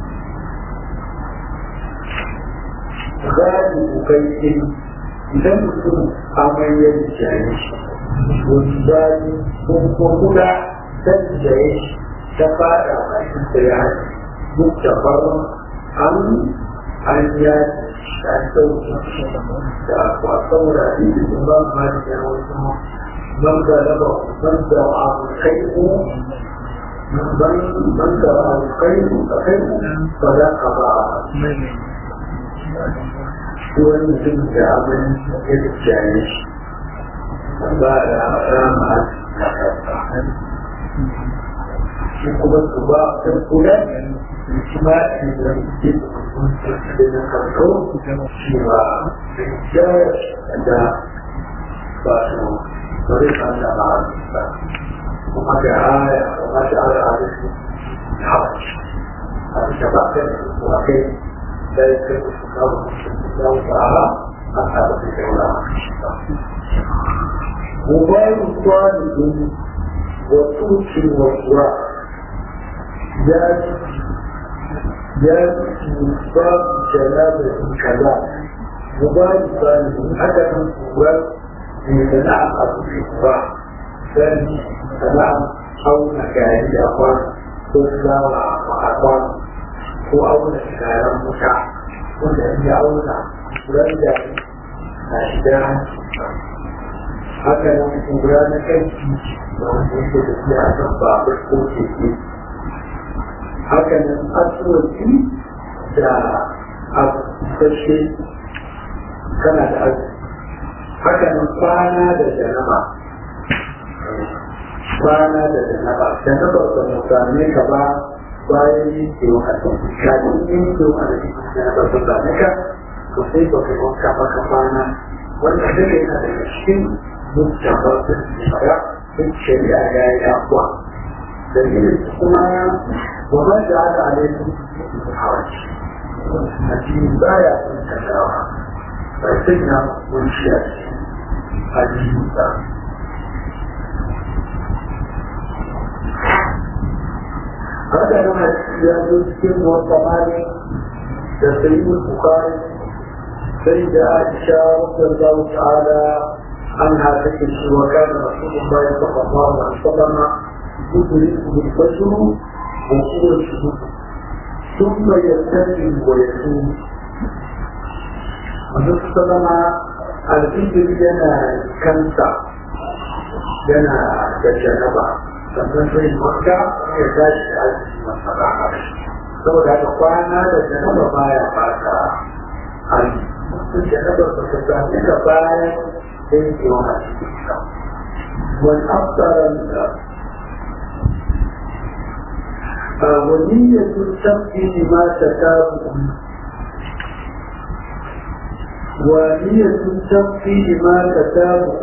gadi kokai ɗin idan mutum amai ya jaye shi wani gadi ko kuma ta jaye shi ta fada a cikin da ya haɗe duk da farin an an ya an ɗauki da kwasan da hadisi sun ba ma da ya wasu man da raba man da abu kai ko man man da abu kai ko ka kai ko ba za ka ba wani mutum da abin ya jaye shi ba da rama a shi kuma su ba a kula shi ma shi da ke da na karko shi ba da da ba su bari kan da ba ba kuma da aya kuma da aya a da shi ha a da ba ka kuma kai da ke su kawo da ta'ala a ta da ke wala Mubalik talibin wa tuki wa kuwa ya ya ba janaba kaza mubalik talibin haka kan kuwa ne da na abu ne kuwa dan sana'an auna gari a kwan ko fulawa a kwan ko auna shekaran wuta wanda ya auna wanda na shiga haka nan kura na kan titi da wanda yake da shi a kan babur ko keke haka nan asuwaci da abu sashe kana da abu haka nan kwana da janaba kwana da janaba janaba ba mu same ka ba bayan yin kewa a kan kafin yin kewa a cikin janaba ba same ka to sai ba ka wanka ba ka kwana wanda duka yana daga cikin mutaba da shara duk shari'a ya yi abuwa dalilin kuma wa ma da ala alaikum hawaci addini baya sun tattawa ba sai na kunshi a cikin addini ba haka nan ya zo cikin wata mali da sayyid bukari sai da aisha radiyallahu ta'ala anha take shi wa kana rasulullahi sallallahu alaihi wasallam yudriku bil fajr wa huwa shuhud thumma yastajibu wa yasum Manzo sallama al-fajr yana kansa yana da janaba sannan sai makka ya tashi da aiki masara saboda haka kwana da janaba baya fata aiki sun janaba ba ta sami ka bayan yankewa a cikin sa wani aftaran da ونية التمكين ما تتابع ونية التمكين ما تتابع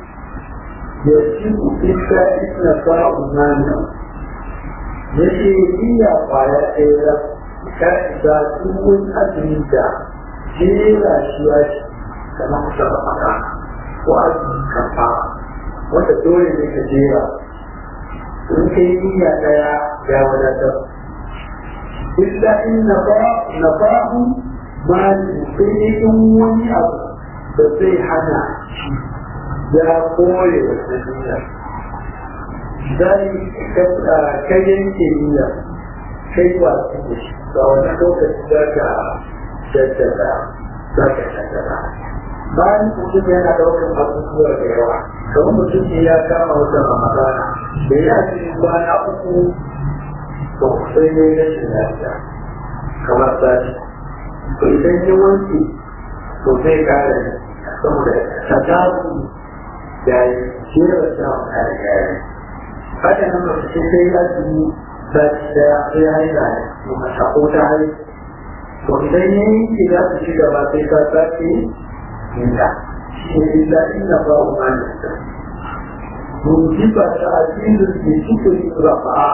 يجب إلا إن فاء مانع yake niyya kwaya ɗaya ka isa duk azumi da jera shi ya shi kamar kusa da maka ko azumi kafa wanda dole ne ka jera in ka yi niyya ɗaya ya wadatar illa in na fa'u mani sai ne in wani abu da zai hana shi ya kore wata niyya zai kai yanke niyya kai wasu da shi ga wani lokaci za ka jaddada za ka jaddada bayan mutum yana ɗaukar abubuwa da yawa kamar mutum ne ya kama wata ramadana da ya ce kwana uku to sai ne rashin lafiya kamar sati to idan ya wanke to zai kare saboda ta tabu da jera samun kare kare haka nan ba su sai ya ji sati daya sai ya yi da ne mata ko ta hari to idan ya yi ki za su ci gaba sai ka sake inda shi ne illa inna ba wa mani Mujiba ta asirin ke cikin rafa'a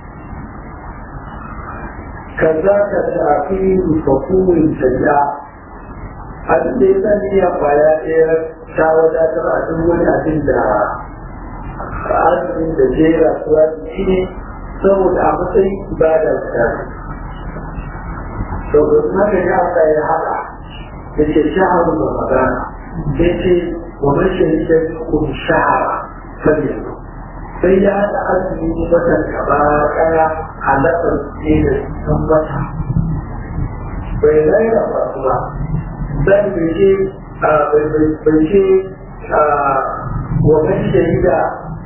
كذاك تأخير فقور سيئة abin da ya sani ya kwaya ɗaya ta wadatar a duk wani abin da azumin da jera suwa shi ne saboda a matsayin ibada ta saboda haka ya Allah ya haɗa da ke shaharun da magana ya ce wa mashin da kun shahara sabida sai ya haɗa azumi watan gaba ɗaya halatar ne da sun wata bai zaira ba kuma zan bai ce bai ce wa man shahida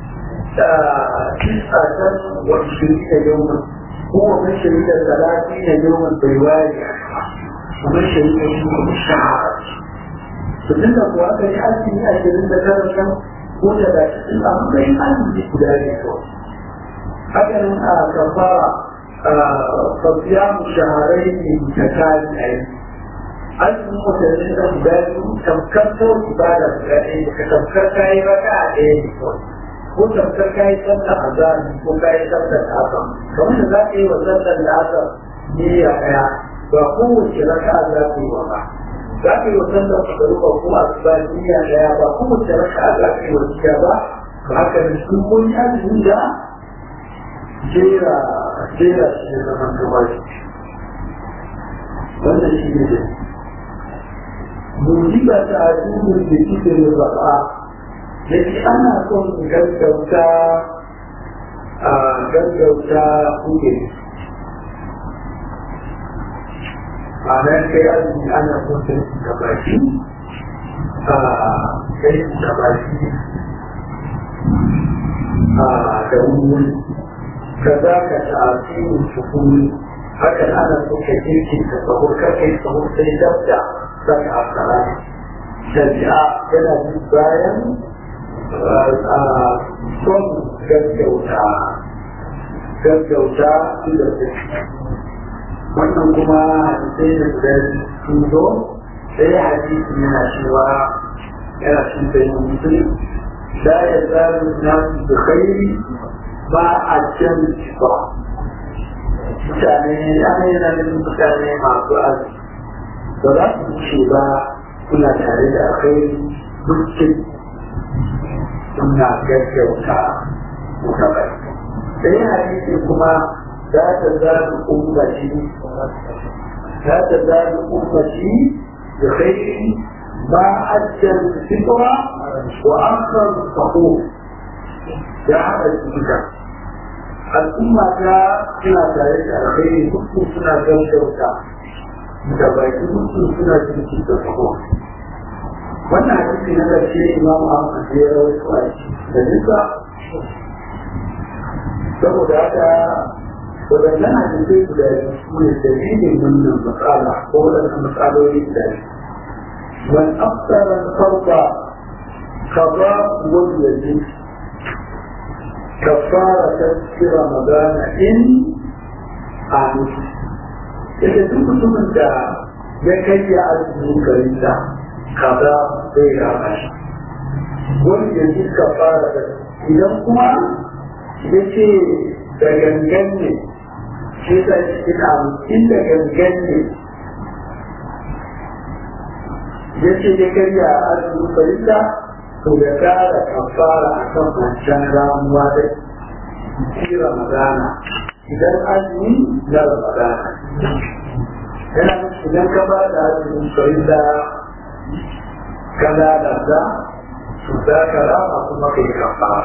tisatan wa shirika yawman ko wa man shahida talatin yawman bai wari wa man shahida shi kuma shahara to tunda kuwa aka yi azumi ashirin da tara kan ko da da shi a matsayin azumi guda ne kawai haka nan a kafara fasiyamu shaharai ne ta kari a yi azumin watannin da guda biyu tamkar kawai ibada guda ɗaya ka tamkar kayi raka a ɗaya ne kawai ko tamkar kayi sallar azami ko kayi sallar asam kamar da za ka yi wa sallar da asam niyya ɗaya ba kowace raka za ka yi wa ba za ka yi wa sallar magaruba ko asuba niyya ɗaya ba kowace raka za ka yi wa niyya ba ba haka da sun koyi azumi da jera jera shi ne zaman gaba wannan shi ne da mujiba ta addinin da kike da baka da ke ana son gaggauta a gaggauta kuke a nan kai azumi ana son kai da baki a kai da baki a da wuri kaza ka ta'asirin sukuni hakan ana so ka kirki ka sahur ka kai sahur sai dabda saka a kara shari'a yana bin bayan son gaggauta gaggauta da wannan kuma hadisai da guda sun zo sai hadisi yana cewa yana cin bayan musulun لا يزال الناس بخير ba a can ba mutane ana yana da mutane masu arziki ba za su ce ba suna tare da akwai dukkan suna gaggauta muka bai sai hadisi kuma za ta zaɓi ummaci za ta zaɓi ummaci da kai ما أدى الفطرة وأخر الصحوح يا الفكرة الأمة سنة ذلك الخير كل سنة جوشوتا متبايت كل سنة جوشة الصحوح wannan hadisi na ƙarshe imam Ahmad ya rawaito a da nisa saboda haka wadannan hadisai guda biyu su ne dalilin wannan matsala ko wadannan matsaloli guda biyu من أكثر الفرض قضاء واليد كفارة في رمضان إن أعنف إذا كنت من دا يكي أزمي كريسا قضاء غير عمش واليد كفارة إذا كما يكي دغنغن shi ta cikin abu inda gangan ne ya ce ya karya a azumin farilla to ya kara kafara a kan wancan ramuwa da ci ramadana idan azumi na ramadana yana idan ka ba da azumin farilla ka lalata to za ka rama kuma ka yi kafara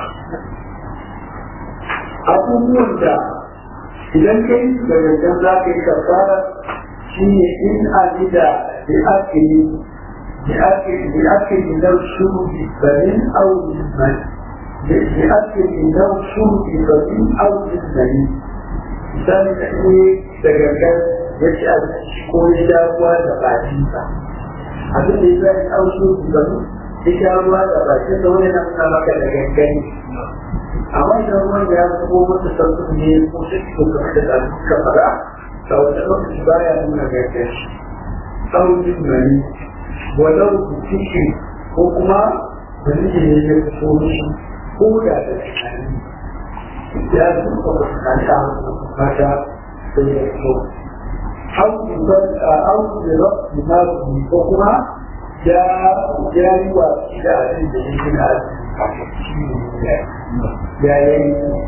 abubuwan da idan ka yi da gangan za ka yi kafara shi ne in amida da ake yi لأكل لأكل لو شرب فمن أو من لأكل لو شرب فمن أو من misali da ne da gangan ya ci a ko ya sha ruwa da bakinsa abin da ya zai auso ba ya sha ruwa da bakin da wani nan na maka da gangan amma idan ruwan ya zubo masa sauƙin ne ko sai ko ka da da ka fara da wata lokaci baya nuna gangan sauƙin mani walau ciki ko kuma wani ne ya fito mishi ko da da tunani ya zuba ba su kanta mata sai ya fito au da rafi ma ko kuma ya ya yi wa da abin da yake na ya yi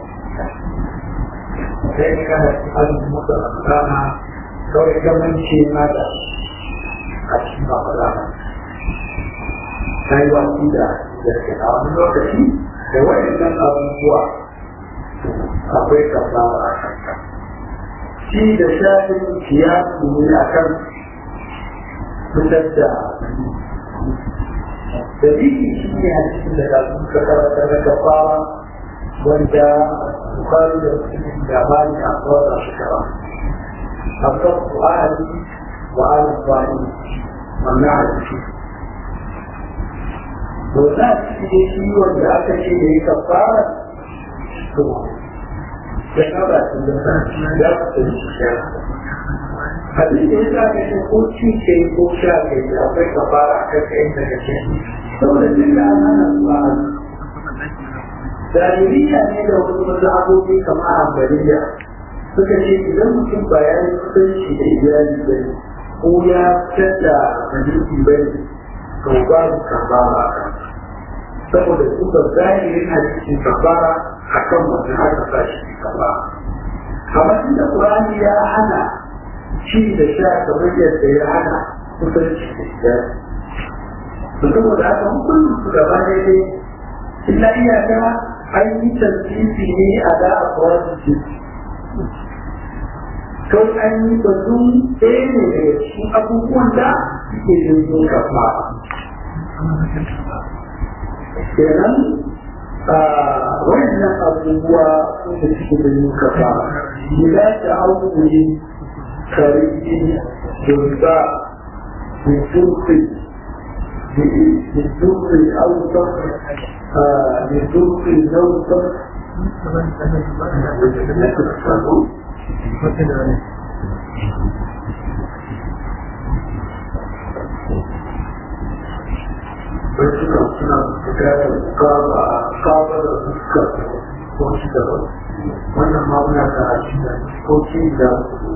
sai kana azumi muka rana kawai gamanci na da a cikin rana ta yi wasu da a wani lokaci da waɗannan abubuwa akwai kasara a kanka shi da shafin kiyasi ne a kan fitar da dalili shi ne a cikin da kasu ka karanta na kafara wanda bukari da musulun da bani a tsawon shi kara a kan su'ali wa ala bani wannan hadisi to za a cikin shi wanda aka ce da ya kafara to ya kaba su da za su ta yi sha abin da ya sa ka ce ko ci ke ko sha ke akwai kafara a kan kayan daga ce saboda duk da an hana su a Zahiriya ne da wasu mazhabobi kamar Ambaliya suka ce idan mutum ba ya yi kusanci da iyali ba ne ko ya fitar da majalisi ba ne to babu kafara a kan saboda su ba zahirin hadisin kafara a kan wannan aka sa shi kafara amma inda Qur'ani ya hana ci da sha kamar yadda ya hana kusanci da iyali to saboda haka hukuncin su gaba daidai illa iyaka an yi tasiri ne a da a kawai jiki kawai an yi batun ɗaya ne daga cikin abubuwan da suke yin kafa kenan wannan abubuwa da suke da yin kafa ila ta abubuwan kariki da بسوق بسوق أوسط بسوق أوسط Wasu suna bukatar kaba kaba da fuska ko shi da wannan ma muna da shi da ko shi da su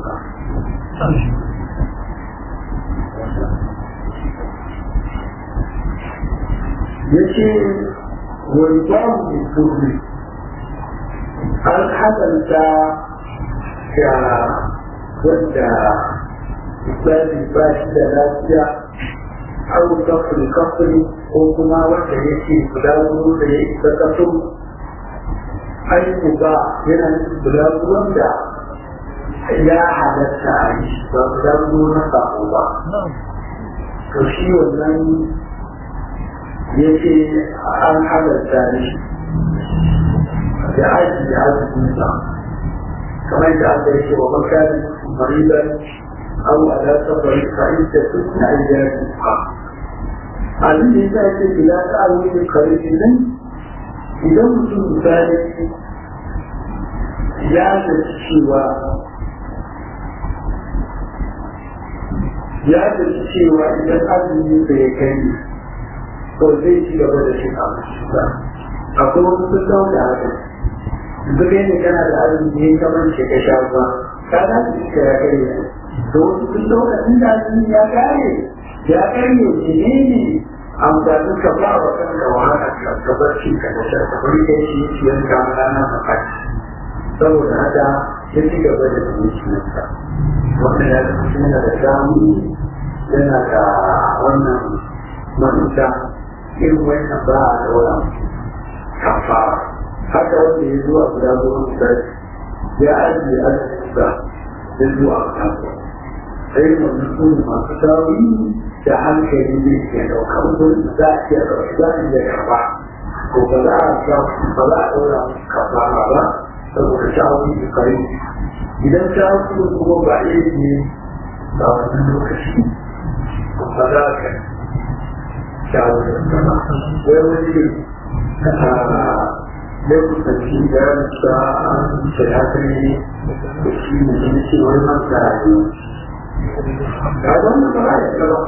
yace wani babu mai turbi an hadanta ga wanda misali ba shi da lafiya au kafin kafin ko kuma wanda yake guda wuri da ya isa kafin aiki ba yana nufin guda wanda ya halatta a yi ba guda wuri na sako ba to shi wannan ya ce an halatta ne da aiki da arzikinsa kamar da aka yi wa makari mariban au ala safari fa'in da sun na ayyar ha abin da ya sa ce bila ta alwini karfi nan idan mutum misali ya zaci cewa ya zaci cewa idan azumi ya kai to zai ci gaba da shi abinci ba akwai wasu sun dauka haka duk ne kana da azumi ne kamar ce ka sha ruwa ka za su iska ya kai ne to wasu sun dauka tun da azumi ya kare ya kai ne ne ne amfanin ka ba wa kanka wahala ka ka bar shi ka da sha ka bari kai shi shi yanka rana ka faɗi saboda haka ya ci gaba da zuciyarsa wannan ya zama yana da damu yana da wannan manuta irin wannan ba a daura kafara haka wanda ya zuwa guda zuwa misali ya ajiye arzikinsa ya zuwa kasuwa sai wannan su ne masu tawi da hankali ne ke ɗaukar wurin za a iya ɗauki za a iya karɓa ko ba za a ba za a ɗaura kafara ba saboda shawari da kare idan shawari kuma ba iya ne ba wannan lokaci ba za ka wani lokutanci da sa shayatari da shi ne da shi wani masa rayu ga wani ba ya gaba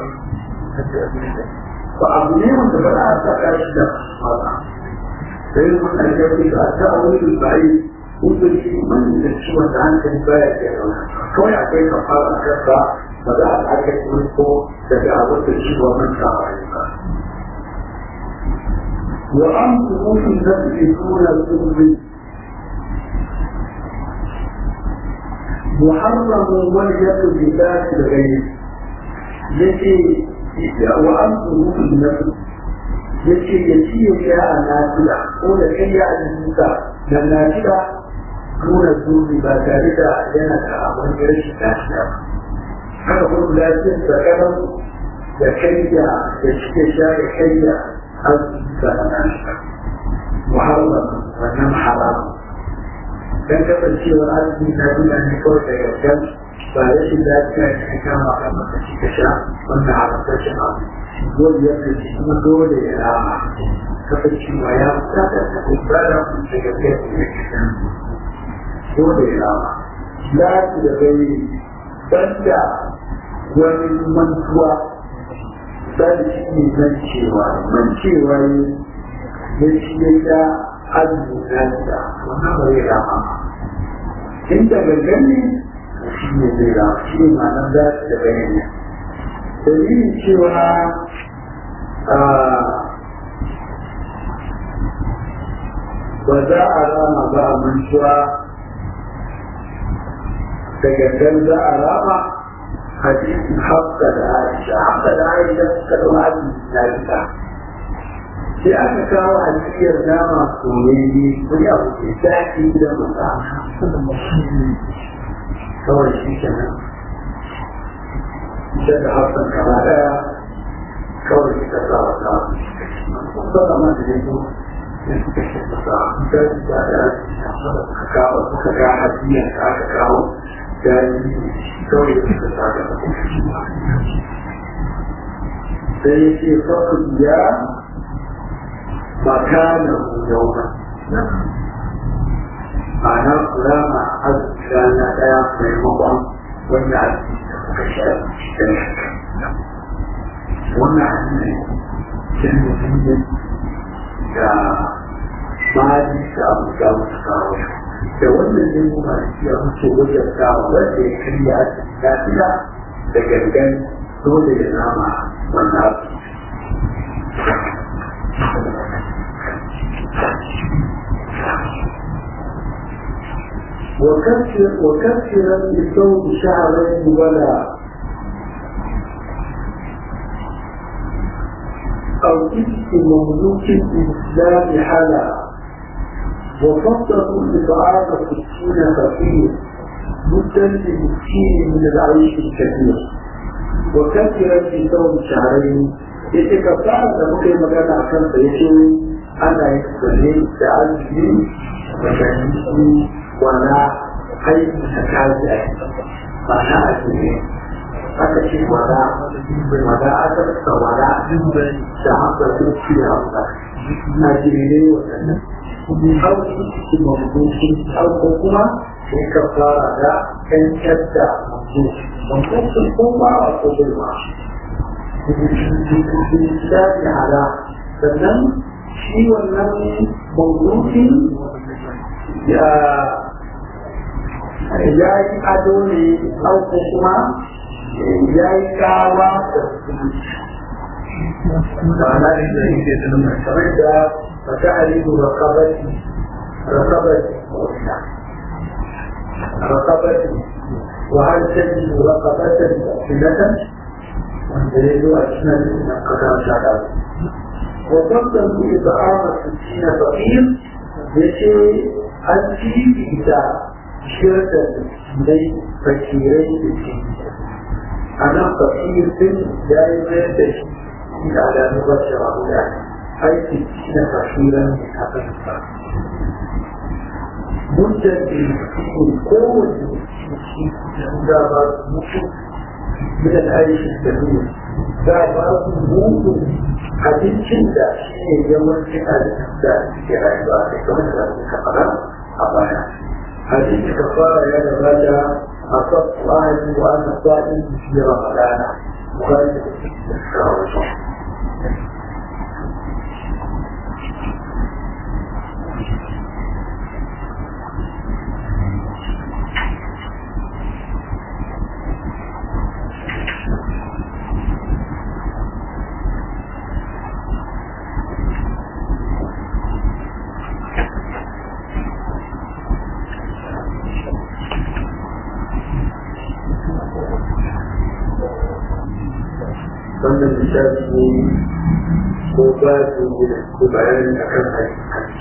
ba abu ne wanda ba za a saka shi da mata sai mun karfe da ta wani bai wanda shi man da shi wanda hankali baya ke kawai akwai kafara kasa ba za a aka yi ko daga abin da shi wa manta a ba wa an kuma fi zafi suna zurri محرم واليد بذات الغير يجي وأمره في النفس يجي يجي يا نافلة قول كي يا النساء للنافلة دون الذنب ما ذلك ينك أمر يرش نافلة haka kuma lafiyar da kanan da kayya da cike sha da kayya har da nafila muharram wannan haramun dan kasancewar arziki na duniya ne kawai da yarda ba rashin lafiya da ka kama kan maka ci ka sha wannan haramtaccen abu dole ya kai kuma dole ya rama kasancewa ya fata da ibada da gaskiya da ya kisa dole ya rama lafi da bai banda wani mantuwa dan shi ne mancewa mancewa ya shi ya azumanta wannan ba zai rama in da gangan ne shi ne zai rama shi ne ma'anar za su da bayani dalilin cewa ba za a rama ba a mantuwa da gangan za a rama hadisin hafsa da aisha hafsa da aisha suka ɗau azumi na ita sai aka kawo alfiyar nama soyayye wani abu ke daɗi da masa kawai shi kenan ita da hafsan kama ɗaya kawai suka sa wa ta suka ma da yanzu sai suka ce masa da da da suka kawo suka ga hadiyar da aka kawo da kawai da suka sa da sai ya ce kawai ya مكانه يوما معنى قرامة عز كان لا في المطعم والناس كشاب والناس كانوا فيه كمالي كأبو كاو سكاوي da wannan ne kuma ya mutu wajen kawo wanda ya karya lafiya da gangan dole ya nama wannan وكثر وكثرا للثوب شعرين ولا أو إفك مملوك الإسلام حلا وفضلوا إطعام ستين فقير مدا لمسكين من العيش الكثير وكثرا للثوب شعرين يتكفى لمكي مكان عشان فيشوي أنا يكفرين تعزي وكان wala aiki ta kaji a ba na a ne aka ce wala wala aka ta wala da haka sun ci da haka na jere waɗannan hauki cikin mamukunci hauko kuma sai ka fara da kancar da mamukunci kuma a kudin ma da ya hada sannan shi wannan mamukunci ya ya yi ado ne auko kuma ya yi kawa da ma'ana da yake da kamar da fata alibu rakabati rakabati rakabati wa hal tajidu rakabatan sinatan wanda ya zo a cikin nan kasar shaɗa wa tabbatar ku ita'ama sittina faqir yace an fifita ciyar da dai fakirai da ke a nan fakir din ya yi mayar da shi da alamu ba shi rahu da aiki na fakiran da ta fahimta muddin da yi kowane shi da ba su mutu min aiki da nuna za ba su mutu abincin da shi ne yawancin abincin da suke rayuwa da kamar da suka faɗa a baya حديث كفارة يا نبالا أصبت أهلي وأنا صائم في رمضان مخالفة الشهر wannan misali ne ko ba su gina ko bayani a kan hajji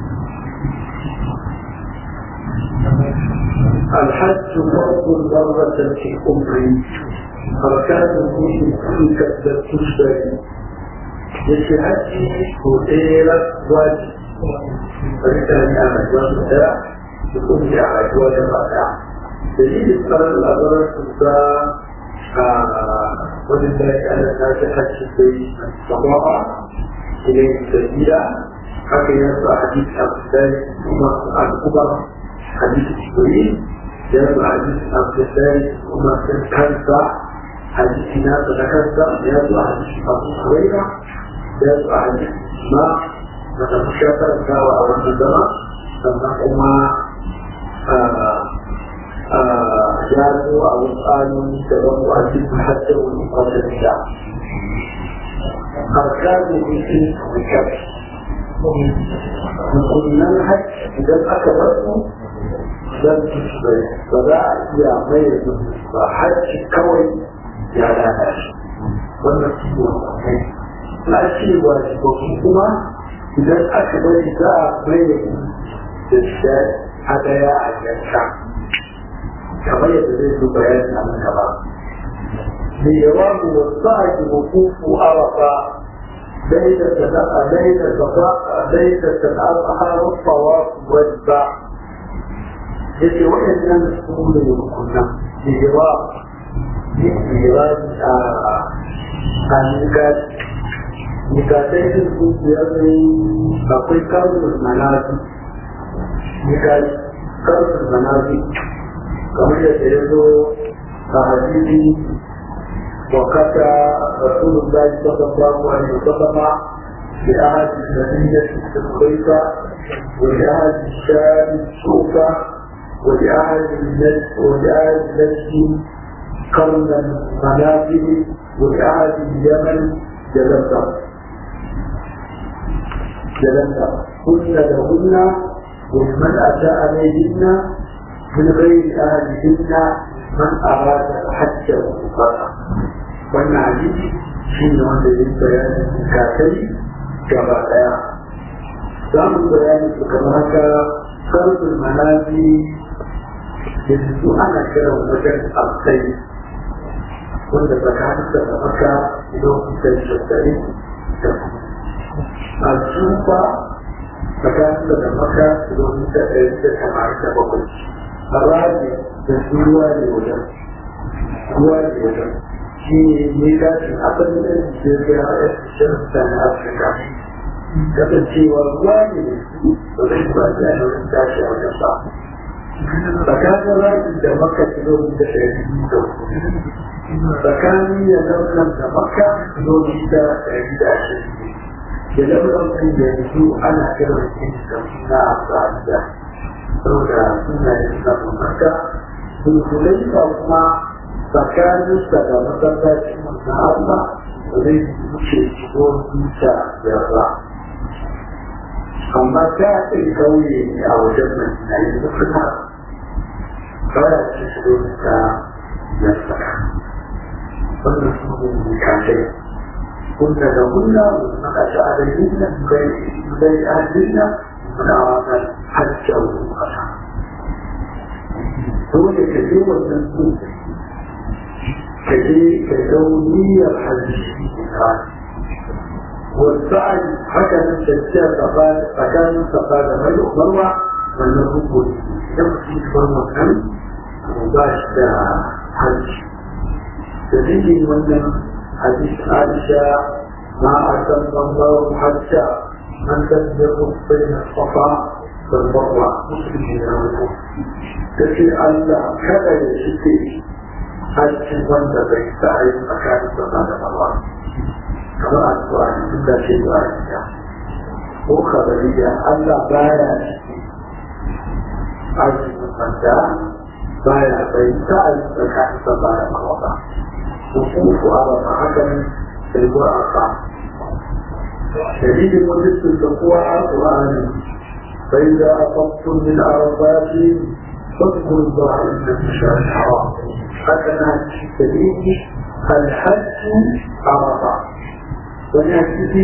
الحج فرض مرة في العمر أركانه في كل كتلة تشتري يشي حجي هديرة واجب فبالتالي أنا جواب يكون لي على جواب الرابع دليل القرار الأضرار تبقى ولله على الناس حج في الصباح إليه السبيلة حتى ينفع حديث عبد الله عن عمر حديث جبريل ينفع حديث عبد الله عمر كنسى حديث ناس كنسى ينفع حديث أبو هريرة ينفع حديث ما نتشكر كاوى أو النظام ثم جاءوا أو قالوا تبقوا أجل حتى ونقاط الشعب أركان الدين والكبش قلنا الحج إذا أكبرته لم تشبه فلا يا غير حج كوي يا لا ناس والنسيب لا شيء واجب كما إذا أكبر إذا غير الشيء هذا يا أجل kamar yadda zai zo bayani a nan gaba. Mai yawa mu wasa a ki hukuku arafa laida sana'a laida saba laida sana'a harar fawa wadda ya ce waɗannan su ne rukunan mai yawa yin yawa a a nikati nikatai din su biyar ne akwai kamun manazi nikati kamun manazi kamar yadda ya zo a hadisi وقت رسول الله صلى الله عليه وسلم بأحد المدينة الخيفة وبأحد الشام السوفة وبأحد النجد وبأحد النجد قرن المنازل وبأحد اليمن جلسة جلسة قلنا لهن ومن أتى عليهن من غير أهلهن من أراد الحج والعمرة wannan hadisi shi ne wanda ya bayanin kakai gaba daya za mu bayani su kamar haka sarfin manazi da su ana kiran wajen alkai wanda tsakanin da maka lokacin shaddare da a tsufa tsakanin da maka lokacin da ɗaya da tamanin da bakwai a rage da su ruwa ne wajen ruwa ne wajen shi ne gashin asalin da ke ga shirka na afirka kasancewa ruwa ne da zai ba da yawon tashi a wajen ba tsakanin rajin da maka kilomita ɗari da tsakanin ya launan da maka kilomita ɗari da ashirin da launan da yanzu ana kiran shi da suna amfani saboda suna yin sabon maka sulhulai kuma tsakaninsa da masallacin na Allah zai wuce shigo duka da ba. Amma ta ɗin kauye ne a wajen Madina yanzu suna baya ce shigo duka da saka. Wannan su ne mutakai. Kunna da kunna maka shi a dalilin nan bai ahalina muna wata hajji a wurin kasa. Dole ka je wannan dutse كذلك كونية الحديث والسعي هكذا تشتير فقال فكان فقال ملك مروة والنبوة يمشي فرما كان مباشرة حج تجي من حديث عائشة ما أتم الله حتى من تسبق بين الصفا والمروة مسلمين تشي الله كذا يشتي hajji wanda bai sa a yi tsakanin sama da mawa kamar addu'a ne duk da ce ba ya ko kabariya Allah baya ciki hajji wanda baya bai sa a yi tsakanin sama da mawa ba hukuku a ba haka ne sai ko a ba dalilin wajen da kuwa a ƙur'ani فإذا أفضتم من عرفات فاذكروا الله عند المشعر الحرام هكذا الدليل الحج عرفة ونأتي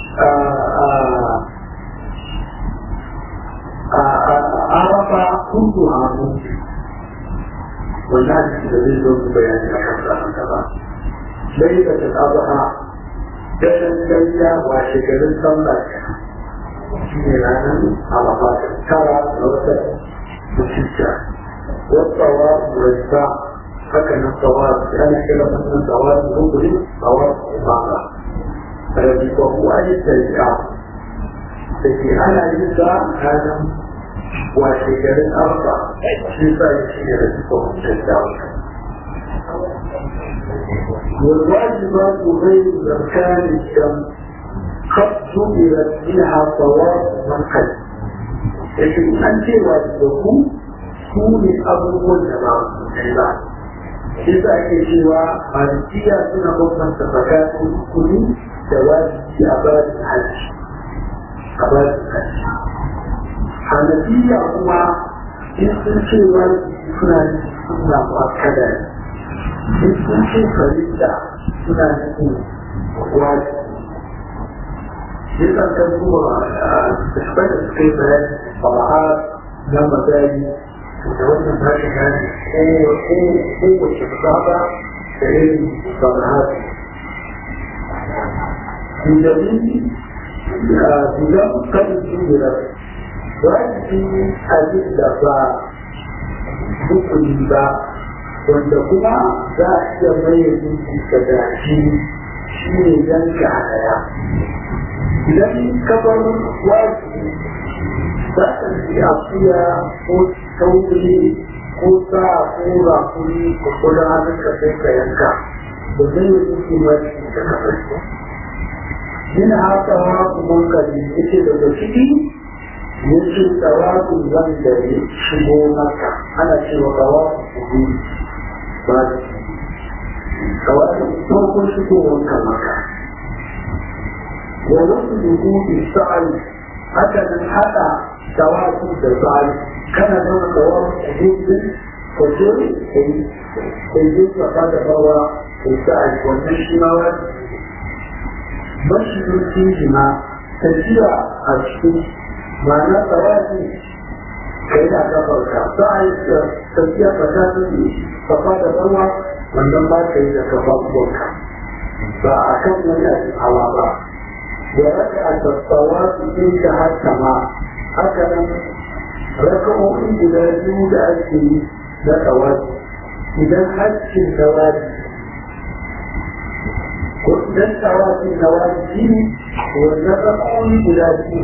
عرفة كلها ممكن والناس الذين لهم بيان الحسن كذا ليلة الأضحى دشن ليلة وشكل صلى في رانا عرفات ترى نوتة مشجع والطواف والسعي هكذا الطواف أنا كده مثلا طواف مغرب طواف إمارة الذي وهو أي التشجيع لكن أنا لسه هذا وشكل أربع شفاء يشير لكم التشجيع والواجبات غير أركان الشمس قد سئلت منها طواف من قد لكن أنت واجبكم سوني أبوه الجماعة ba shi sa ake cewa malikiya suna bambanta tsakanin rukuni da wajibi a babin hajji a babin hajji hanafiya kuma in sun ce wajibi suna nufin suna mu'akkada ne in sun ce farilla suna nufin wajibi Jikan kan kuma da shi da suka yi bayani fara'a na magani da wannan ba shi gane kowace saba da irin samahati. Bidalili bidan kan jira wajibi abin da ba hukuni ba wanda kuma za a iya maye zuci da gashi shi ne yanka hadaya. Idan kabar wajibi za ka ji akuya ko sauri ko sa ko rakuri ko kula hannun ka sai ka yanka da zai yi suke mai da kasar yin haka ma kuma ka ji yake daga ciki yake tsawaku zan da ya shigo maka ana cewa gawa kudu ba da tsawaku farkon shigowar ka maka wa wasu dubu isa'ali haka nan haɗa tsawaku da tsari kana zama kawar a jirgin kwaje da yi tsaka da bawa da sa'a wannan shi ma wani mashirin jijima tafiya a cikin ma'ana tsawaji ka yi da kafarka sa'a tafiya tsakanin kafa da bawa wannan ba ka yi da kafafuwanka ba a kan wani abin hawa ba da raka a tattawa su inda haka ma haka nan raka'o'i guda biyu da ake yi na tsawaji idan haccin tsawaji ko idan tsawaji na wajibi ne wannan raka'o'i guda biyu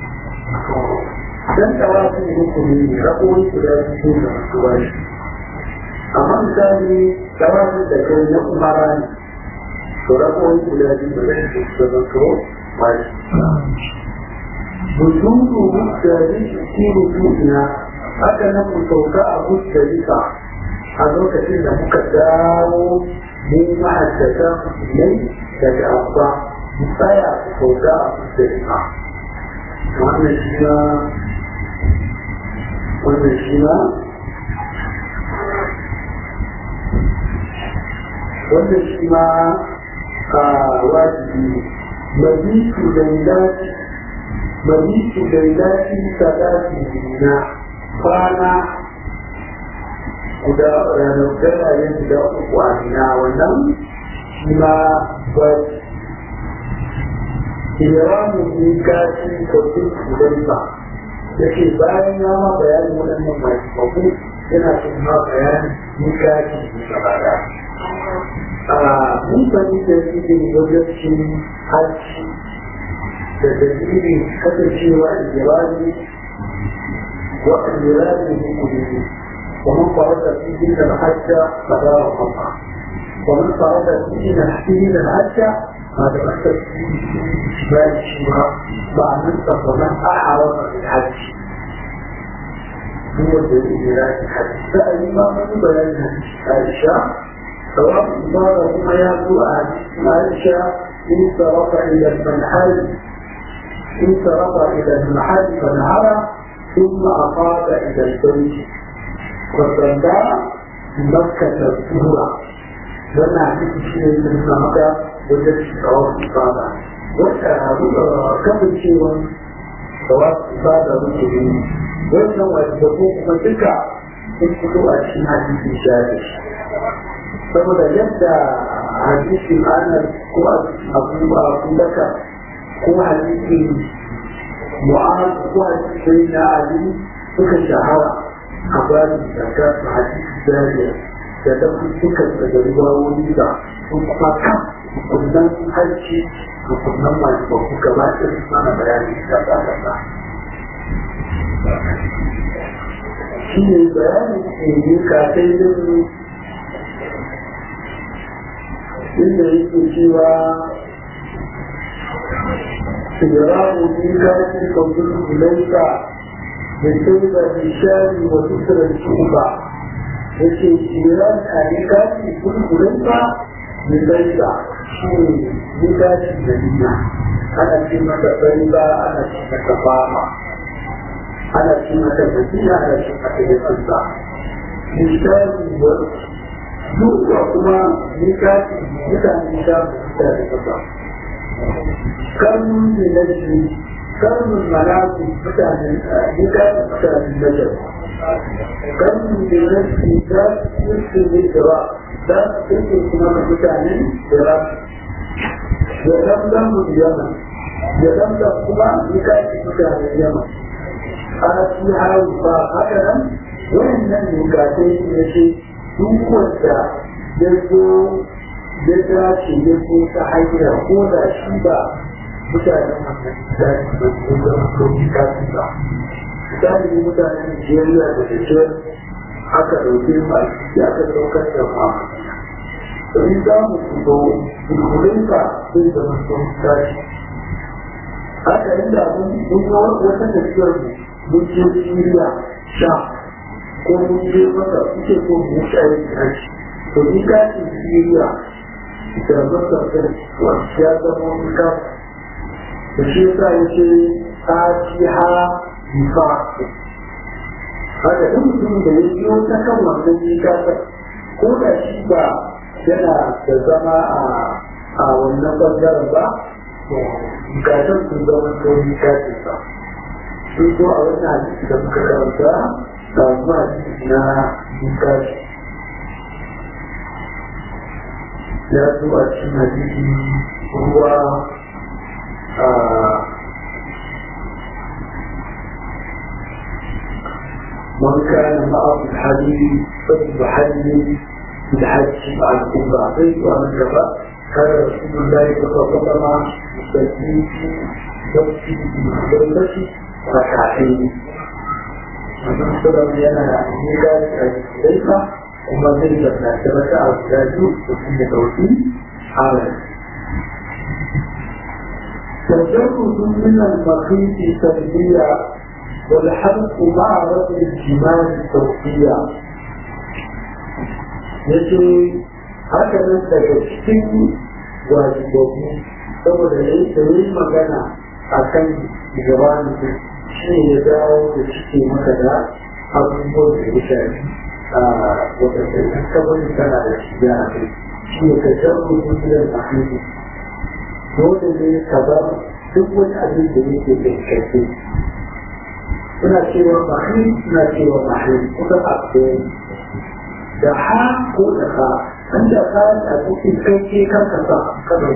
dan tsawaji ne hukumi ne raka'o'i guda biyu da masu bashi amma misali tsawajin da kai na umara ne to raka'o'i guda biyu da zai su zama to bashi وجود مختلف في وجودنا haka nan mu sauka a mustalika a lokacin da muka dawo mu ma'aikata musulmai daga abba mu tsaya mu sauka a mustalika wannan shi ma wannan shi ma wannan shi ma a wajibi mabitu da dace mabitu da dace sadaki na kwana guda ranar garaye guda uku a nina wannan shi ma wajibi Kiramu ne gashi kwafin Hudaifa da ke bayan ya ma bayanin waɗannan mai mabu yana son ma bayanin ni gashi ne gaba da. Mun sani da shi ne wajen hajji da dalilin kasancewa a jirani wa a jirani ne kudi ومن فرد فيه الحج فلا رفض ومن فرد فيه فيه الحج هذا أكثر بال الشبهة مع نصف ومن أعرض للحج هو الدليل لا الحج فالإمام بيان عائشة سواء إمارة ما يأتوا عائشة إن صرف إلى المنحل إن صرف إلى المحل فنهر ثم أفاض إلى البيت وصلى مكة الظهر wannan hadisi shi ne sun sa maka wajen shawar ibada wata kasancewa shawar ibada muke yi wannan wanda ko kuma duka sun fito a cikin hadisin shari saboda yadda hadisin ana ko abu abu laka ko hadisin mu'amala ko hadisin na ali suka shahara a bayan zakka su hadisi jariya da da suka daga riwayoyi da sun kuma kan kunnan harci da kunnan masu babu gaba ɗin mana bayani da ta kasa shi ne bayanin ke yi kafin yin inda yake cewa سجران ميقات قبل إليك بسبب الإشار وكسر الشعبة yake jiran a nikati kulkulinka mai baita shi ne nikati da nuna ana ce mata baita ana ce mata fama ana ce mata madina ana ce mata yasansa nikati wa duka kuma nikati mutane da mutane kasa karnin da na shi karnin malaku mutanen nikati mutanen najar karnin da na shi za su yi ne gaba za su kirke kuma da mutanen da ya zamzam mu yamma ya zamzam kuma nikati mutanen yamma ana ci haru ba haka nan wayannan nikatai ne ce duk wanda ya zo ya dace ya zo ta hanyar ko da shi ba mutanen wannan daji ba su zama sauki kafin ba misali mutanen Nigeria da Niger aka ɗauke mu a ciki aka ɗaukar da mu Domin za mu fito kulkulinka zai zama sauki daji haka inda mun yi wata tafiyar mu mun je Syria sha ko mun je maka kuke ko mu tsaye kashi to ni kashin Syria da masa da ya zama wani kashi da shi yasa ya ce fatiha nifa haka duk mutum da ya biyo ta kan wannan nikasar ko da shi ba yana da zama a wannan bangaren ba nikasar sun zama ko nikasar sa sun zo a wannan hadisi da muka karanta da zuwa hadisi na nikashi ya zo a cikin hadisi ruwa من كان معه الحديث فليحلل بالحج مع القربعين ومن كفى كان رسول الله صلى الله عليه وسلم يستجيب يمشي بالحجة ركعتين ومن سبب لنا ميلاد الحديثة وما زلت نعتبر على الزاجو وفي توحيد عمل تجرد من المخيط سلبية والحلق مع رفع الجمال الصوتية yace haka nan daga cikin wajibobi saboda ya yi da yi magana a kan jawani shi ne ya dawo da cike maka da abubuwan da ya shafi a wadanda ya kabari tana da shi ya kai shi ne ka jarru dukiyar mahimmi dole ne ka bar duk wani abin da yake da karfi suna cewa mahim suna cewa mahim kuka abu da ha ko da ha an da ka a cikin kai kan ka sa kada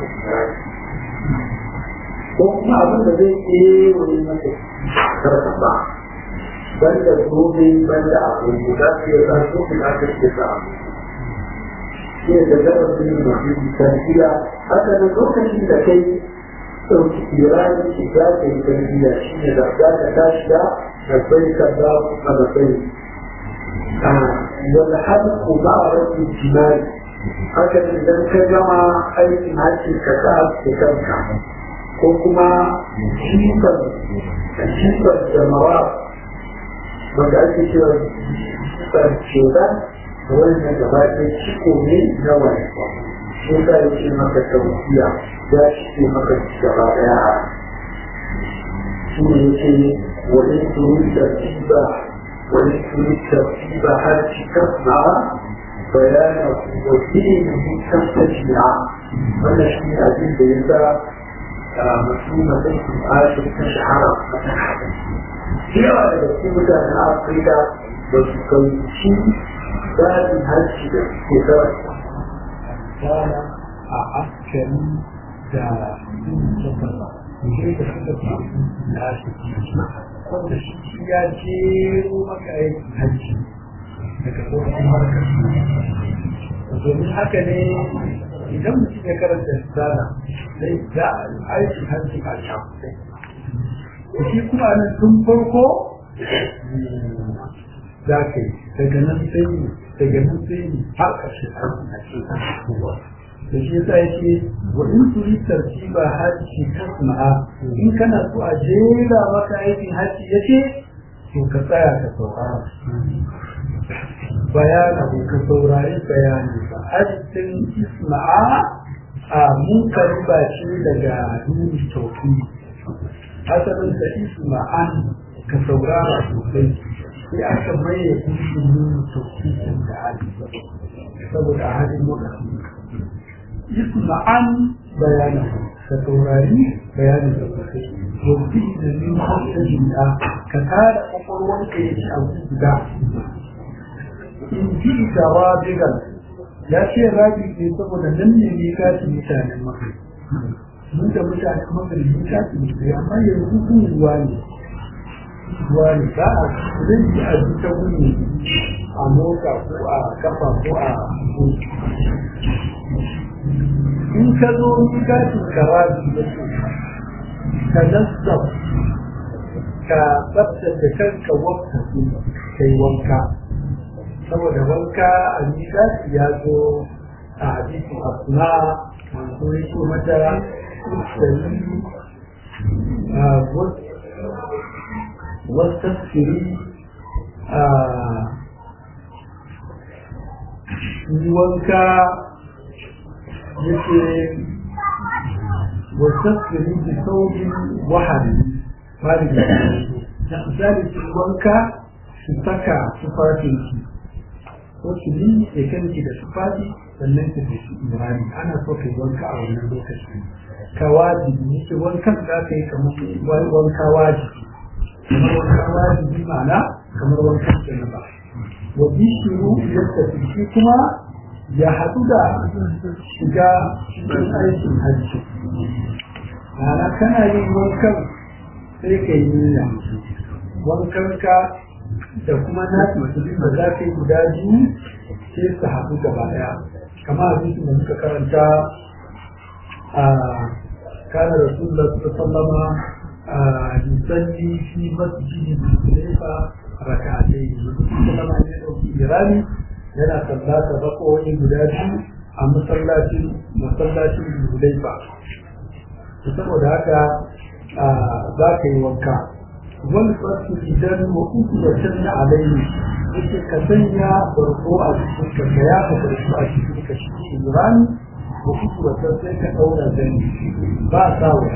ko kuma abin da zai ke wani mata karka ba banda zobe banda abu da su yi za su fi aka ce sa abu shi ne da gaba su yi mahim tarbiya haka da lokacin da kai ɗauki kirani shi za ka yi tarbiya shi ne da za ka tashi da لبيك اللهم لبيك والحلق مع رد الجمال هكذا إذا كجمع أي هاتي كتاب كتابك وكما شيطا شيطا الجمرات وقالت شيطا شيطا وإن جبات شكو من نوع شيطا يشي مكة توفيا يا شكي مكة الشرائع شيء وإن تريد الترتيب وإن تريد الترتيب هل تسمع بيان وفيه كم تشريع ولا شيء أجل يسا مسلمة بيكم عاشر تشحر في هذا الكتاب أن أفريقيا وتكوشي ذات هالشيء كتاب كان عسكري da yin da suka fi na shi wanda shi ya jero maka aikin hajji daga tsohon harkar domin haka ne idan mutum ya karanta risala sai za a aikin hajji a shafi shi kuma nan tun farko za ka yi daga nan sai daga nan sai har ƙarshen aikin hajji da shi yasa yake wa in turi tartiba haji tasma'a in kana so a jera maka aikin haji yace to ka tsaya ka saurara bayana ko ka saurari bayani ba hajjin isma'a a munkari ba shi daga duni tauki asalin da isma'an ka saurara sosai sai aka maye kusur nuni tauki da hajji saboda hajjin lokaci يسمعن بيانه فتوراري بيان الزكاة وفيه من خمسة جمعة كتار أقوى كيش أو تبدع إن جئت رابغا لا شيء راجل في سبب لم يميكات مكان المغرب mun da mutane magrib mun tafi musu amma yanzu kun ruwa ne ruwa ne ba a zai yi a ta wuni a mota ko a kafa ko a in ka zo gashin karabi da su ka nassab ka tsabtace kanka wakka su kai wanka saboda wanka a gashi ya zo a hadisin asna manzo ya ce mata sali wastasiri yi wanka yake wasasiri da saurin wahari bari da da misali su wanka su saka tufafinki ko su yi da kanki da tufafi sannan ka da shi imrani ana so ka yi wanka a wannan lokaci ka wajibi yake wankan za ka yi kamar wanka wajibi kamar wanka wajibi ma'ana kamar wankan janaba wa bishiru yadda shi kuma ya haɗu da shiga cikin aikin hajji ma'ana kana yin wankan sai ka yi niyya wankan ka da kuma na musulmi da za ka yi guda biyu sai su haɗu gaba ɗaya kamar abin da muka karanta a kana rasulullah sallama a yusalli fi masjidi zulaifa raka'atai sallama ya ɗauki irani yana sallata bakowi guda biyu a masallacin masallacin Zulaifa saboda haka za ka yi wanka wani fasu idan wa uku da canza alaihi yake ka sanya barko a cikin ka ka ya ka barko a cikin ka shi rani wa uku da can sai ka ɗaura zani ba sa wa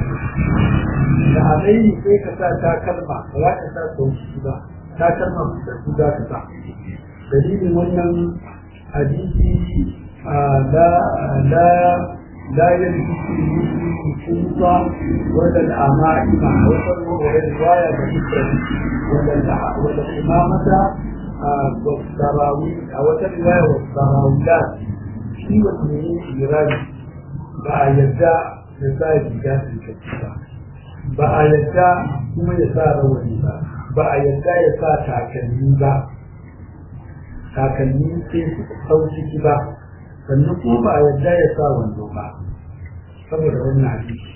da alaihi sai ka sa takalma ba za ka sa sauki ba takalma da su za ka sa dalilin wannan hadisi la la la yalbisu al-khumsa wala al-ama'ima wa riwaya da ifrad wala wala imamata wa sarawi a wata riwaya wa sarawilat shi wata ne irani ba a yadda ya sa riga ba ba a yadda kuma ya sa rawani ba ba a yadda ya sa takalmi ba takalmi sai su sau ciki ba sannan kuma ba a yadda ya sa wando ba saboda wannan hadisi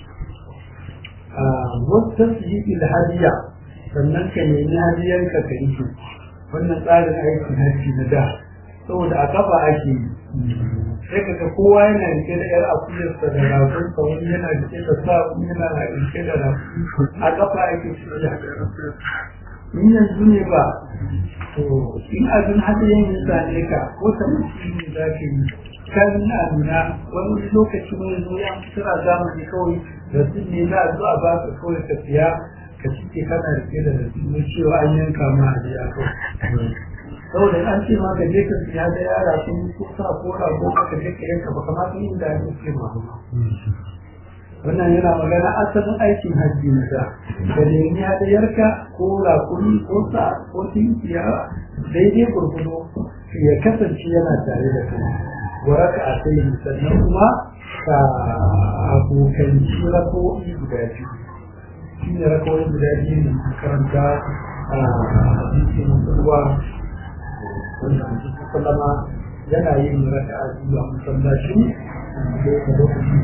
wata su yi ilhadiya sannan ka nemi hadiyarka ka yi su wannan tsarin aikin hajji na da saboda a kafa ake yi sai ka ga kowa yana rike da yar akuyarsa da ragonsa wani yana rike da sa wani yana rike da ragon a kafa ake tafiya in yanzu ne ba to in abin hada yin same ka ko ta mutum ne za ka yi kan na nuna wani lokaci mai zo ya suna zamani kawai rasul ne za a zo a baka kawai ka siya ka cike kana rike da rasul ne cewa an yanka ma a jiya kawai saboda an ce ma ka je ka siya da yara sun ko sa ko rago aka je ka yanka ba kamata yin da ake ce ma wannan yana magana asalin aikin hajji na da da nemi hadayarka ko rakuni ko sa ko tinkiya daidai gurgudu ya kasance yana tare da kai waraka a sai sannan kuma ka abokanci rako'i guda biyu shi ne rako'i guda biyu ne karanta a hadisin ruwa wanda mutum sallama yana yin raka a biyu a masallaci da ya lokacin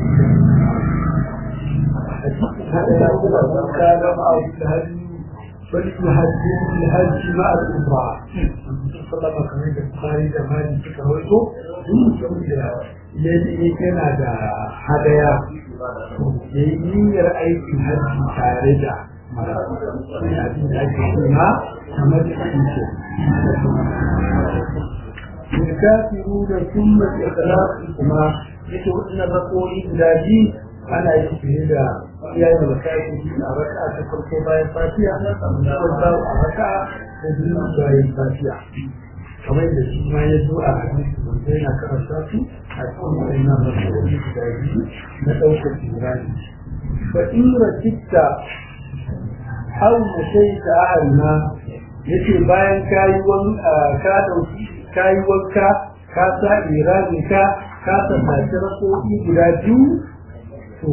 هذا يقول من كان معه الهدي فليهدي الهدي مع الأمراء صلى الله عليه وسلم البخاري ده ما يمسك هويته يدي كان هذا هدايا يمير أي الهدي خارجة الكافرون ثم الإخلاص yake waɗannan rakoyi guda biyu ana yi fiye da iyayen da kayan a raka ta farko bayan fatiya na wanda a raka da biyu bayan fatiya kamar da shi ma ya zo a hadisi wanda yana karanta su a cikin waɗannan rakoyi guda biyu na ɗaukar jirani fa in rakita au mashaita ahalna yace bayan kayi wanka ka dauki kayi wanka ka sa irani ka ka tattace rakoki guda biyu to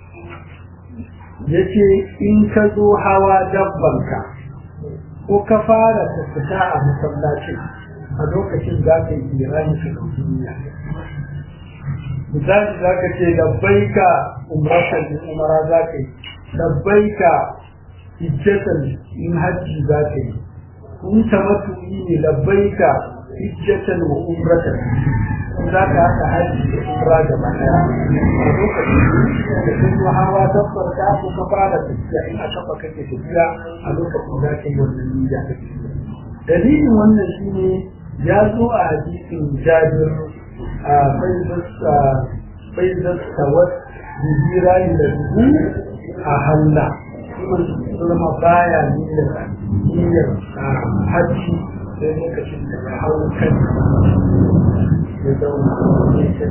yace in ka zo hawa dabbanka ko ka fara tattaka a masallacin a lokacin za ka yi irani ka ɗauki niyya misali za ka ce labbaika umratan in umara za ka yi labbaika hijjatan in hajji za ka yi kun tamattu'i ne labbaika hijjatan wa umratan za ka haɗa hajji da umra da baya a lokacin da sun zo hawa dabbar ka ko ka fara tafiya in a kafa kake tafiya a lokacin za ka yi wannan niyya dalilin wannan shine ya zo a hadisin jabir a faizar tawar jijira da dubu a halla kuma zama baya niyyar niyyar hajji sai lokacin da ya hau kan ya zauna ya ce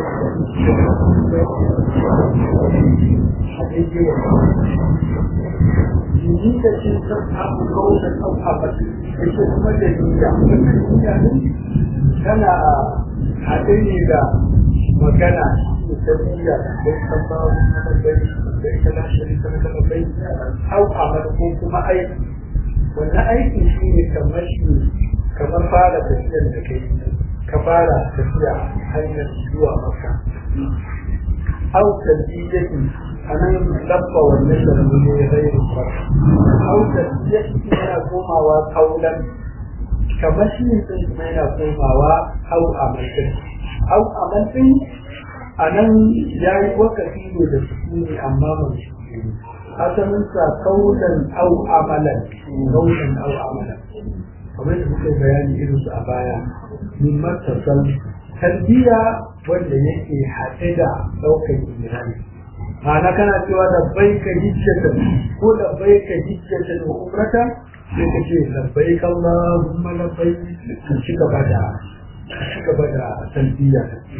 Jiji da ce san abu kawai au abadi ya ce kuma da niyya wannan niyya ne tana haɗe ne da magana da tarbiyya da kan ba wani bai da ita na shirika na bai au amal ko kuma aiki wannan aiki shi ne kamar shi kamar fara tafiyar da kai ka fara tafiya hanyar zuwa maka au tarbiyyatin a nan labba wannan da ne ya zai rufa au tarbiyyatin yana komawa kaulan kamar shi ne sun kuma yana komawa au amalin au amalin a nan ya yi wakafi ne da sukuni amma mai sukuni asalinsa kaulan au amalan kaulan au amalan kamar da muka bayani irin su a baya min matasal tarbiyya wanda yake haɗe da ɗaukar imani ma'ana kana cewa da bai ka hijjata ko da bai ka hijjata da umrata sai ka ce labbai kallahumma labbai ka ci gaba da ci gaba da tarbiyya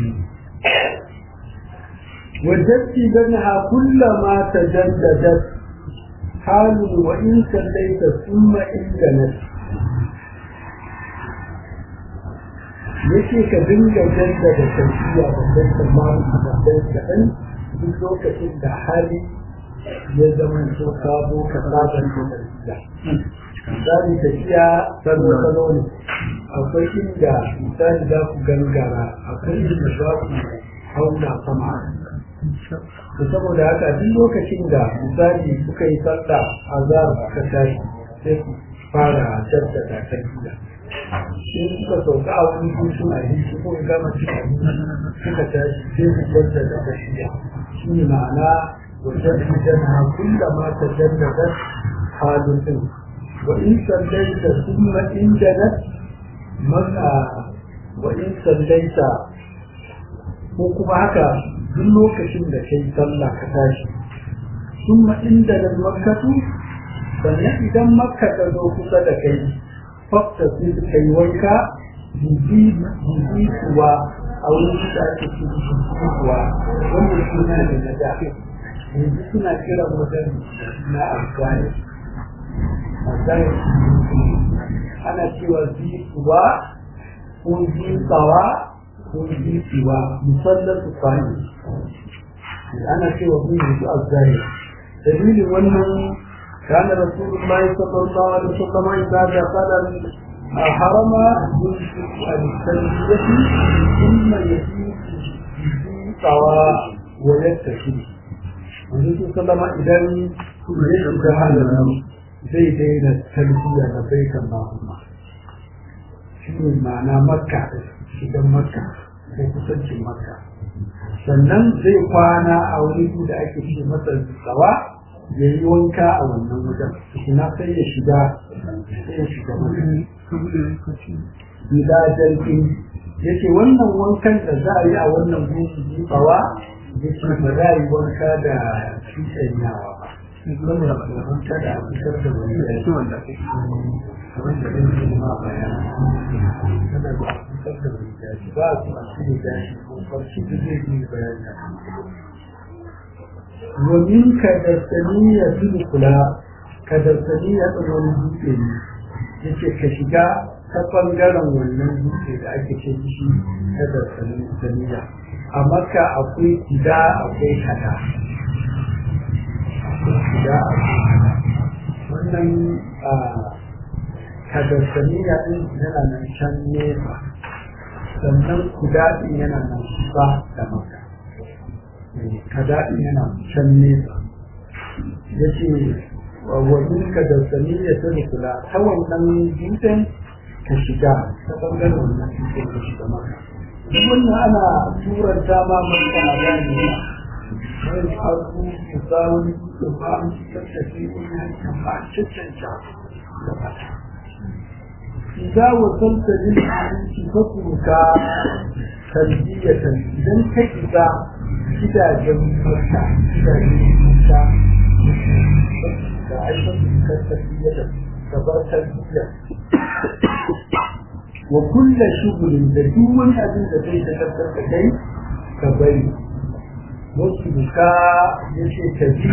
وجدت بينها كلما تجددت حال وإن سليت ثم إن جنت yake ka dinga jaddada tafiya da kai tsammanin da kai kaɗan duk lokacin da hali ya zama so ka zo ka saban da tafiya. Misali tafiya salo salo ne akwai inda misali za ku gangara akwai inda za ku hauna sama to saboda haka duk lokacin da misali kuka yi sallah a za ka tashi sai ku fara jaddada tafiya in suka sauka a wani hutu a yi su kuma gama cikin suka tashi sai su jaddada tafiya shi ne ma'ana wajen jana kulla ma ta jaddada halin din wa in sallaita summa in janat maka wa in sallaita ko kuma haka duk lokacin da kai sallah ka tashi summa inda da makkatu sannan idan makka ta zo kusa da kai fakta sai suka yi wanka bibi kuwa a wurin da ake ce kuwa wanda suna da na da yanzu suna kiran wajen na afghani afghani ana cewa kuwa ko tsawa ko kuwa musallar su kwani ana cewa kun yanzu afghani dalilin wannan كان رسول الله صلى الله عليه وسلم إذا دخل الحرم يمسك التلبية ثم يسير سواء ويتكل النبي صلى الله عليه وسلم إذا دخل زي دين التلبية لبيك اللهم شنو معنى مكة شنو مكة ko kusancin makka sannan zai kwana a wani da ake ce masa tsawa ya yi wanka a wannan wajen na sai ya shiga sai ya shiga gida jirgin ya ce wannan wankan da za a yi a wannan gudu jifawa ya ce ba za a yi wanka da cutanyawa ba wanda ba da wanka da fitar da wani da shi wanda kamar da ɗin su ma bayan kada ba a fitar da wani dashi ba a su a cikin dashi ko farshi da zai yi bayani ومن كدرسانية تدخلا كدرسانية wani dutse ne yake ka shiga ta ɓangaren wannan dutse da ake ce shi kadarsaniya a maka akwai gida akwai kada gida akwai kada wannan kadarsaniya ɗin yana nan can nesa sannan kuda ɗin yana nan ba da maka kadaɗin yana can nesa ya ce wajen ka da saniya ta rukula ta wannan dutsen ka shiga ta ɓangaren wannan dutsen ka shiga maka wannan ana turanta ma maka a gane ba wani abu ku sa wani dutsen ba an cikin tafi wani hankan ba a cancanta da fata إذا وصلت للحديث فاترك تلبية إذا كإذا gidajen mata gidajen mata da ainihin tafiya da gabar tarbiyya wa kulla shugulin da duk wani abin da zai tabbatar da kai ka bari wasu buka ya ce ka bi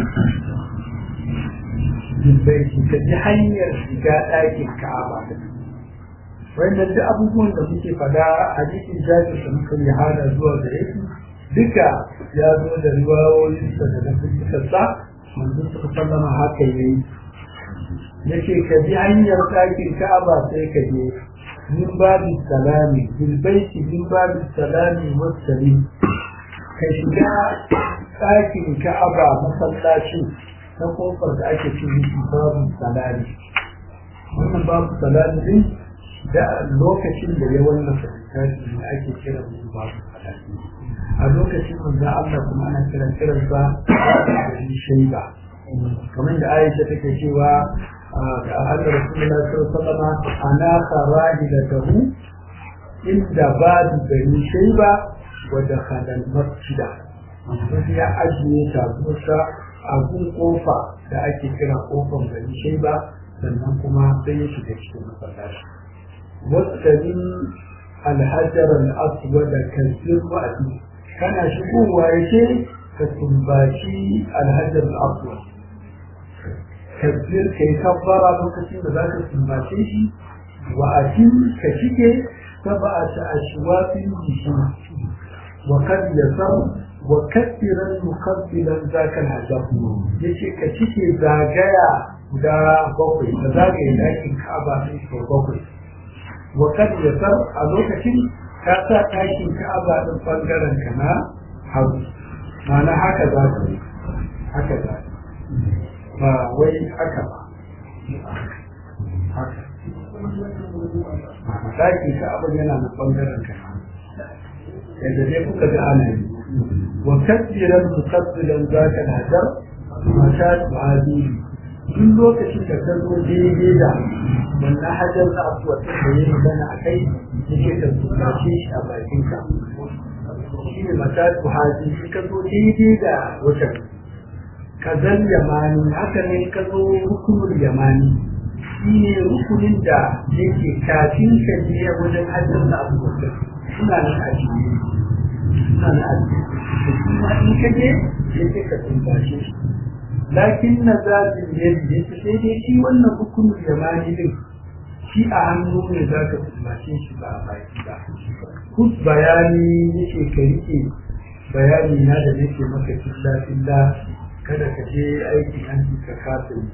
jibbaiki ka bi hanyar shiga ɗakin ka'aba wannan duk abubuwan da muke fada hadisin jabir da muka yi hada zuwa gare su duka ya zo da riwayoyinsa da na fuskarsa manzo suka sallama haka yayi yace ka bi hanyar ɗakin ka'aba sai ka je min babu salami bil baiti min babu salami wassalim ka shiga ɗakin ka'aba masallacin ta kofar da ake ce miki babu salami wannan babu salami din da lokacin da ya wallafa littafi ne ake kira mu babu salami a lokacin manzo Allah kuma ana kiran kiran sa da shaiba kamar da Aisha take cewa da Allah Rasulullahi sallallahu alaihi wasallam ana farahilatahu inda babu bani shaiba wa dakhala al-masjida sai ya ajiye ta kusa a gun kofa da ake kira kofar bani shaiba sannan kuma sai ya shiga cikin masallaci wasu الحجر الأسود كالزرقة kana shigowa ya ce ka tumbaci alhajar al'afwa kabbir ka yi kabbara lokacin da za ka tumbace shi wa a ka shige saba a ta a shiwafin jishi wa kan ya san wa kaddiran mukabbilan zakal hajab ya ce ka cike zagaya guda bakwai ka zagaye ɗakin ka'aba sai sau bakwai wa kan ya san a lokacin ka sa ɗakin ka'aba ɗin ɓangaren ka na hagu ma'ana haka za ka yi haka za ka ba wai haka ba haka ɗakin ka'aba yana na ɓangaren ka yadda dai kuka ga ana yi wa kaddiran muqaddilan zaka hajar mata tu'adi duk lokacin da ka zo daidai da wannan hajar da asuwa ta da yi magana a kai yake da tsunace shi a bakinka shi ne mata tu'adi shi ka zo daidai da wajen ka zan yamani haka ne ka zo hukumar yamani shi ne rukunin da yake kafin ka je wajen hajjar da abu suna nan a cikin suna nan a cikin kuma in ka je sai sai ka tumbace shi lakin na zafin yadda ya sai dai shi wannan hukumin zamani din shi a hannu ne za ka tumbace shi ba a baki ba kus bayani yake ka rike bayani na da nake maka filla filla kada ka je aikin hanci ka kasa yi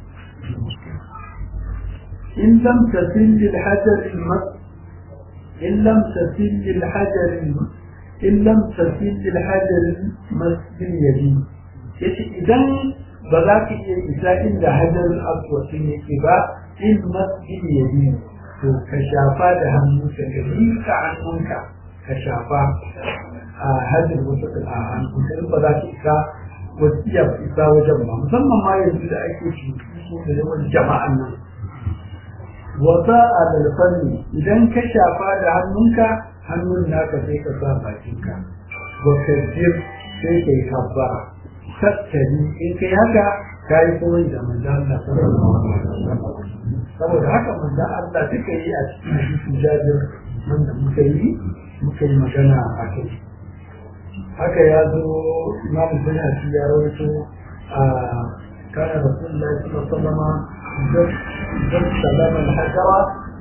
in lam tasil lil hajar al in lam tasil lil hajar in lam tasil lil hajar masjid yadi yace idan ba za ka iya isa inda hajar al-aswad yake ba in masjid yadi to ka shafa da hannu ka ka hannunka ka shafa a hajjar wasu a hannu ba za ka isa wasu iya isa wajen ba musamman ma yanzu da ake su da yawan jama'an nan wata a dalfanni idan ka shafa da hannunka hannun naka sai ka sa bakinka wa kajir sai ka yi kabbara tattali in kai haka ka yi koyi da manzan Allah saboda haka manzan Allah duka yi a cikin hadisin jabir wanda muka yi muka yi magana a kai haka ya zo imam bayhaqi ya rawaito a kana rasulullahi sallallahu alaihi wasallam idan salama al-hajara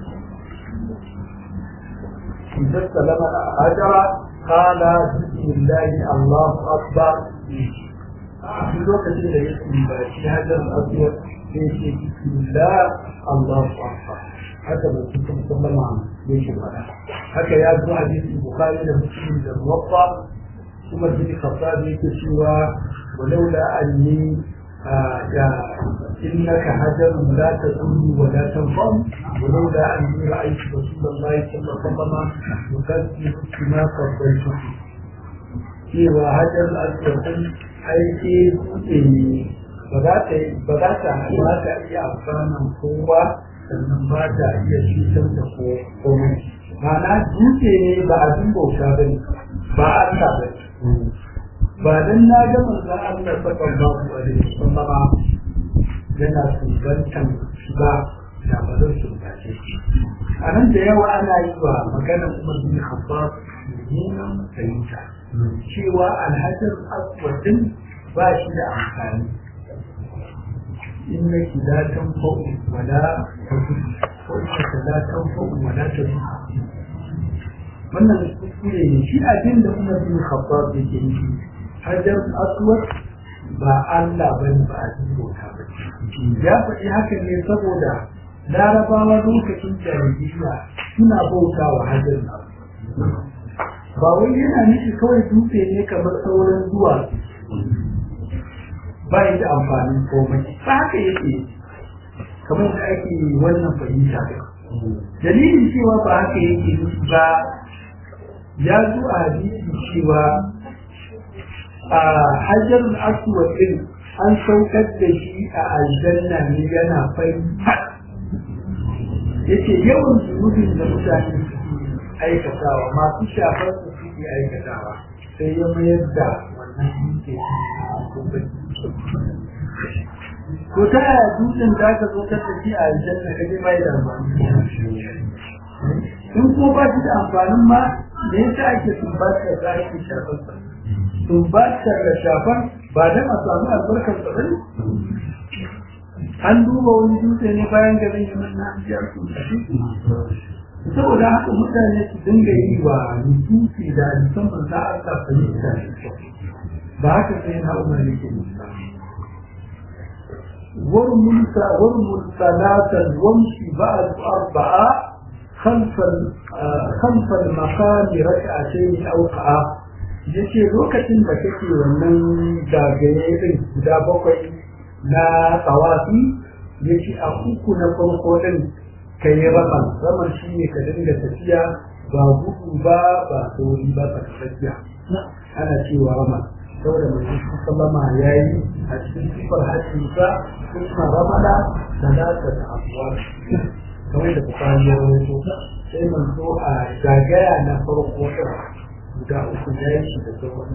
idan salama al-hajara qala bismillahi allahu akbar a lokacin da yake ba shi hajar al-aswad sai ce bismillah allahu akbar haka da cikin sallama yake fada haka ya zo hadisi bukhari da muslim da muwatta kuma bin khattab yake cewa walaula anni ya innaka hajarun la tadullu wa la tanfam walaula anni ra'aytu rasulullahi sallallahu alaihi wasallam yukazzibu bima qabbaltu cewa hajar al-aswad aiki dutse ne ba za ta ba za ta ba ta iya amfanin kowa sannan ba ta iya cutar da komai ma'ana dutse ne ba abin bauta ba ne ba Allah ba ba dan na ga manzon Allah sallallahu alaihi wasallam yana sumbantan shi ba da ba zan sumbace shi a nan da yawa ana yi wa maganar Umar bin Khattab mummunan fahimta cewa alhajar aswadin ba shi da amfani إنك لا تنفع ولا تضر وإنك لا تنفع ولا تضر wannan kuskure ne shi abin da Umar bin Khattab yake nufi hajar aswad ba Allah bane ba a bauta ba ya faɗi haka ne saboda larabawa lokacin jahiliya suna bauta wa hajar aswad ba wai yana nufi kawai dutse ne kamar sauran zuwa ba yi da amfanin komai ba haka yake kamar da ake wannan fahimta dalilin cewa ba haka yake nufi ba ya zo a hadisi cewa a hajjar aswad din an saukar da shi a aljanna ne yana fari yace yawan zunubin da mutane suke aikatawa masu shafar su suke aikatawa sai ya mayar da wannan dutse ko ta yaya dutsen da aka zo ta tafi a aljanna ka je bai da amfani in ko ba shi da amfanin ma me yasa ake sumbatar da ake shafar sa sumbatar da shafar ba dan a samu albarkar sa bane an duba wani dutse ne bayan garin yaman na biyar su saboda haka mutane su dinga yi wa nutufi da musamman za a sa fahimta ba haka sai na umar yake musamman وارمل ثلاثا وامشي بعد أربعة خلف خلف المقام ركعتين أو قعا yace lokacin da kake wannan zagaye din guda bakwai na tsawafi yace a uku na farko din ka yi raman raman shi ne ka dinga tafiya ba gudu ba ba sauri ba tsakakkiya ana cewa raman saboda mai sallama ya yi a cikin sifar hajjinsa kuma ramada talata da abuwa kamar da bukari ya rawaito sai manzo a zagaya na farko guda uku ya yi shi da sauran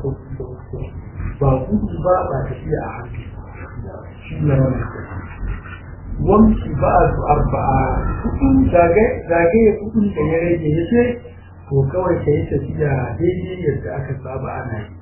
ba gudu ba ba tafiya a hannu shi ne wannan wamshi ba su arba'a kudin zagaye kudin da ya rage ya ce to kawai ka yi tafiya daidai yadda aka saba ana yi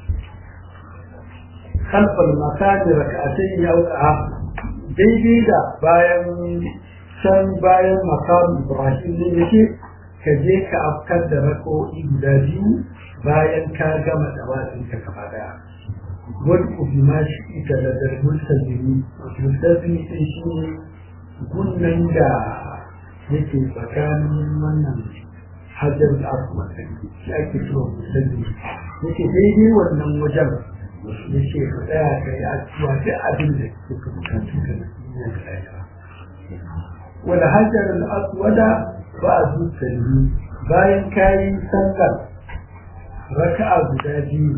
kalfal makani raka'atai ya wuka daidai da bayan can bayan makam ibrahim ne yake ka je ka afkar da rako'i guda biyu bayan ka gama dawatin ka gaba daya wani ubi ma shi ita da darbul sabiri mutasmi din shi ne gunnan da yake tsakanin wannan hajjar da aka matsayi shi ake cewa mutasmi yake daidai wannan wajen yake ka tsaya ka yi asuwa duk abin da suka bukatu ka na duniya da lafiya wani hajjar al'aswada ba a zuciya bayan kayi sallar raka'a guda biyu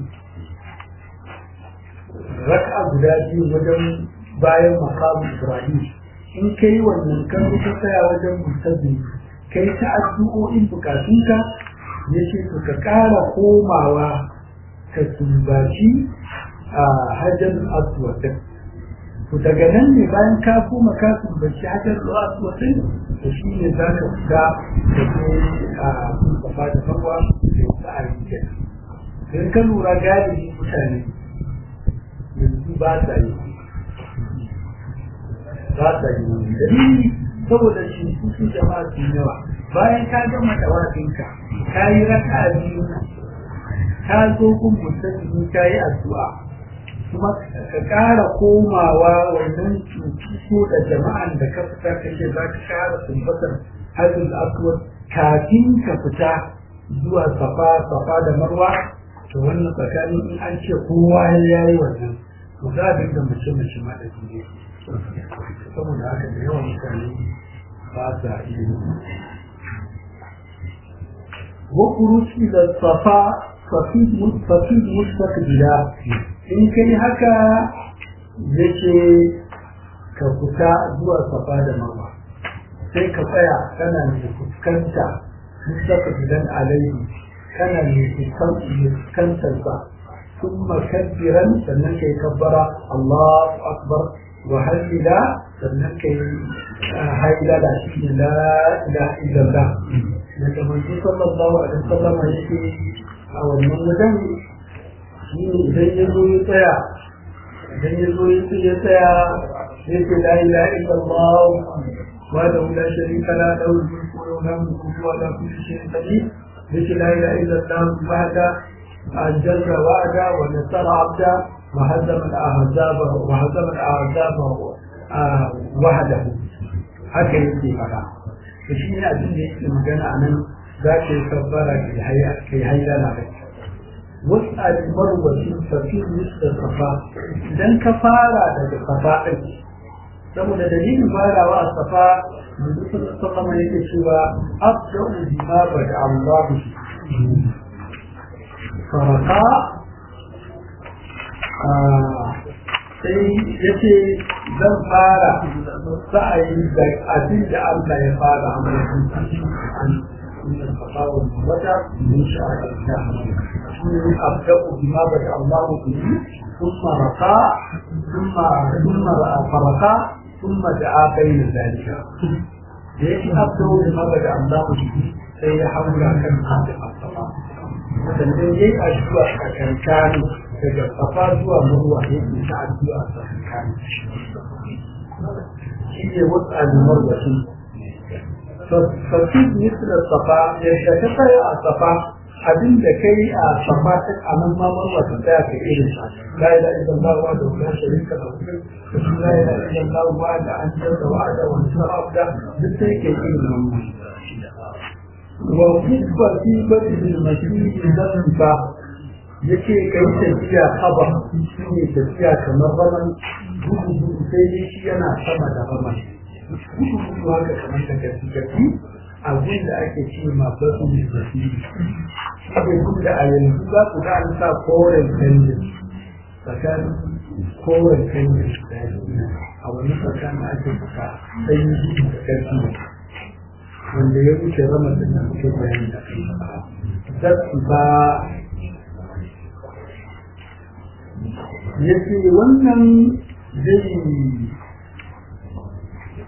raka'a guda biyu wajen bayan makamu ibrahim in ka yi wannan kan ka tsaya wajen mutazin ka yi ta addu'o'in bukatunka ya ce to ka ƙara komawa ka sumbaci a hajjar aswadin to daga nan ne bayan ka koma ka sumbaci hajjar aswadin to shi ne za ka fita da ke a safa da farwa da wasu a rikin in ka lura galibi mutane yanzu ba sa yi ba sa yi dalili saboda shi su jama'a su yawa bayan ka gama tawafinka ka yi raka biyu ka zo kun musulmi ka yi addu'a kuma ka ƙara komawa wannan cutuso da jama'an da ka fita kake za ka ƙara sumbatar hajjul aswad kafin ka fita zuwa safa safa da marwa to wannan tsakanin in an ce kowa ya yi wannan to za a dinga mace mace ma da jini saboda haka da yawan mutane ba sa iya wa kuruci da safa safid mustaqbila in kai haka yake ka fita zuwa safa da marwa sai ka tsaya kana mai fuskanta mustaqbilan alaihi kana mai fuskantar sa ثم كبرا sannan kai kabbara Allahu akbar wa halila sannan kai hailala shi la ilaha illallah daga manzo sallallahu alaihi wasallam yake a wannan wajen shi idan ya zo ya tsaya idan ya zo ya tsaya yake la ilaha illallah wa da la sharika la lahu mulku wa lahu mulku wa la kulli shay'in qadir yake la ilaha illallah wahda أنجز وعدا ونصر عبدا وهزم الأحزاب وهزم الأحزاب وحده haka yake fara to shi ne abin da yake magana a nan za ka yi kabbara kai hailala da wasu alimar wasu tafi da safa idan ka fara daga safa ɗin saboda dalilin farawa a safa da sallama yake cewa abda'u bima bada Allah faraka sai ya ce zan fara sa'ayi da abin da Allah ya fara a wata min sha'ar da shi abda'u bima bada Allah bihi ثم رقى ثم ثم فرقى ثم دعا بين ذلك ليش أبدو بما بدأ الله به سيحول كم خاتم الصلاة sannan yayi addu'a a kankani daga safa zuwa murwa ya yi ta addu'a a kankani shi ne wasu alimar da su fafi misal safa yadda ka tsaya a safa abin da kai a safa ta a nan ma marwa ta tsaya ka irin sa la ila illa Allah wa da la sharika lahu la ila illa Allah wa da an jalla wa da wa sarabda duk sai ke irin nan وكيف في بدء المسيح ذنبا yake kai tafiya haba shi ne tafiya kamar raman gudu gudu sai dai shi yana sama da raman gudu gudu haka kamar da gafi gafi abin da ake ce ma basu ne gafi shi ne gudu da a yanzu za ku ga an sa koren canjin tsakanin koren canjin a wani tsakanin ake saka sai gudu da gafi wanda ya wuce rama da na muke bayani da kai zasu ba ya ce wannan zai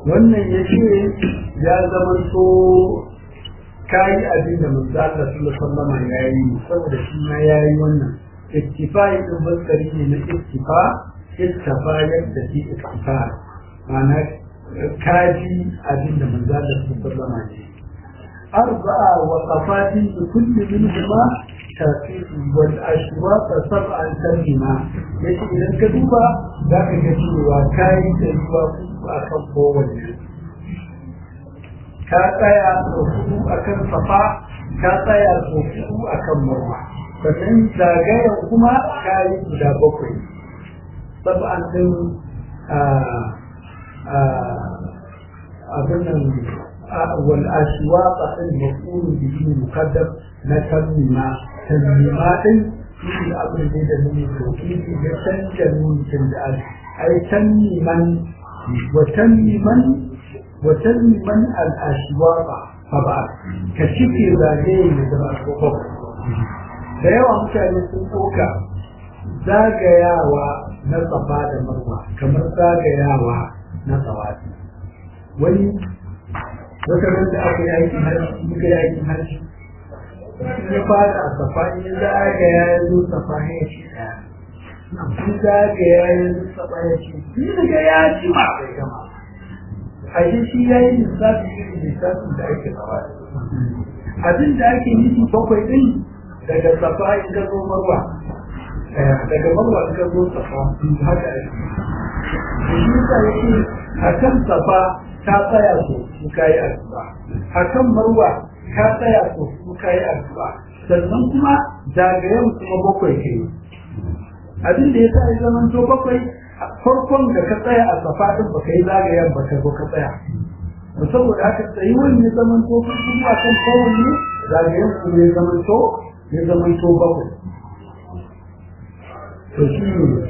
wannan ya ce ya zama so kayi abin da manzo Allah sallallahu alaihi ya yi saboda shi ma ya yi wannan ittifai din baskari ne na ittifa ittafa yadda shi ittifa ma'ana kaji abin da manzo Allah sallallahu alaihi ya yi arba'a waqafatin kulli minhuma tafiq wal ashwaq sab'an kalima yace idan ka duba za ka ga cewa kayi da ruwa akan kowanne ka tsaya sau hudu a kan safa ka tsaya sau hudu a kan marwa sannan zagayen kuma ka yi guda bakwai sab'an ɗin abin nan wal ashwaqa ɗin maqulu bihi muqaddam na tammima tammima ɗin shi da abin da da nuni to ya canja nuni da ai tammiman wa tammiman وتلمن الأشواق فبعد كشكي zagaye da zama kokon da yawa mutane sun ɗauka zagayawa na tsafa da marwa kamar zagayawa na tsawati wani wata ran da aka yi aikin harshe muka yi aikin harshe in ya fara a safa in zagaya ya zo safa ya ce ɗaya in zagaya ya zo safa ya ce ni daga ya ci ma bai gama ashe shi ya yi lissafi irin lissafin da ake tsawa abin da ake nufi bakwai din daga safa in ka zo marwa daga marwa in ka zo safa haka ake shi yasa yake a kan safa ka tsaya so su ka yi addu'a a kan marwa ka tsaya so su ka yi addu'a sannan kuma zagayen kuma bakwai ke abin da ya sa ya zama to bakwai farkon da ka tsaya a safa din baka yi zagayen ba ka zo ka tsaya to saboda haka tsayi wani ya zaman to kuma a kan kowanne zagayen kuma ya zaman to ya zaman to bakwai to shi ne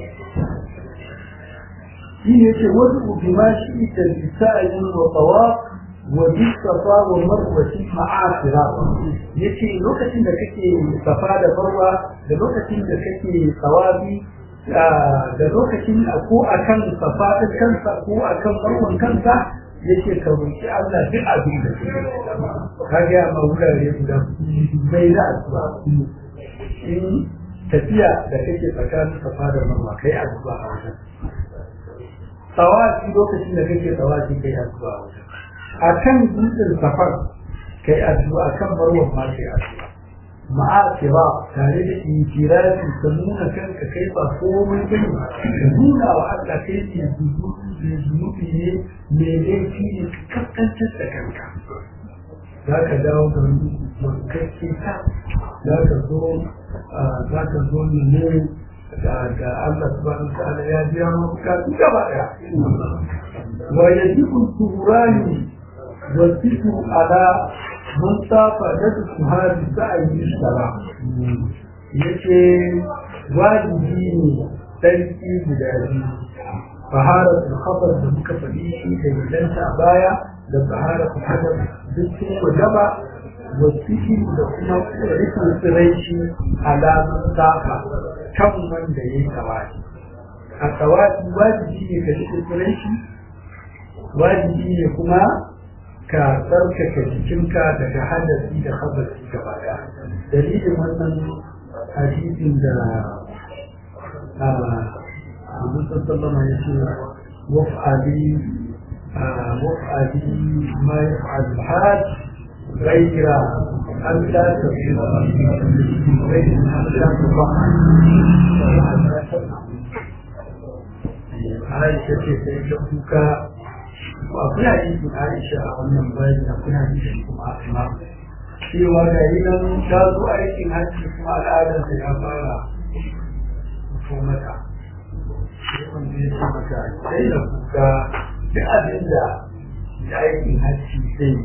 shi ne ce wasu ubima shi ita bisa'in wa tawaf wa bisafa wa marwati ma'asira yace lokacin da kake safa da farwa da lokacin da kake tsawabi da lokacin ko a kan safaɗin kansa ko a kan barwan kansa yake ka roƙi Allah duk abin da ka ga ma wurare guda mai da addu'a in tafiya da kake tsakanin safa da marwa kai addu'a a wajen tsawaci lokacin da kake tsawaci kai addu'a a wajen a kan dutsen safar kai addu'a kan barwan ma kai addu'a ma'asira tare da inkirari ka nuna kanka kai ba komai bane ka nuna wa Allah kai ne zunubi ne mai laifi ne kaskantar da kanka za ka dawo da wankakke ta za ka zo za ka zo ne da Allah subhanahu wa ta'ala ya biya maka bukatu gaba daya wa yajibu turani wa sifu ala mun safa da su hadi sa'ayi sara yace wajibi ne sarki guda biyu fahara khabar da muka faɗi shi da gidanta a baya da fahara hadar duk sun wajaba wasiki da kuma rikin tsiraici alamun safa kan wanda ya yi tawaki a tawaki wajibi ne ka rikin tsiraici wajibi ne kuma ka tsarkake jikinka daga hadasi da habasi gaba daya dalilin wannan hadisin da a musa sallama ya ce waf'ali waf'ali ma ya fa'al hajj ghaira an la tafiya ghaira an la tafiya Aisha ce sai ta kuka akwai hadisin Aisha a wannan bayan akwai hadisin kuma Asma cewa ga yi nan ta zo aikin hajji kuma al'adarsa ya fara fito mata sai wanda ya ce mata sai da kuka da abin da da aikin hajji zai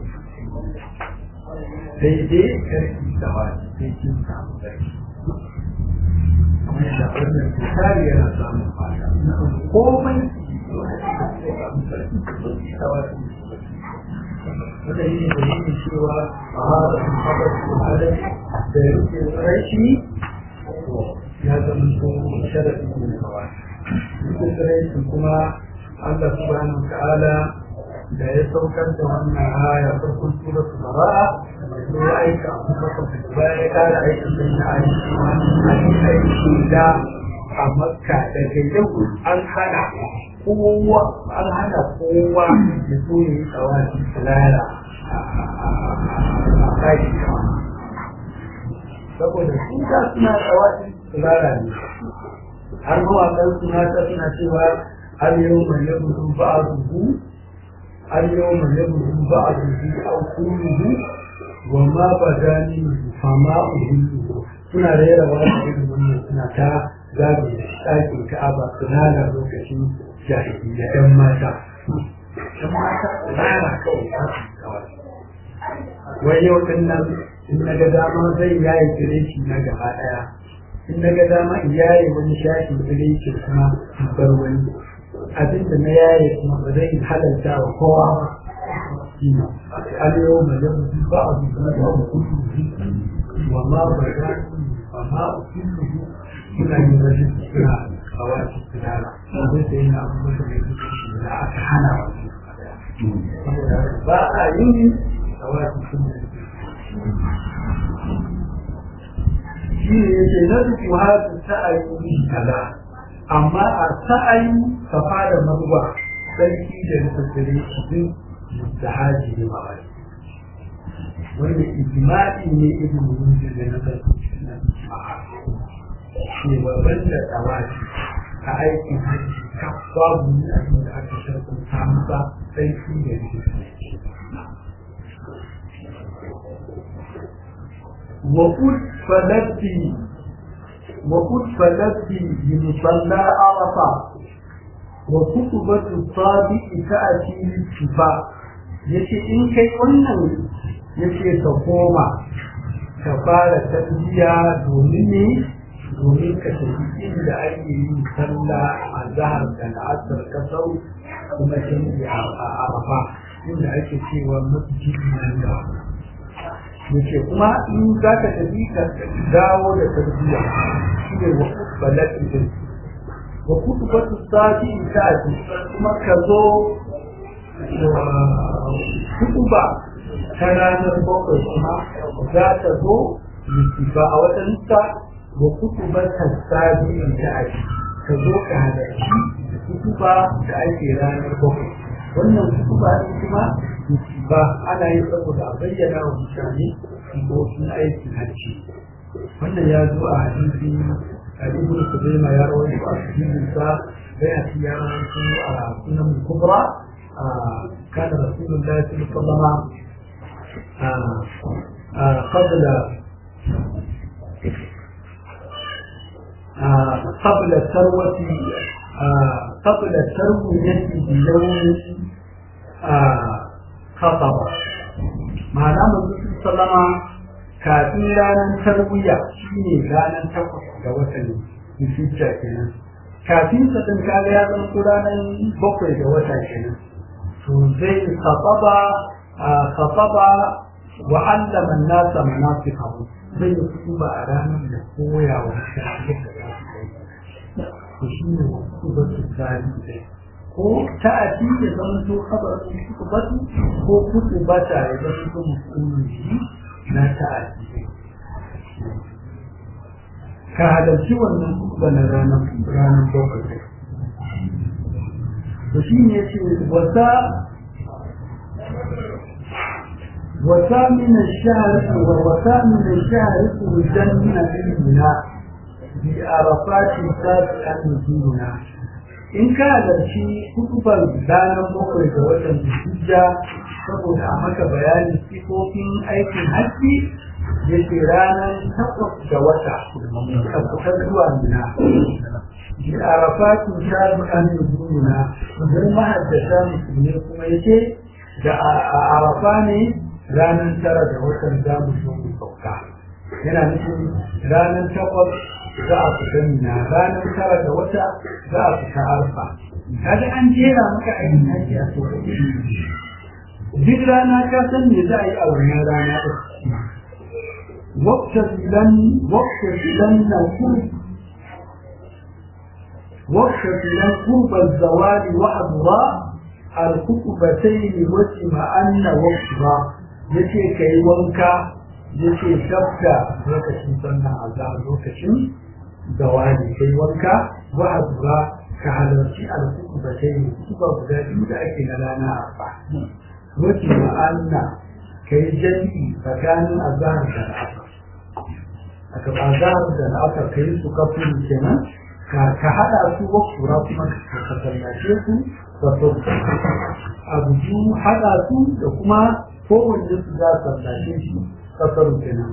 daidai karfi da wani sai kin samu karfi kamar yadda wannan tsari yana samun fata komai wanda yi ne da yake cewa a haɗa haɗar al'adar da ya rufe rashi ya zama ko sharafi ne na kawai rufe rashi kuma Allah subhanahu ta'ala da ya saukar da wannan aya farkon sura su bara'a da ya aika a kuma da bayan ya kara aikin da ya aiki a aiki da a makka daga yau an hana kowa an hana kowa da so ya yi tsawaci tsirara a ɗaki saboda sun ta suna tsawaci tsirara ne har mawaƙan suna ta suna cewa har yau mai yabu ba a zuhu har yau mai yabu ba a zuhu a kulluhu wa ma ba gani fama uhulluhu suna rera wani irin wannan suna ta zagaye ɗakin ka'aba tsirara lokacin jahiliya ɗan mata ɗan mata tsirara kawai ta kawai wai yau ɗin nan in na ga dama zai yaye kireci na gaba ɗaya in na ga dama in yaye wani shafi kireci kuma in bar wani abin da na yaye kuma ba zai halarta wa kowa ba اليوم يبدو بعض ما كله وما بدا وما كله suna yin rashin suna a wasu tunana zai sai na abubuwan da ya zuci da aka hana wasu saboda ba a yin a wasu tunana shi ne ya ce na duk wasu sa'ayi kaza amma a sa'ayi safa da marwa sarki da na tattare shi da haji ne ba wani wanda ijma'i ne ibn munzir da na tattare ne babban da tsawaci a aikin hajji kan babu ne abin da aka sharfin samu ba sai shi da وقد فلتي وقد فلتي بمصلى عرفة وكتبة الصادق تأتي للشفاء yace in kai wannan yace ka koma ka fara tarbiya domin ne domin ka tafi inda ake yi sallah a zahar da la'asar kasau kuma canji a arafa inda ake cewa masjid nan da yace kuma in za ka tafi ka dawo da tarbiyya shi ne wa balati din wa kutubatu sati ta'ati kuma ka zo kutuba ta ranar bakwai kuma za ta zo littafa a wata lissa wa kutubar tasabi ta ake ka zo ka halarci kutuba da ake ranar bakwai wannan kutuba ne kuma ba ana yin saboda a bayyana wa mutane sifofin aikin hajji wannan ya zo a hadisi a ibn kuzaima ya rawaito a cikin sa bai a ya rawaito a sunan kubra كان رسول الله صلى الله عليه وسلم قبل قبل الثروة قبل التروية بيوم خطب معنى الرسول صلى الله عليه وسلم kafin ranar tarwiya shi ne ranar takwas ga watan Zulhijja kenan kafin sa din kaga ya zama ranar bakwai ga wata kenan to zai khataba khataba wa allama an-nasa manasiqahu zai yi kutuba a ranar da koya wa mutane yadda za su kai to shi ne kutubatu tarihi ko ta'ati ya zama to khabarin kutubatu ko kutubata ya zama to musulmi na ta'ati ka halarci wannan kutuba na ranar ranar bakwai to shi ne ce wata وثامن الشهر وثامن الشهر خرجنا منها بعرفات سابقا نزولنا in ka halarci kutubar ranar bakwai ga watan hijja saboda a maka bayanin sifofin aikin hajji ya ce ranar takwas ga wata a kusa zuwa nuna bi arafatin shabi'an nuzuluna don mahaddasa musulmi kuma yake da a arafa ne ranar tara da watan za mu so mu sauka yana nufin ranar takwas za a fita mina ranar tara da wata za a fita arfa kaga an jera maka aikin haji a sauƙaƙe duk rana ka san me za a yi a wannan rana ɗin waktazilan waktazilan na kurb waktazilan kurban zawali wa adra alkukubatai ne wace ma'anna wakwa ya ce ka yi wanka ya ce dabda lokacin sannan azhar lokacin zawani ka yi wanka wa azura ka halarci alkukubatai ne kuka guda biyu da ake na rana arba wace ma'anna ka yi jami'i tsakanin azhar da al'asar aka azhar da al'asar ka yi su kafin kenan ka haɗa su wakura kuma ka sallace su da abu biyu haɗa su da kuma kowanne su za su sallace shi kasar kenan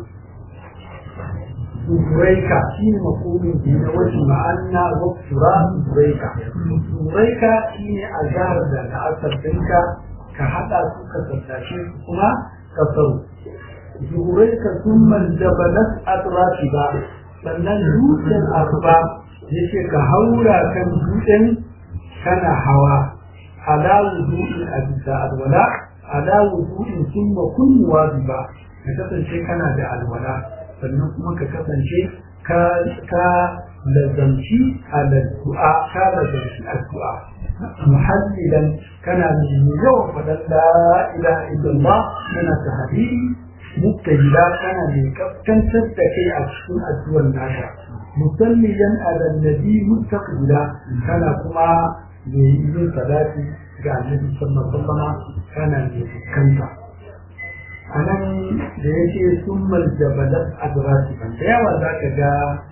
Zuraika shi ne makomin biyu na wajen ma'ana wakura Zuraika. Zuraika shi ne a jihar da la'asar ɗinka ka haɗa su ka sallace su kuma kasar. Zuraika sun maljabalat atrafi ba sannan dutsen arba yake ka haura kan dutsen kana hawa ala wudu'in a bisa alwala ala wudu'in summa kunnuwa ba ka kasance kana da alwala sannan kuma ka kasance ka ka lazamci addu'a ka lazamci addu'a muhallilan kana mai yawan faɗan la ilaha illallah kana tahdidi mubtahila kana mai kaskantar da kai a cikin addu'ar naka musalliyan ala nabi mustaqbila kana kuma mai yin salati ga annabi sallallahu alaihi wasallam kana mai fuskanta anan da yake summal jabalat adrasi da yawa zaka ga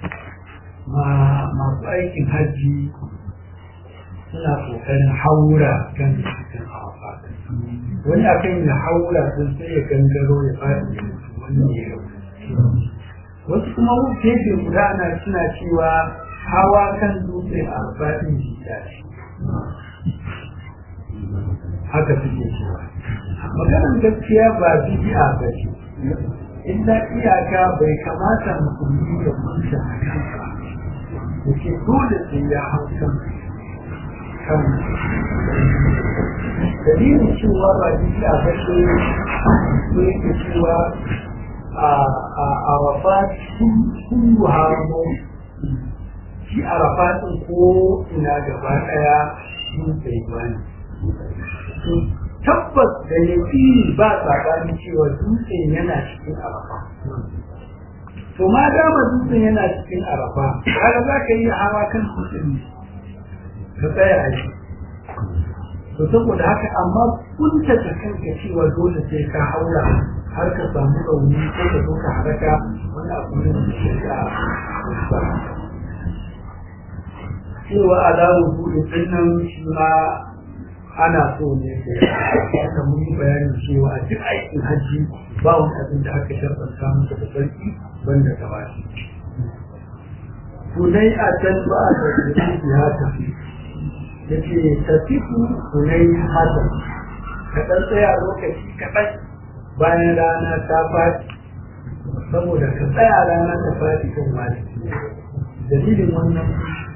masu aikin hajji suna kokarin haura kan cikin arafa wani akan ya haura sun sai ya gangaro ya faɗi wani ya wasu kuma gefe guda ana suna cewa hawa kan dutse a faɗin jita ce haka suke cewa maganar gaskiya ba bidi'a ba ce illa iyaka bai kamata musulmi ya kunta a kansa da ke dole sai ya hau kan kan dalilin cewa ba bidi'a ba ce ne ke cewa a arafat sun hamo shi arafatin ko ina gaba daya sun sai bani tabbas da yaƙi ba tsakanin cewa dutsen yana cikin arafa to ma dama dutsen yana cikin arafa kaga za ka yi hawa kan dutsen ka tsaya a shi to saboda haka amma kunta ta kanka cewa dole sai ka haura har ka samu rauni ko ka zo ka haraka wani abu ne da shari'a cewa alawu buɗe ɗinnan shi ma ana so ne da mun yi bayanin cewa a duk aikin hajji ba wani abin da aka sharɗanta masa da sarki banda ta bashi kunai a can ba a sarki ya tafi ya ce tafiku kunai hasan ka ɗan tsaya lokaci kaɗan bayan rana ta faɗi saboda ka tsaya rana ta faɗi kan wani dalilin wannan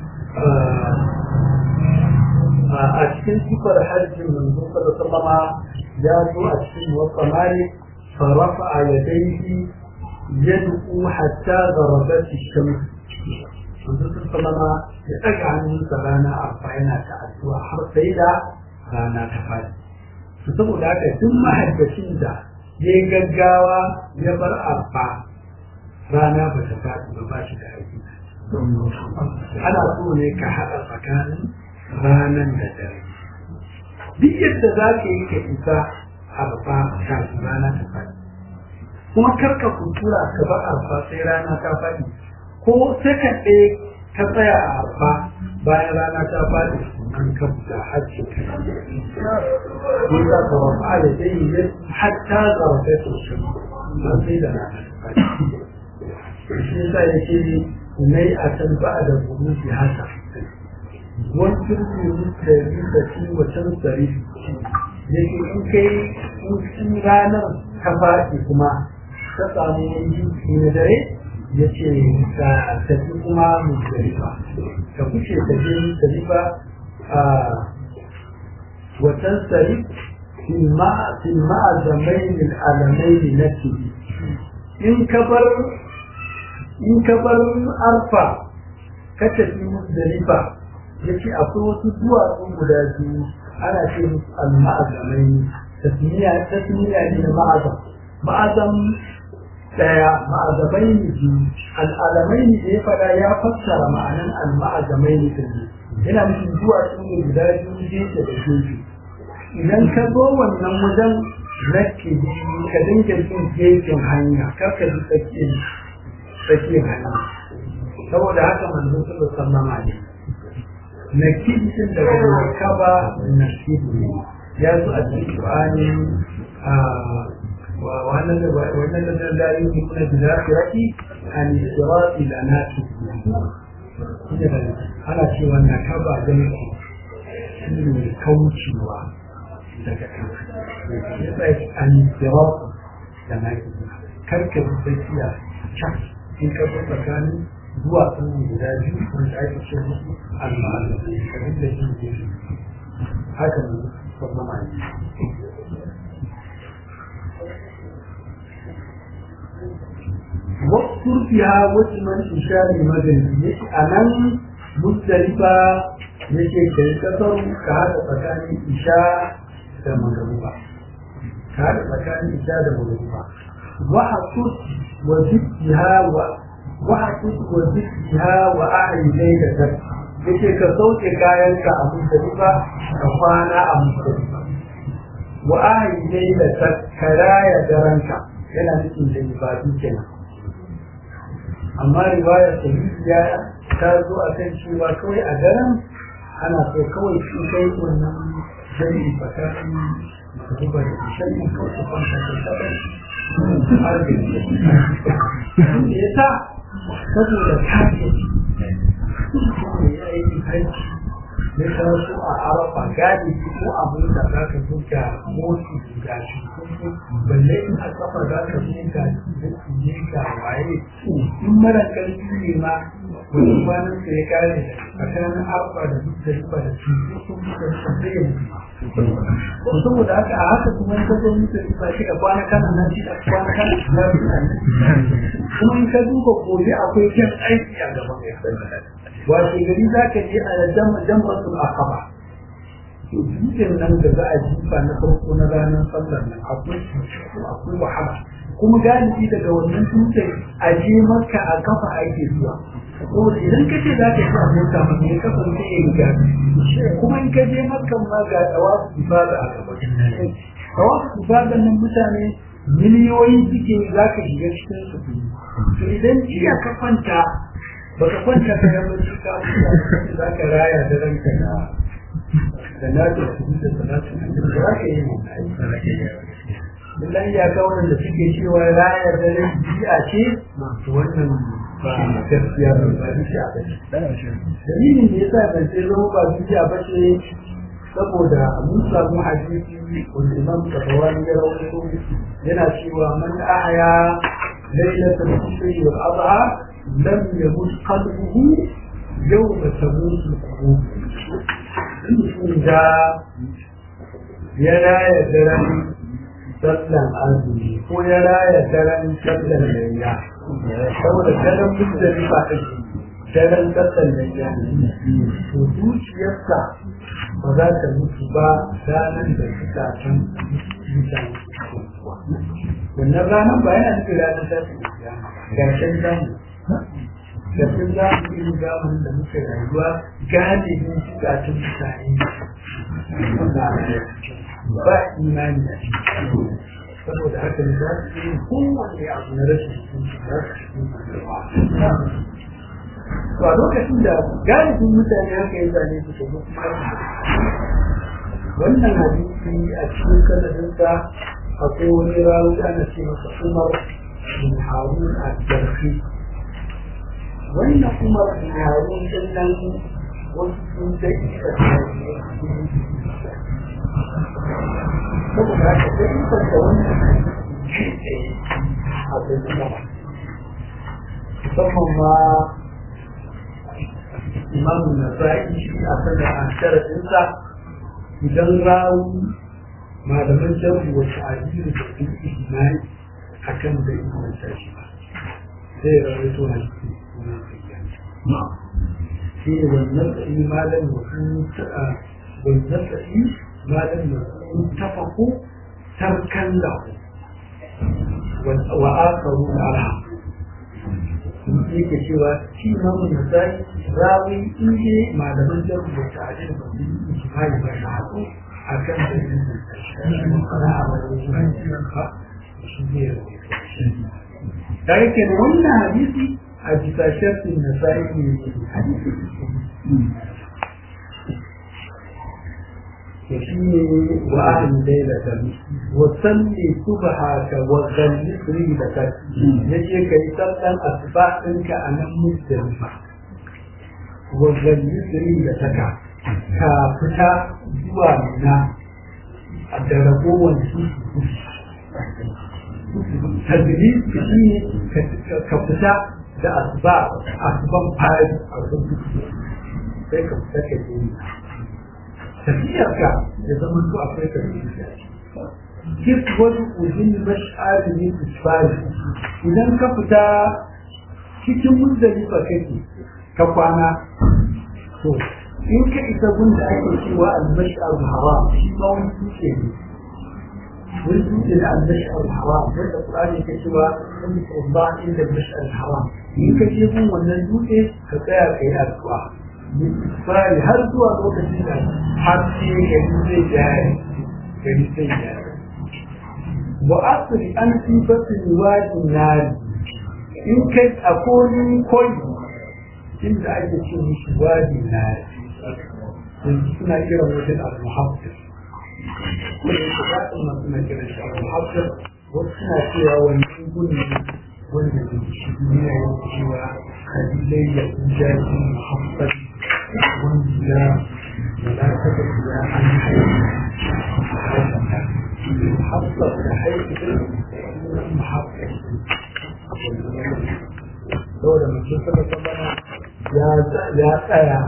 a cikin sifar hajjin manzo sallama ya zo a cikin wata mali farafa a yadaihi yad'u hatta gharabat ash-shams manzo sallama ya daga hannunsa rana arfa yana ta addu'a har sai da rana ta fadi to saboda haka duk mahaddacin da ya gaggawa ya bar arfa rana ba ta fadi ba ba shi da aiki ana so ne ka haɗa tsakanin ranan da dare duk yadda za ka yi ka isa arfa kafin rana ta faɗi kuma karka kutura ka ba arfa sai rana ta faɗi ko sakan ɗaya ka tsaya a arfa bayan rana ta faɗi an ka fita hajji ka yi za ka rafa da dai yi hatta zarafe sosai ba sai da rana ta faɗi shi yasa yake nai a can ba da burufi haka wancan ne da rika ci wacan tsari yake in kai in ranar ta faɗi kuma ta samu wani jinsi na dare ya ce ka tafi kuma musdalifa ka kuce tafi musdalifa a wacan tsari filma a zamainin alamai na in ka bar in ka bar arfa ka tafi musdalifa ya ce akwai wasu duwatsu guda biyu a ana ce musu al-ma'azamai tasmiya tasmiya ne na ma'azam ma'azam daya ma'azamai ne biyu al'alamai ne da ya faɗa ya fassara ma'anan al-ma'azamai ne din yana nufin zuwa su ne guda biyu gefe da gefe idan ka zo wannan wajen zaki ka dinga jin gefen hanya kar ka ji tsakiyar tsakiyar hanya saboda haka manzo sallallahu alaihi wasallam na kibin daga markaba na kibin ya zo a cikin Qur'ani a wannan da wannan da da yi kuma da zakirati an sirati la nasi ana cewa na kaba da shi ne kaucewa daga kan ya sai an sirati da nasi karka bi tsakiya can in ka bi tsakanin zuwa sun guda biyu wanda ake ce musu al-ma'alum kamar da shi ke haka ne sallama ne waktur fiha wasu man ishari magani yake a nan musdalifa yake kai kasar ka haɗa tsakanin isha da magaruba ka haɗa tsakanin isha da magaruba wa hasus wa zikriha wa wa hasus wa zikriha wa a'yi lailatan yake ka sauke kayanka a musdalifa ka kwana a musdalifa wa a'yi lailatan ka raya daranka yana nufin da ibadu kenan amma riwayar sahihiya ta zo a kan cewa kawai a daren ana so kawai shi kai wannan jami'i tsakanin zuba da shari'i kawai su kwanta da shaɗar har da ya sa saboda kafin ya yi haiti ya taso a arafa gadi ko abin da za ka buga motsi ga shi balle in a kafa za ka buga ne ga waye in mara karfi ne ma wani kwanan sa ya kare tsakanin arafa da duk da riba da su sun buga su sai ya mutu saboda haka a haka kuma in ka zo mutu riba shi da kwana kana nan shi da kwana kana lafiya kuma in ka duba gobe akwai kyan aiki a gaban ya wato gari za ka je a jambatul akaba to dutsen nan da za a jifa na farko na ranar sallar nan akwai akwai wahala kuma galibi daga wannan dutsen a je maka a kafa ake zuwa saboda idan ka ce za ka yi a mota ma ne kafa sai ya riga kuma in ka je maka ma ga tawafu ibada a gaba tawafu ibada nan mutane miliyoyi suke za ka shiga cikin su to idan jiya ka kwanta baka kwanta ka ga bacci ka za ka raya da ranka na da na da su da salatu da za ka yi Billahi ya ga wanda suke cewa raya da rai bi'a ce wannan ba gaskiya ba ba bi'a ba ce. Dalilin da yasa ban sai zama ba bi'a ba ce saboda mun samu hadisi wanda Imam Tabawani ya rawaito yana cewa man ahya lailatul fitr wal adha لم يمت قلبه يوم تموت القلوب da ya raya daren sallan azumi ko ya raya daren sallan layya saboda daren musulmi ba ta daren sallan layya to zuciyarsa ba za ta mutu ba ranar da suka san mutane wannan ranar ba yana nufin ranar sallan gashin zamu Gafin za mu irin zamanin da muke rayuwa galibin bukatun mutane ba imani a ciki. Saboda haka ne za su yi kowane abu na rashin hukunci za su cikin To a lokacin da galibin mutane haka ya zane su kuma wannan hadisi a cikin sanadinsa akwai wani rawu ana ce masa Umar bin Harun al-Jarfi wannan kuma yaron sannan wasu sun dai da saboda haka sai in fanta wannan a bayyana musamman ma imamun na sa'i shi a sanar a sharaɗinsa idan rawu malaman jarri wasu ajiyu da sun imani a kan da imanta shi ba sai ya rawaito na shi shi ne wannan imanin wasu والنسعي ما لم يكن اتفقوا تركا له وآخرون أرحم yake cewa shi imamu nasai rawi in ne malaman jarru da ta'adil ba su yi ijimai ba na haɗu a kan da yin na a wajen ba shi ne da yake wannan hadisi a bisa shafin nasai ne hadisi يشيني وأهل ليلة وصلي صبحك وغلي ريلك يجي كي تبقى أصباح إنك أنا مزدلفة وغلي ريلتك كافتا زوامنا الدربو تدريب شيء كفتا da asba asban fari a wajen sai ka fita ka je tafiyarka ya zama to akwai tafiya kif wani ujin mash'ari ne isfari idan ka fita cikin muzdalifa kake ka kwana to in ka isa gun da ake cewa al-mash'ar haram shi ma wani dutse ne wani dutse da al-mash'ar haram wanda Qur'ani ke cewa in Allah inda al-mash'ar haram in ka je gun wannan dutse ka tsaya kai addu'a misali har zuwa lokacin da har sai gari zai jari gari zai jari wa asiri an fi batin wajin nari in kai a kolin koyi inda ake ce mishi wajin nari yanzu suna kiran wajen al-muhaffir kuma yake zaɓin ma suna kiran shi al-muhaffir wasu suna cewa wani gudun wanda ke shi ne ya cewa kalilai ya jaji muhaffir wanda ولا تبقى عن حصل حيث محقق دولة من شكرا طبعا يا يا يا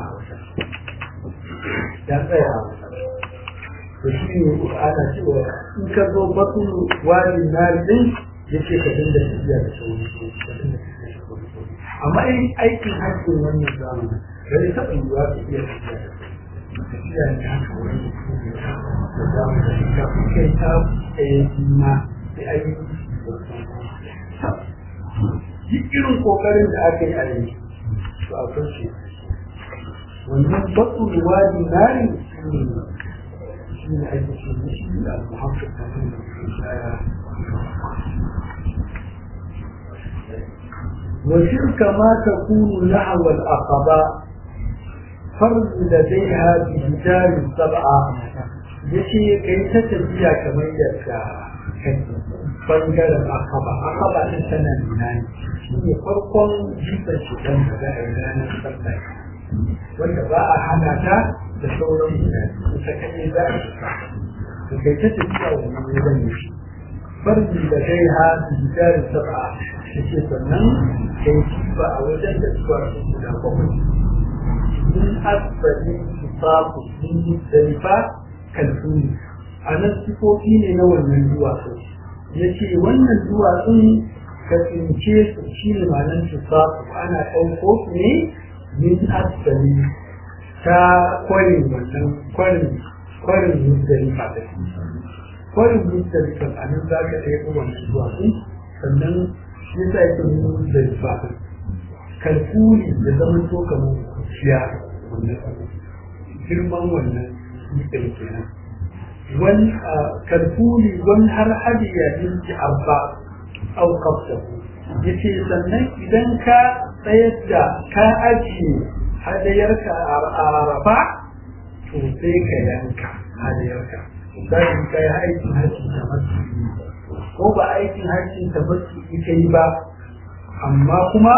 يا يا shi ana cewa in ka zo batun wani nari din ya ce ka dinga tafiya da sauri amma in aikin hajjin wannan zamani bai taɓa yiwuwa ka iya tafiya da tafiya ne haka wani da za mu da shiga kai ta tsaye ma sai a yi duk irin kokarin da aka yi a yi to a kan shi wannan batun wadi nari shi ne ake ce da shi da muhammad kafin da ke shaya وشرك ما تكون نحو الأقباء فرد لديها بجدار سبعة yace kai ta tafiya kamar yadda bangaren akaba akaba din tana nuna ne shi ne farkon jifar shi dan da za a yi ranar sallah wanda ba a hana ta da sauran mutane ita kaɗai za a shiga to kai ta tafiya wannan wajen ne shi farji da dai ha bijarin sab'a yace sannan kai jifa a wajen da suka rasu guda bakwai min asbali sifafu min muzdalifa kalfuni a nan sifofi ne na wannan duwatsu ya ce wannan duwatsun ka tsince su shi ne malan sifafu ana ɗauko su ne min asbali ta kwarin wannan kwarin kwarin muzdalifa da kwarin muzdalifa a nan za ka ɗaya wannan duwatsun sannan shi yasa yake nuna da lissafin kalkuli da zaman to kamar kuciya wannan girman wannan dutsen kenan wani kalkuli wani har hadiya minti arba au kafta yace sannan idan ka tsayar da ka ajiye hadayarka a arafa to sai ka yanka hadayarka sai ka yi aikin hajji da masu ko ba aikin hajjin ta basu ita yi ba amma kuma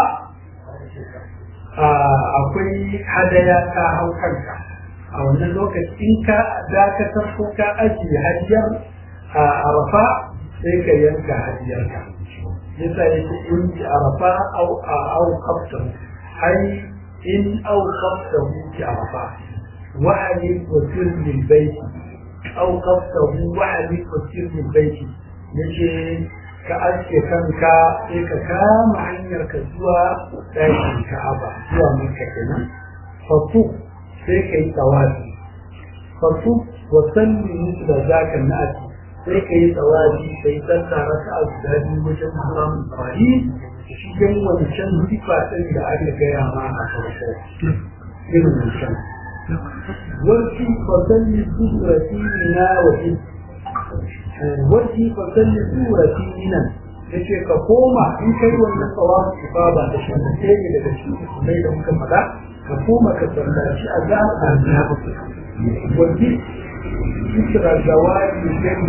akwai hadaya ta hau kanka a wannan lokacin ka dakatar ko ka ajiye hajjar a arafa sai ka yanka hajjarka yasa yake in ji arafa au au kafta ai in au kafta ki arafa wa'ali wa sirrin baiti au kafta wa'ali wa sirrin baiti yace ka aske kanka sai ka kama hanyar ka zuwa ɗakin ka'aba zuwa maka kenan fatu sai ka yi tawafi fasu wa salli musu da zaka na'ati sai ka yi tsawaji ka yi sallah raka a guda biyu wajen samun tsawari cikin wancan sifa ɗin da aka gaya ma a farko irin wancan warki fasalli surati na waje warki fasalli surati nan yace ka koma in kai wannan tsawafi ibada da shi ne daga cikin sunnai da muka faɗa ka koma ka sallaci a za a na warki isra zawadi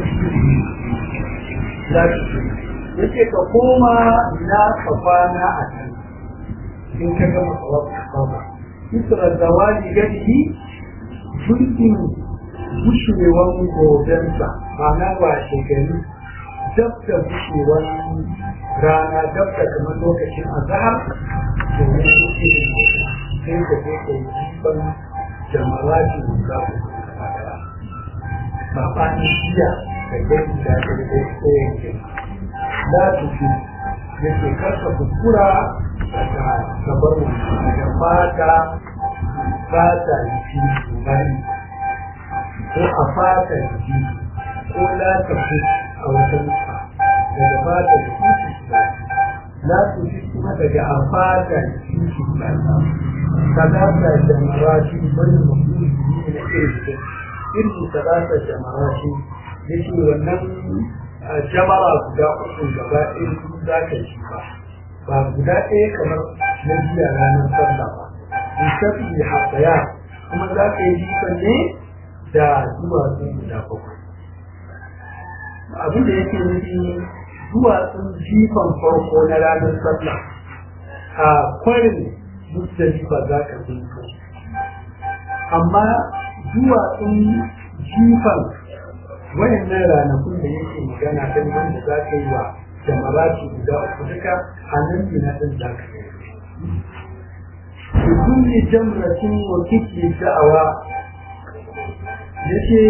gani yace ka koma na ka kwana a can in ka gama tsawafi ibada isra zawadi gani mulkin gushewan gobensa ba na washe gari dab da gushewar rana dab da kamar lokacin azahar da ya shuke sai ka je ka yi jifan jamarati da za ku saɓani jiya da gani da ya da tsayin ke la tufi ya ce karka kuskura daga gabar daga fata fata jiki bari ko a fata jiki ko la tafi a wata nufa daga fata jiki su ba la tafi kuma daga a fata jiki su ba talata jamarashi bari mutum ne na irin irin talata jamarashi yake wannan jamara guda uku gaba ɗaya su za ka ci ba ba guda ɗaya kamar na jiya ranar sallah ba lissafi hasaya kuma za ka yi jifan ne da duwatsun guda bakwai abin da yake nufi duwatsun jifan farko na ranar sallah a kwarin musdalifa za ka zinko amma duwatsun jifan wayannan ranakun da yake magana don wanda za ka yi wa jamarati guda uku duka a nan na ɗin za ka yi بكل جمرة وكتل الدعوة yace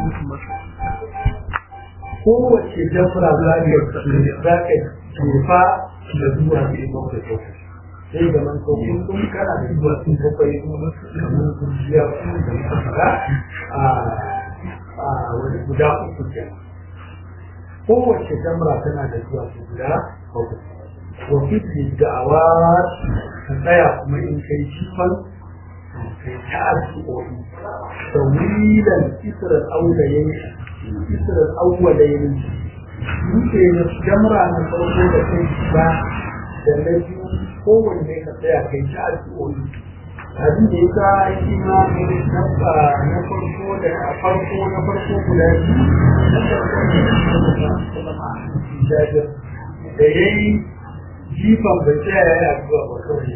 kowace jafra za ka za ka jefa da zuwa ne bakwai bakwai sai da man sauƙin kun kana da zuwa sun bakwai kamar kurjiya da muka fara a wani guda uku ke kowace jamra tana da zuwa su guda bakwai وفي الدعوات tsaya kuma in kai jifan kai ta addu'o'i tawilan israr aulayen israr aulayen dutse na jamra na farko da kai ba da na biyu kowanne ka tsaya kai ta addu'o'i abin da ya sa shi ma na farko da a farko na farko guda biyu na farko da ya yi jifan bai tsaya yana zuwa ba kawai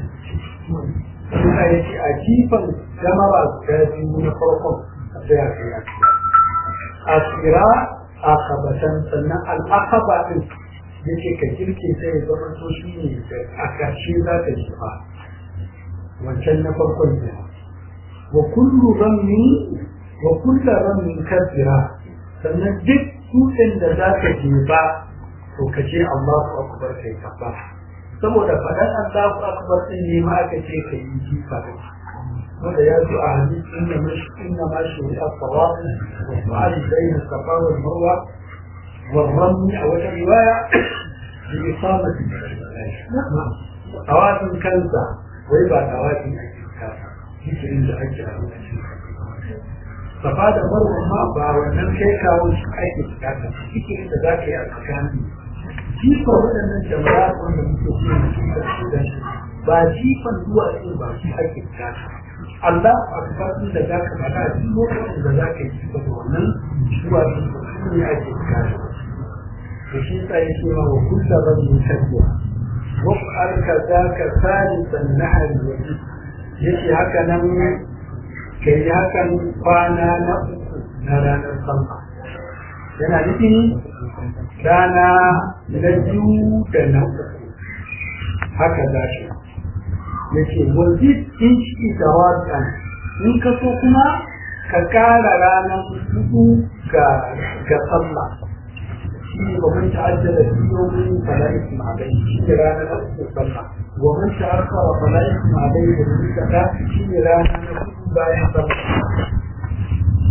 suna yake a jifan jamara guda biyu na farkon a tsaya kai a a tsira a kabatan sannan al'akaba din yake ka kirke sai ya zama to shi ne a ƙarshe za ka jifa wancan na farkon ne wa kullu ramin wa kullu ramin kasira sannan duk dutsen da za ka jefa to ka ce Allahu akbar kai kafa saboda faɗan Allahu akbar din ne ma aka ce ka yi jifa da wanda ya zo a hadisi inna mashi inna ma shi a sawab wa fa'al bayna safa wal marwa wal ramy a wata riwaya bi isamati tawafin kansa wai ba tawafin ake kasa zikirin da ake a lokacin safa da marwa ma ba wannan kai kawo shi ake bukata zikirin da za ka yi a tsakanin jifan waɗannan jama'a wanda muke ce da su da ba jifan zuwa ce ba shi ake bukata Allah a kafin da za ka faɗa duk lokacin da za ka yi jifa da wannan zuwa ce ba su ne ake bukata da shi sa ya ce ma wa kulla rabin tafiya wasu alka za ka sani sannahari wajen yake haka nan ka yi hakan kwana na uku na ranar sama yana nufin rana na biyu da na uku haka za shi yake wazid in shi da wakan in ka so kuma ka kara ranar hudu ga ga sallah shi ne wa man ta'ajjala fi yawmin fala isma alayhi shi ne ranar na uku sallah wa man ta'akhkhara fala isma alayhi da mun kada shi ne ranar na hudu bayan sallah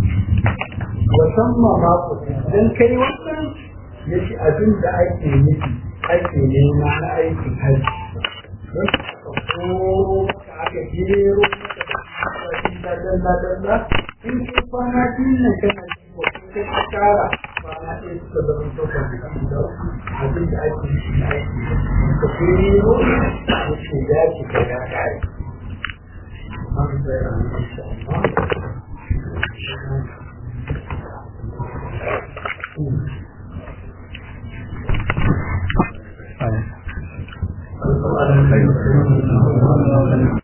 musamman ma ku dan kai wannan ya ci abin da ake nufi ake nema na aikin hajji don ko aka gero da dalla dalla in kai kwana biyun nan kana ji ko kai ka kara kwana ɗaya suka zama tokar da da abin da ake nufi na aiki ka gero da ke dace da ya kare. Thank you.